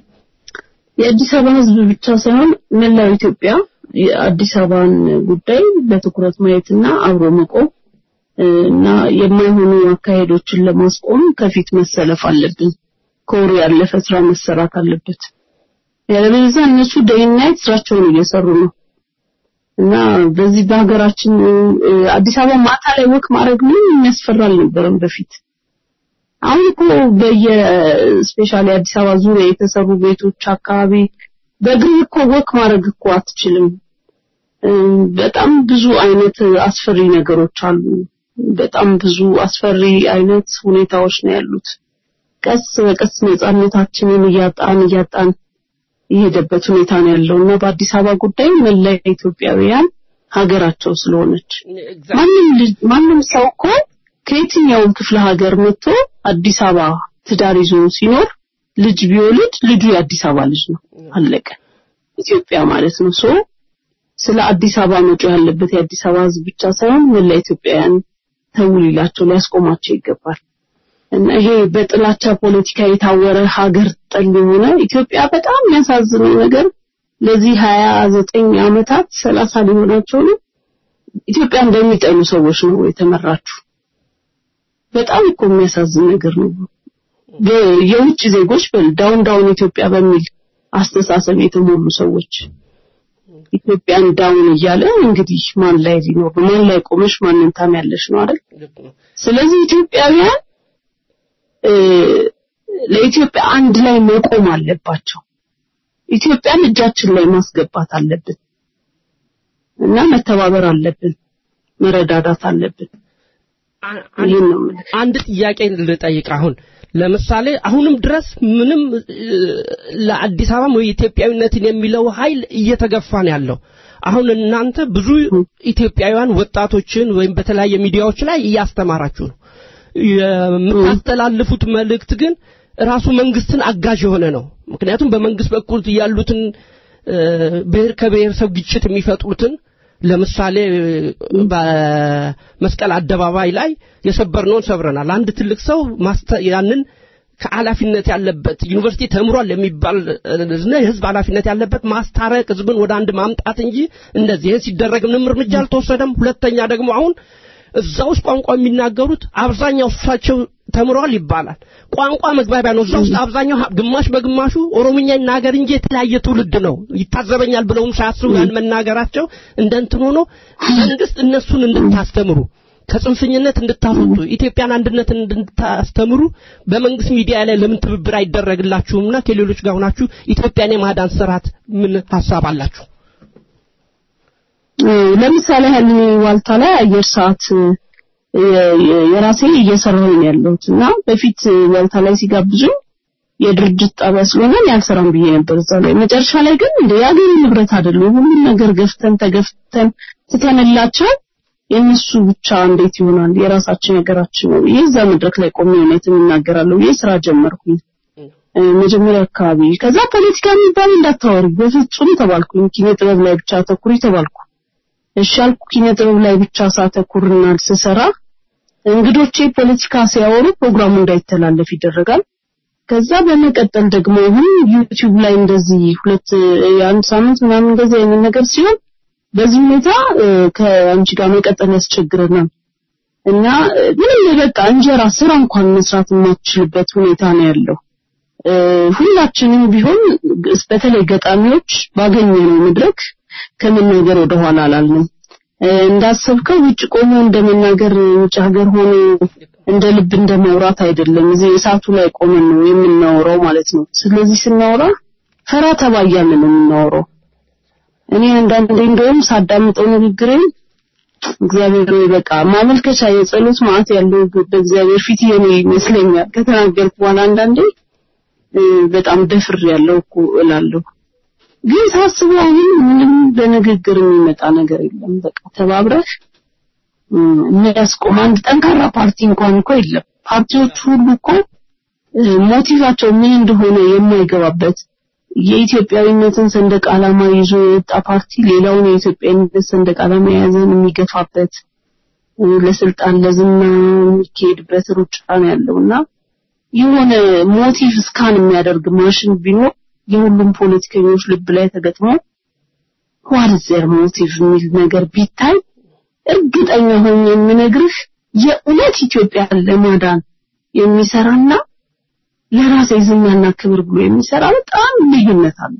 የአዲስ አበባ ህዝብ ብቻ ሳይሆን መላው ኢትዮጵያ የአዲስ አበባን ጉዳይ በትኩረት ማየትና አብሮ መቆም እ፣ እና የማይሆኑ አካሄዶችን ለማስቆም ከፊት መሰለፍ አለብን። ከወሩ ያለፈ ስራ መሰራት አለበት። ያለበለዚያ እነሱ ዴይ ናይት ስራቸውን እየሰሩ ነው እና በዚህ በሀገራችን እ፣ አዲስ አበባ ማታ ላይ ወክ ማድረግ ምንም የሚያስፈራ አልነበረም በፊት። አሁን እኮ በየስፔሻሊ አዲስ አበባ ዙሪያ የተሰሩ ቤቶች አካባቢ በእግር እኮ ወክ ማድረግ እኮ አትችልም። እ፣ በጣም ብዙ አይነት አስፈሪ ነገሮች አሉ። በጣም ብዙ አስፈሪ አይነት ሁኔታዎች ነው ያሉት። ቀስ በቀስ ነጻነታችንን እያጣን እያጣን የሄደበት ሁኔታ ነው ያለው እና በአዲስ አበባ ጉዳይ መላ ኢትዮጵያውያን ሀገራቸው ስለሆነች ማንም ልጅ ማንም ሰው እኮ ከየትኛውም ክፍለ ሀገር መጥቶ አዲስ አበባ ትዳር ይዞ ሲኖር ልጅ ቢወልድ ልጁ የአዲስ አበባ ልጅ ነው። አለቀ። ኢትዮጵያ ማለት ነው። ሶ ስለ አዲስ አበባ መጮህ ያለበት የአዲስ አበባ ሕዝብ ብቻ ሳይሆን መላ ኢትዮጵያውያን ተው ሊላቸው ሊያስቆማቸው ይገባል። እና ይሄ በጥላቻ ፖለቲካ የታወረ ሀገር ጠል የሆነ ኢትዮጵያ በጣም የሚያሳዝነው ነገር ለዚህ ሀያ ዘጠኝ ዓመታት ሰላሳ ሊሆናቸው ነው ኢትዮጵያ እንደሚጠሉ ሰዎች ነው የተመራችሁ። በጣም እኮ የሚያሳዝን ነገር ነው። በ- የውጭ ዜጎች በል ዳውን ዳውን ኢትዮጵያ በሚል አስተሳሰብ የተሞሉ ሰዎች ኢትዮጵያን ዳውን እያለ እንግዲህ ማን ላይ ሊኖር ነው? ማን ላይ ቆመሽ ማንን ታሚያለሽ ነው አይደል? ስለዚህ ኢትዮጵያውያን እ፣ ለኢትዮጵያ አንድ ላይ መቆም አለባቸው። ኢትዮጵያን እጃችን ላይ ማስገባት አለብን እና መተባበር አለብን፣ መረዳዳት አለብን። ይህን ነው የምልህ። አንድ ጥያቄ ልጠይቅ። አሁን ለምሳሌ አሁንም ድረስ ምንም እ፣ ለአዲስ አበባ ወይ ኢትዮጵያዊነትን የሚለው ኃይል እየተገፋ ነው ያለው። አሁን እናንተ ብዙ ኢትዮጵያውያን ወጣቶችን ወይም በተለያየ ሚዲያዎች ላይ እያስተማራችሁ ነው። የምታስተላልፉት መልእክት ግን ራሱ መንግስትን አጋዥ የሆነ ነው። ምክንያቱም በመንግስት በኩል ያሉትን እ፣ ብሔር ከብሔረሰብ ግጭት የሚፈጥሩትን ለምሳሌ በመስቀል አደባባይ ላይ የሰበርነውን ሰብረናል። አንድ ትልቅ ሰው ማስተ- ያንን ከኃላፊነት ያለበት ዩኒቨርሲቲ ተምሯል የሚባል እና የህዝብ ኃላፊነት ያለበት ማስታረቅ፣ ህዝብን ወደ አንድ ማምጣት እንጂ እንደዚህ ይህን ሲደረግ ምንም እርምጃ አልተወሰደም። ሁለተኛ ደግሞ አሁን እዛ ውስጥ ቋንቋ የሚናገሩት አብዛኛው እሳቸው ተምረዋል ይባላል። ቋንቋ መግባቢያ ነው። እዛ ውስጥ አብዛኛው ሀ- ግማሽ በግማሹ ኦሮምኛ ይናገር እንጂ የተለያየ ትውልድ ነው። ይታዘበኛል ብለውም ሳያስቡ ያን መናገራቸው እንደ እንትን ሆኖ መንግስት እነሱን እንድታስተምሩ ከጽንፈኝነት እንድታስወጡ ኢትዮጵያን አንድነትን እንድታስተምሩ በመንግስት ሚዲያ ላይ ለምን ትብብር አይደረግላችሁምና ከሌሎች ጋር ሆናችሁ ኢትዮጵያን የማዳን ስርዓት ምን ሀሳብ አላችሁ? ለምሳሌ ያህል እኔ ዋልታ ላይ አየር ሰዓት የ- የ- የራሴ እየሰራሁ ነው ያለሁት እና በፊት ዋልታ ላይ ሲጋብዙኝ የድርጅት ጣቢያ ስለሆነ እኔ አልሰራም ብዬ ነበር እዛ ላይ። መጨረሻ ላይ ግን እንደ የአገሬ ንብረት አይደለም ሁሉም ነገር ገፍተን ተገፍተን ትተንላቸው የእነሱ ብቻ እንዴት ይሆናል? የራሳችን ነገራችን ነው። ይህ እዛ መድረክ ላይ ቆሜ እውነትን እናገራለሁ ብዬ ስራ ጀመርኩኝ እ፣ መጀመሪያ አካባቢ። ከዛ ፖለቲካ የሚባል እንዳታወሪ በፍጹም ተባልኩኝ። ኪነ ጥበብ ላይ ብቻ አተኩሪ ተባልኩ። እሺ አልኩ። ኪነ ጥበብ ላይ ብቻ ሳተኩርና ስሰራ እንግዶቼ ፖለቲካ ሲያወሩ ፕሮግራሙ እንዳይተላለፍ ይደረጋል። ከዛ በመቀጠል ደግሞ አሁን ዩቲዩብ ላይ እንደዚህ ሁለት የአንድ ሳምንት ምናምን እንደዚህ አይነት ነገር ሲሆን በዚህ ሁኔታ እ፣ ከአንቺ ጋር መቀጠል ያስቸግረናል እና እ፣ ምንም በቃ እንጀራ ስራ እንኳን መስራት የማትችልበት ሁኔታ ነው ያለው። እ፣ ሁላችንም ቢሆን ግ- በተለይ ገጣሚዎች ባገኘነው መድረክ ከመናገር ወደኋላ አላልንም። እ፣ እንዳሰብከው ውጭ ቆሞ እንደመናገር ውጭ ሀገር ሆኖ እንደ ልብ እንደ ማውራት አይደለም። እዚህ እሳቱ ላይ ቆመን ነው የምናወራው ማለት ነው። ስለዚህ ስናወራ ፈራ ተባ እያልን ነው የምናወራው። እኔ አንዳንዴ እንደውም ሳዳምጠው ንግግሬን እግዚአብሔር ሆይ በቃ ማመልከቻ የጸሎት ማዕት ያለው በእግዚአብሔር ፊት የኔ ይመስለኛል። ከተናገርኩ በኋላ አንዳንዴ እ፣ በጣም ደፍር ያለው እኮ እላለሁ። ግን ሳስበው አሁን ምንም በንግግር የሚመጣ ነገር የለም። በቃ ተባብረህ እ፣ የሚያስቆም አንድ ጠንካራ ፓርቲ እንኳን እኮ የለም። ፓርቲዎቹ ሁሉ እኮ እ፣ ሞቲቫቸው ምን እንደሆነ የማይገባበት የኢትዮጵያዊነትን ሰንደቅ ዓላማ ይዞ የወጣ ፓርቲ ሌላውን የኢትዮጵያዊነት ሰንደቅ ዓላማ የያዘን የሚገፋበት እ፣ ለስልጣን ለዝና የሚካሄድበት ሩጫ ነው ያለውና የሆነ ሞቲቭ ስካን የሚያደርግ ማሽን ቢኖር የሁሉም ፖለቲከኞች ልብ ላይ ተገጥሞ ዋት ኢዝ ዜር ሞቲቭ የሚል ነገር ቢታይ እርግጠኛ ሆኜ የምነግርህ የእውነት ኢትዮጵያን ለማዳን የሚሰራና ለራሴ ዝናና ክብር ብሎ የሚሰራ በጣም ልዩነት አለ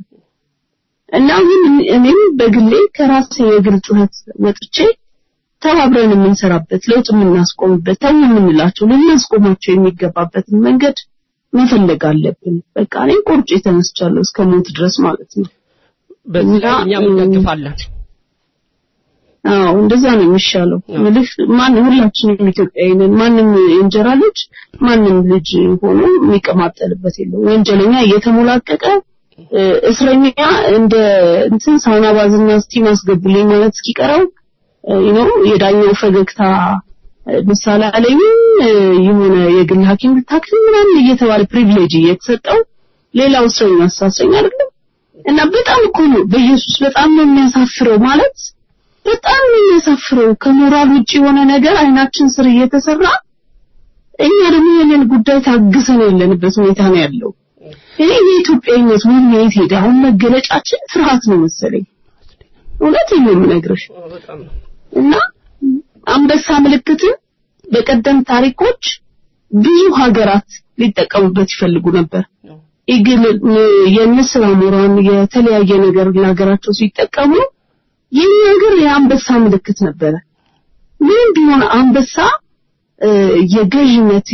እና አሁን እኔም በግሌ ከራሴ የግል ጩኸት ወጥቼ ተባብረን የምንሰራበት ለውጥ የምናስቆምበት ተው የምንላቸው ልናስቆማቸው የሚገባበትን መንገድ መፈለግ አለብን። በቃ እኔ ቆርጬ ተነስቻለሁ እስከ ሞት ድረስ ማለት ነው። በዚህ ላይ እኛም እንደግፋለን። አዎ እንደዛ ነው የሚሻለው። ምልህ ማን ሁላችንም ኢትዮጵያዊ ነን። ማንም የእንጀራ ልጅ ማንም ልጅ ሆኖ የሚቀማጠልበት የለው። ወንጀለኛ እየተሞላቀቀ እ፣ እስረኛ እንደ እንትን ሳውና ባዝና ስቲም አስገቡልኝ ማለት እስኪቀረው ዩ የዳኛው ፈገግታ እ፣ ምሳሌ አለኝ እ፣ የሆነ የግል ሐኪም ልታክም ምናምን እየተባለ ፕሪቪሌጅ እየተሰጠው ሌላው እስረኛ አሳሰኝ አይደለም እና በጣም እኮ ነው በኢየሱስ በጣም ነው የሚያሳፍረው ማለት በጣም ነው የሚያሳፍረው ከሞራል ውጭ የሆነ ነገር አይናችን ስር እየተሰራ እኛ ደግሞ የኔን ጉዳይ ታግሰን ያለንበት ሁኔታ ነው ያለው። እኔ የኢትዮጵያዊነት ምን የት ሄደ? አሁን መገለጫችን ፍርሃት ነው መሰለኝ። እውነቴን ነው የምነግርሽ። እና አንበሳ ምልክትን በቀደም ታሪኮች ብዙ ሀገራት ሊጠቀሙበት ይፈልጉ ነበር። ኢግል የንስር አሞራን የተለያየ ነገር ለሀገራቸው ሲጠቀሙ የኛ ሀገር የአንበሳ ምልክት ነበረ። ምንም ቢሆን አንበሳ እ፣ የገዥነት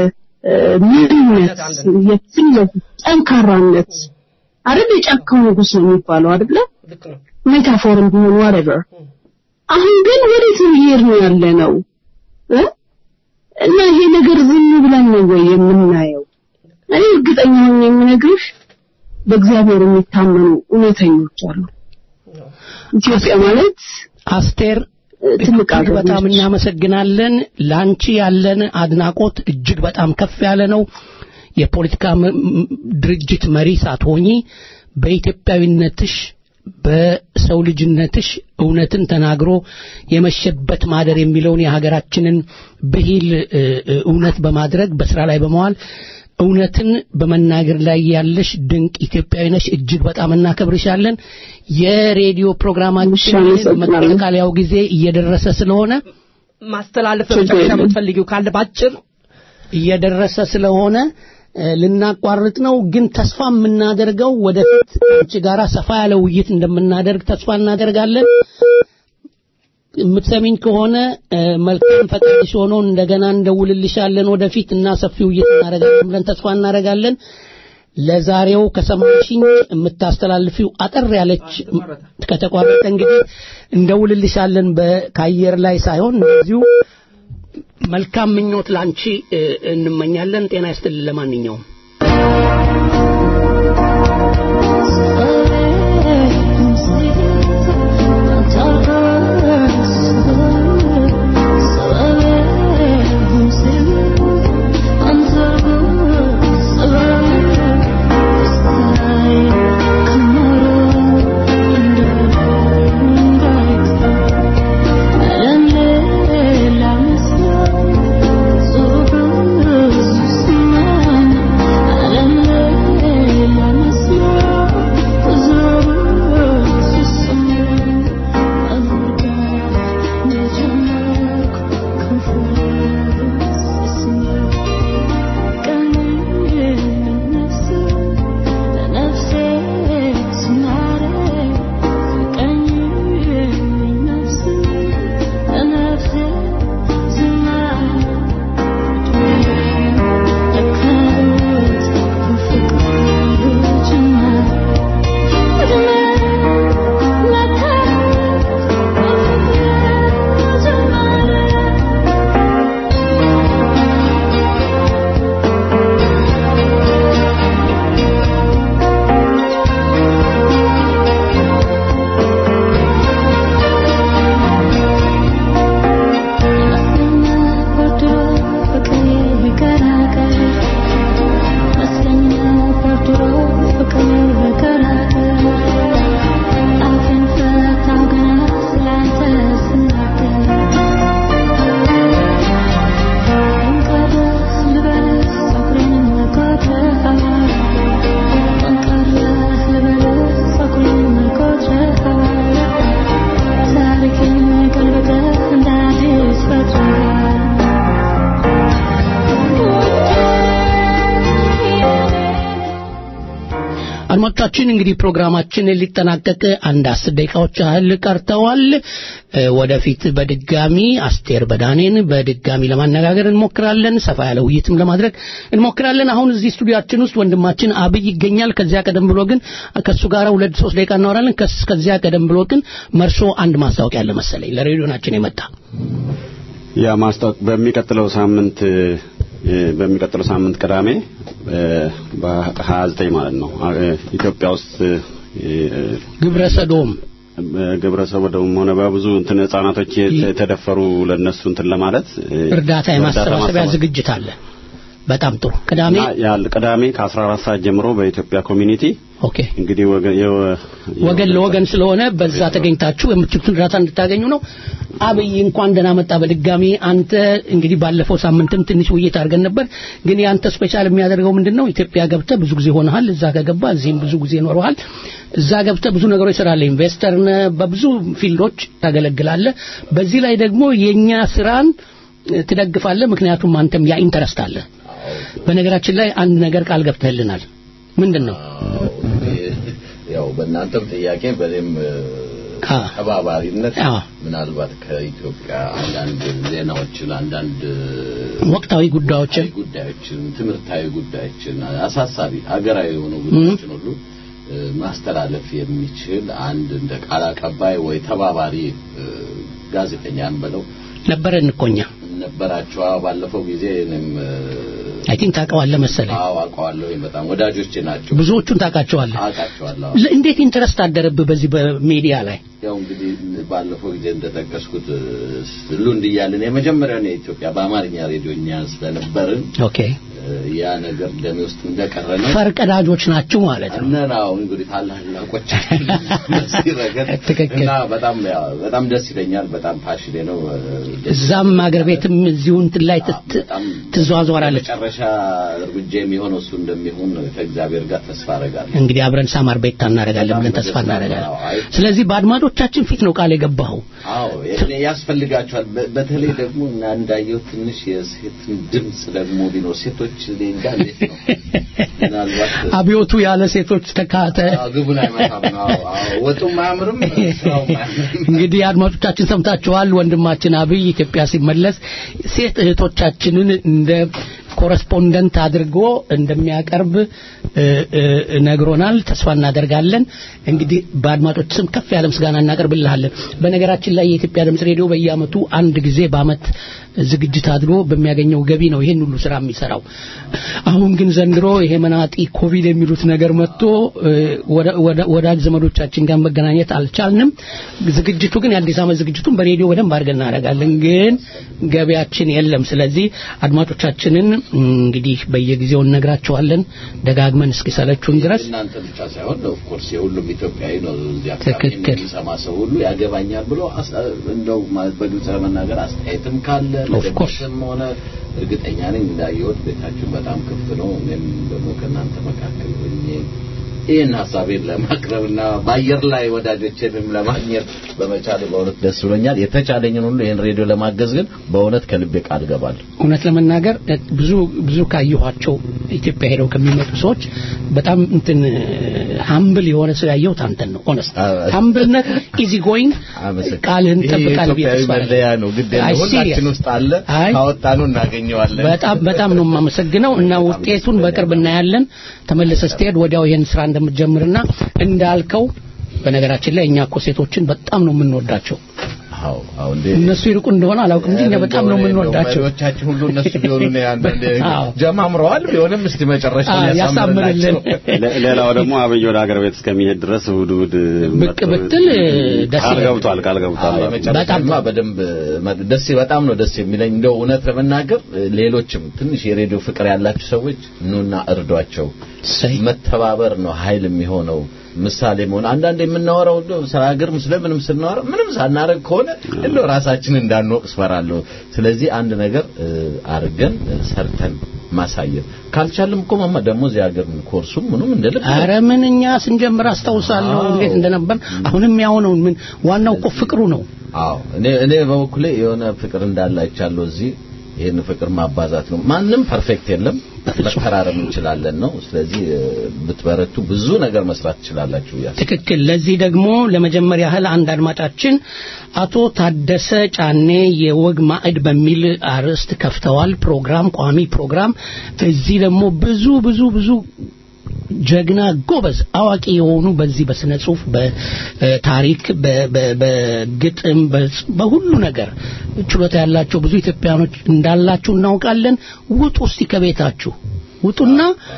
የምንነት የትልቅ ጠንካራነት አይደል የጫካው ንጉስ ነው የሚባለው አይደለ ሜታፎርም ቢሆን whatever አሁን ግን ወዴት ነው እየሄድን ያለ ነው እ? እና ይሄ ነገር ዝም ብለን ነው ወይ የምናየው እኔ እርግጠኛ ሆኜ የምነግርሽ በእግዚአብሔር የሚታመኑ እውነተኞች አሉ ኢትዮጵያ ማለት አስቴር ትልቅ እጅግ ሀገር በጣም ነች። እናመሰግናለን። ላንቺ ያለን አድናቆት እጅግ በጣም ከፍ ያለ ነው። የፖለቲካ ም- ም- ድርጅት መሪ ሳትሆኚ በኢትዮጵያዊነትሽ በሰው ልጅነትሽ እውነትን ተናግሮ የመሸበት ማደር የሚለውን የሀገራችንን ብሂል እ፣ እ፣ እውነት በማድረግ በስራ ላይ በመዋል እውነትን በመናገር ላይ ያለሽ ድንቅ ኢትዮጵያዊ ነሽ። እጅግ በጣም እናከብርሻለን። የሬዲዮ ፕሮግራማችን እሺ፣ አመሰግናለሁ። መጠቃለያው ጊዜ እየደረሰ ስለሆነ ማስተላለፍ ችግር መጨረሻ የለም። የምትፈልጊው ካለ ባጭር እየደረሰ ስለሆነ እ፣ ልናቋርጥ ነው። ግን ተስፋ የምናደርገው ወደፊት አንቺ ጋራ ሰፋ ያለ ውይይት እንደምናደርግ ተስፋ እናደርጋለን። የምትሰሚኝ ከሆነ እ፣ መልካም ፈቃድሽ ሆኖ እንደገና እንደውልልሻለን ወደፊት እና ሰፊ ውይይት እናደርጋለን ብለን ተስፋ እናደርጋለን። ለዛሬው ከሰማሽኝ የምታስተላልፊው አጠር ያለች ከተቋረጠ እንግዲህ እንደውልልሻለን በ- ከአየር ላይ ሳይሆን እንደዚሁ መልካም ምኞት ላንቺ እ፣ እንመኛለን። ጤና ይስጥልን። ለማንኛውም አድማጮቻችን እንግዲህ ፕሮግራማችን ሊጠናቀቅ አንድ አስር ደቂቃዎች ያህል ቀርተዋል። እ፣ ወደፊት በድጋሚ አስቴር በዳኔን በድጋሚ ለማነጋገር እንሞክራለን። ሰፋ ያለ ውይይትም ለማድረግ እንሞክራለን። አሁን እዚህ ስቱዲያችን ውስጥ ወንድማችን አብይ ይገኛል። ከዚያ ቀደም ብሎ ግን ከእሱ ጋር ሁለት ሶስት ደቂቃ እናወራለን። ከስ- ከዚያ ቀደም ብሎ ግን መርሶ አንድ ማስታወቂያ አለ መሰለኝ ለሬዲዮናችን የመጣ ያ ማስታወቅ በሚቀጥለው ሳምንት እ፣ በሚቀጥለው ሳምንት ቅዳሜ በ29 ማለት ነው እ፣ ኢትዮጵያ ውስጥ እ፣ ግብረ ሰዶም ግብረ ሰዶም ሆነ በብዙ እንትን ህጻናቶች የተደፈሩ ለነሱ እንትን ለማለት እ፣ እርዳታ የማሰባሰቢያ ማሰባሰብ- ዝግጅት አለ። በጣም ጥሩ። ቅዳሜ እና ያል ቅዳሜ ከ14 ሰዓት ጀምሮ በኢትዮጵያ ኮሚኒቲ ኦኬ እንግዲህ ወገን የወ- ወገን ለወገን ስለሆነ በዛ ተገኝታችሁ የምትችሉትን እርዳታ እንድታገኙ ነው። አብይ እንኳን ደህና መጣ በድጋሚ አንተ እንግዲህ ባለፈው ሳምንትም ትንሽ ውይይት አድርገን ነበር። ግን ያንተ ስፔሻል የሚያደርገው ምንድን ነው? ኢትዮጵያ ገብተህ ብዙ ጊዜ ሆነሃል። እዛ ከገባ እዚህም ብዙ ጊዜ ኖረሃል። እዛ ገብተህ ብዙ ነገሮች ስራለ ኢንቨስተር ነህ፣ በብዙ ፊልዶች ታገለግላለህ። በዚህ ላይ ደግሞ የኛ ስራን እ፣ ትደግፋለህ። ምክንያቱም አንተም ያ ኢንተረስት አለ። በነገራችን ላይ አንድ ነገር ቃል ገብተህልናል። ምንድን ነው? ያው በእናንተም ጥያቄ በእኔም አ ተባባሪነት አ ምናልባት ከኢትዮጵያ አንዳንድ ዜናዎችን አንዳንድ ወቅታዊ ጉዳዮችን ጉዳዮችን ትምህርታዊ ጉዳዮችን አሳሳቢ ሀገራዊ የሆኑ ጉዳዮችን ሁሉ እ፣ ማስተላለፍ የሚችል አንድ እንደ ቃል አቀባይ ወይ ተባባሪ እ፣ ጋዜጠኛ እንበለው ነበረን እኮ እኛ ነበራቸው። አዎ፣ ባለፈው ጊዜ እኔም እ፣ አይ ቲንክ ታውቀዋለህ መሰለኝ። አዎ አውቀዋለሁ። በጣም ወዳጆቼ ናቸው። ብዙዎቹን ታውቃቸዋለህ። አውቃቸዋለሁ። ለ- እንዴት ኢንተረስት አደረብህ በዚህ በሚዲያ ላይ? ያው እንግዲህ ባለፈው ጊዜ እንደጠቀስኩት ሉንድ እያልን የመጀመሪያውን የኢትዮጵያ በአማርኛ ሬዲዮ እኛ ስለነበርን ኦኬ እ፣ ያ ነገር ደሜ ውስጥ እንደቀረ ነው። ፈርቀዳጆች ናችሁ ማለት ነው። እነናው እንግዲህ ታላላቆቻችን በዚህ ረገድ ትክክል። እና በጣም ያው በጣም ደስ ይለኛል። በጣም ፓሽኔ ነው። እዛም አገር ቤትም እዚሁ እንትን ላይ ትት- ትዘዋዘዋለች። መጨረሻ እርምጃ የሚሆነው እሱ እንደሚሆን ከእግዚአብሔር ጋር ተስፋ አደርጋለሁ። እንግዲህ አብረን ሳማር ቤት እናደርጋለን ብለን ተስፋ እናደርጋለን። ስለዚህ በአድማጮቻችን ፊት ነው ቃል የገባኸው። አዎ እኔ ያስፈልጋቸዋል። በ- በተለይ ደግሞ እና እንዳየው ትንሽ የሴትን ድምጽ ደግሞ ቢኖር ሴቶች እኔ እንጃ እንዴት ነው ምናልባት አብዮቱ ያለ ሴቶች ተካተ አዎ፣ ግቡን አይመታም። አዎ፣ አዎ፣ ወጡም አያምርም፣ ስራውም አያምርም። እንግዲህ አድማጮቻችን ሰምታችኋል። ወንድማችን አብይ ኢትዮጵያ ሲመለስ ሴት እህቶቻችንን እንደ ኮረስፖንደንት አድርጎ እንደሚያቀርብ እ፣ እ፣ ነግሮናል። ተስፋ እናደርጋለን። እንግዲህ በአድማጮች ስም ከፍ ያለ ምስጋና እናቀርብልሃለን። በነገራችን ላይ የኢትዮጵያ ድምጽ ሬዲዮ በየአመቱ አንድ ጊዜ በአመት ዝግጅት አድርጎ በሚያገኘው ገቢ ነው ይሄን ሁሉ ስራ የሚሰራው። አሁን ግን ዘንድሮ ይሄ መናጢ ኮቪድ የሚሉት ነገር መጥቶ እ፣ ወደ- ወደ- ወዳጅ ዘመዶቻችን ጋር መገናኘት አልቻልንም። ዝግጅቱ ግን የአዲስ ዓመት ዝግጅቱን በሬዲዮ በደንብ አድርገን እናደርጋለን፣ ግን ገቢያችን የለም። ስለዚህ አድማጮቻችንን እንግዲህ በየጊዜው እነግራቸዋለን ደጋግመን እስኪሰለቹን ድረስ እናንተ ብቻ ሳይሆን ኦፍ ኮርስ የሁሉም ኢትዮጵያዊ ነው እዚህ አካባቢ ትክክል። የሚሰማ ሰው ሁሉ ያገባኛል ብሎ አስ- እንደው ማለት በግልጽ ለመናገር አስተያየትም ካለ Of course. ለደግስም ሆነ እርግጠኛ ነኝ እንዳየሁት ቤታችን በጣም ክፍት ነው። እኔም ደግሞ ከእናንተ መካከል ሆኜ ይህን ሀሳቤን ለማቅረብና በአየር ላይ ወዳጆችንም ለማግኘት በመቻል በእውነት ደስ ብሎኛል። የተቻለኝን ሁሉ ይህን ሬዲዮ ለማገዝ ግን በእውነት ከልቤ ቃል ገባለሁ። እውነት ለመናገር እ፣ ብዙ ብዙ ካየኋቸው ኢትዮጵያ ሄደው ከሚመጡ ሰዎች በጣም እንትን ሀምብል የሆነ ሰው ያየሁት አንተን ነው። ኦነስት ሀምብልነት ኢዚ ጎይንግ ቃልህን ይሄ ጠብቃል ብዬ ኢትዮጵያዊ ተስፋ አደርጋለሁ። መለያ ነው። ግድ አይ፣ የለም ሁላችን serious። ውስጥ አለ። አይ፣ ካወጣነው እናገኘዋለን። በጣም በጣም ነው የማመሰግነው እና ውጤቱን በቅርብ እናያለን። ተመለሰ ስትሄድ ወዲያው ይሄን ስራ እንደምትጀምርና እንዳልከው በነገራችን ላይ እኛ እኮ ሴቶችን በጣም ነው የምንወዳቸው። አዎ አዎ እንዴ እነሱ ይርቁ እንደሆነ አላውቅም እንጂ እኛ በጣም ነው የምንወዳቸው። መሪዎቻችን ሁሉ እነሱ ቢሆኑ ነው አንዳንዴ አዎ። ጀማምረዋል ቢሆንም እስቲ መጨረሻ አዎ፣ ያሳምርልን። ለ- ሌላው ደግሞ አብይ ወደ ሀገር ቤት እስከሚሄድ ድረስ እሑድ እሑድ ብቅ ብትል ደስ ቃል ይላል። ገብቷል ቃል ገብቷል በጣም በደንብ መ- ደስ በጣም ነው ደስ የሚለኝ እንደው እውነት ለመናገር ሌሎችም ትንሽ የሬዲዮ ፍቅር ያላችሁ ሰዎች ኑና እርዷቸው መተባበር ነው ኃይል የሚሆነው ምሳሌ መሆን አንዳንድ የምናወራው እንደው ስለ ሀገርም ስለምንም ስናወራ ምንም ሳናረግ ከሆነ እንደው ራሳችን እንዳንወቅስ ፈራለሁ ስለዚህ አንድ ነገር እ፣ አርገን እ፣ ሰርተን ማሳየት ካልቻልም እኮ ማማ ደግሞ እዚህ ሀገር ኮርሱም ምኑም እንደ ልብ ነው። አረ ምን እኛ ስንጀምር አስታውሳለሁ እንዴት እንደነበር። አሁንም ያው ነው። ምን ዋናው እኮ ፍቅሩ ነው። አዎ እኔ እኔ በበኩሌ የሆነ ፍቅር እንዳለ አይቻለሁ እዚህ ይህን ፍቅር ማባዛት ነው ማንም ፐርፌክት የለም መፈራረም እንችላለን ነው ስለዚህ እ፣ ብትበረቱ ብዙ ነገር መስራት ትችላላችሁ ብዬ አስባለሁ። ትክክል። ለዚህ ደግሞ ለመጀመሪያ ያህል አንድ አድማጫችን አቶ ታደሰ ጫኔ የወግ ማዕድ በሚል አርዕስት ከፍተዋል። ፕሮግራም ቋሚ ፕሮግራም። እዚህ ደግሞ ብዙ ብዙ ብዙ ጀግና ጎበዝ አዋቂ የሆኑ በዚህ በስነ ጽሁፍ በታሪክ በ- በ- በግጥም በጽ- በሁሉ ነገር ችሎታ ያላቸው ብዙ ኢትዮጵያኖች እንዳላችሁ እናውቃለን። ውጡ እስቲ ከቤታችሁ ውጡና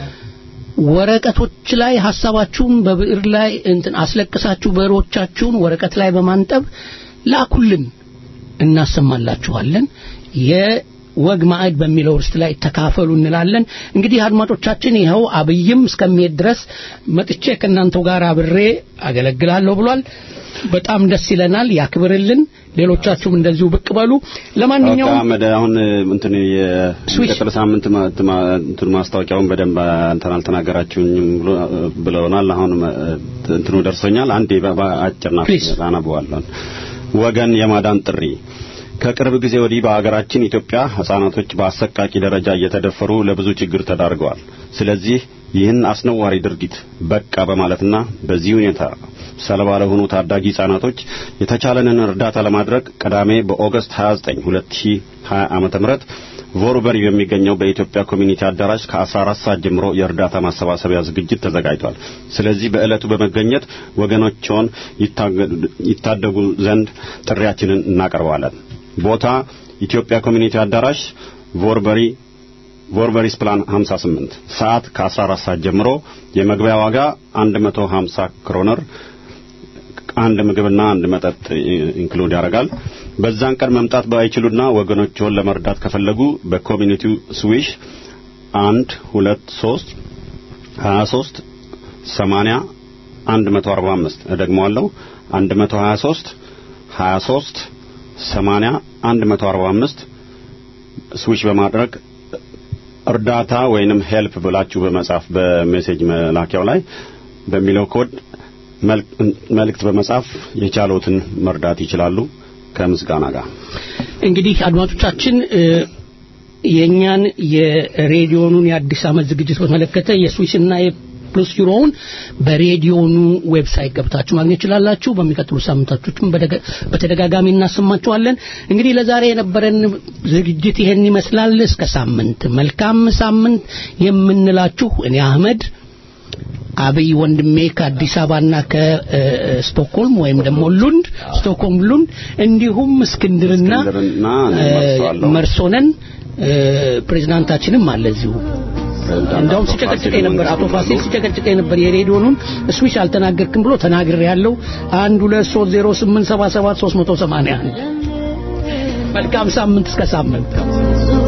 ወረቀቶች ላይ ሀሳባችሁን በብዕር ላይ እንትን አስለቅሳችሁ ብዕሮቻችሁን ወረቀት ላይ በማንጠብ ላኩልን እናሰማላችኋለን። የወግ ማዕድ በሚለው ርስት ላይ ተካፈሉ እንላለን። እንግዲህ አድማጮቻችን ይኸው አብይም እስከሚሄድ ድረስ መጥቼ ከእናንተው ጋር አብሬ አገለግላለሁ ብሏል። በጣም ደስ ይለናል። ያክብርልን። ሌሎቻችሁም እንደዚሁ ብቅ በሉ። ለማንኛውም አህመድ አሁን እንትን የቀጥሎ ሳምንት ማ- ማ- እንትን ማስታወቂያውን በደንብ እንትን አልተናገራችሁኝም ብሎ ብለውናል። አሁን እንትኑ ደርሶኛል። አንዴ በ- በአጭር ናት አነበዋለሁ። ወገን የማዳን ጥሪ ከቅርብ ጊዜ ወዲህ በሀገራችን ኢትዮጵያ ህጻናቶች በአሰቃቂ ደረጃ እየተደፈሩ ለብዙ ችግር ተዳርገዋል። ስለዚህ ይህን አስነዋሪ ድርጊት በቃ በማለትና በዚህ ሁኔታ ሰለባ ለሆኑ ታዳጊ ህጻናቶች የተቻለንን እርዳታ ለማድረግ ቅዳሜ በኦገስት 29 2020 ዓመተ ምህረት ቮርበሪ በሚገኘው በኢትዮጵያ ኮሚኒቲ አዳራሽ ከ14 ሰዓት ጀምሮ የእርዳታ ማሰባሰቢያ ዝግጅት ተዘጋጅቷል። ስለዚህ በዕለቱ በመገኘት ወገኖችዎን ይታደጉ ዘንድ ጥሪያችንን እናቀርባለን። ቦታ ኢትዮጵያ ኮሚኒቲ አዳራሽ ቮርበሪ ቮርበሪስ ፕላን 58 ሰዓት ከ14 ሰዓት ጀምሮ የመግቢያ ዋጋ 150 ክሮነር አንድ ምግብና አንድ መጠጥ ኢንክሉድ ያደርጋል። በዛን ቀን መምጣት ባይችሉና ወገኖችዎን ለመርዳት ከፈለጉ በኮሚኒቲው ስዊሽ አንድ ሁለት ሶስት ሀያ ሶስት ሰማንያ አንድ መቶ አርባ አምስት እደግመዋለሁ አንድ መቶ ሀያ ሶስት ሀያ ሶስት ሰማንያ አንድ መቶ አርባ አምስት ስዊች በማድረግ እርዳታ ወይንም ሄልፕ ብላችሁ በመጻፍ በሜሴጅ መላኪያው ላይ በሚለው ኮድ መልእክት በመጻፍ የቻሉትን መርዳት ይችላሉ ከምስጋና ጋር እንግዲህ አድማጮቻችን የእኛን የሬዲዮኑን የአዲስ ዓመት ዝግጅት በተመለከተ የስዊስና የፕሉስ ዩሮውን በሬዲዮኑ ዌብሳይት ገብታችሁ ማግኘት ይችላላችሁ። በሚቀጥሉ ሳምንታቶችም በተደጋጋሚ እናሰማችኋለን። እንግዲህ ለዛሬ የነበረን ዝግጅት ይሄን ይመስላል። እስከ ሳምንት መልካም ሳምንት የምንላችሁ እኔ አህመድ አብይ ወንድሜ ከአዲስ አበባና ከስቶክሆልም ወይም ደግሞ ሉንድ ስቶክሆልም ሉንድ እንዲሁም እስክንድርና መርሶነን ፕሬዝዳንታችንም አለ እዚሁ እንደውም ሲጨቀጭቀኝ ነበር አቶ ፋሲል ሲጨቀጭቀኝ ነበር የሬዲዮኑን ስዊች አልተናገርክም ብሎ ተናግሬ ያለው አንድ ሁለት ሶስት ዜሮ ስምንት ሰባ ሰባት ሶስት መቶ ሰማንያ አንድ መልካም ሳምንት እስከ ሳምንት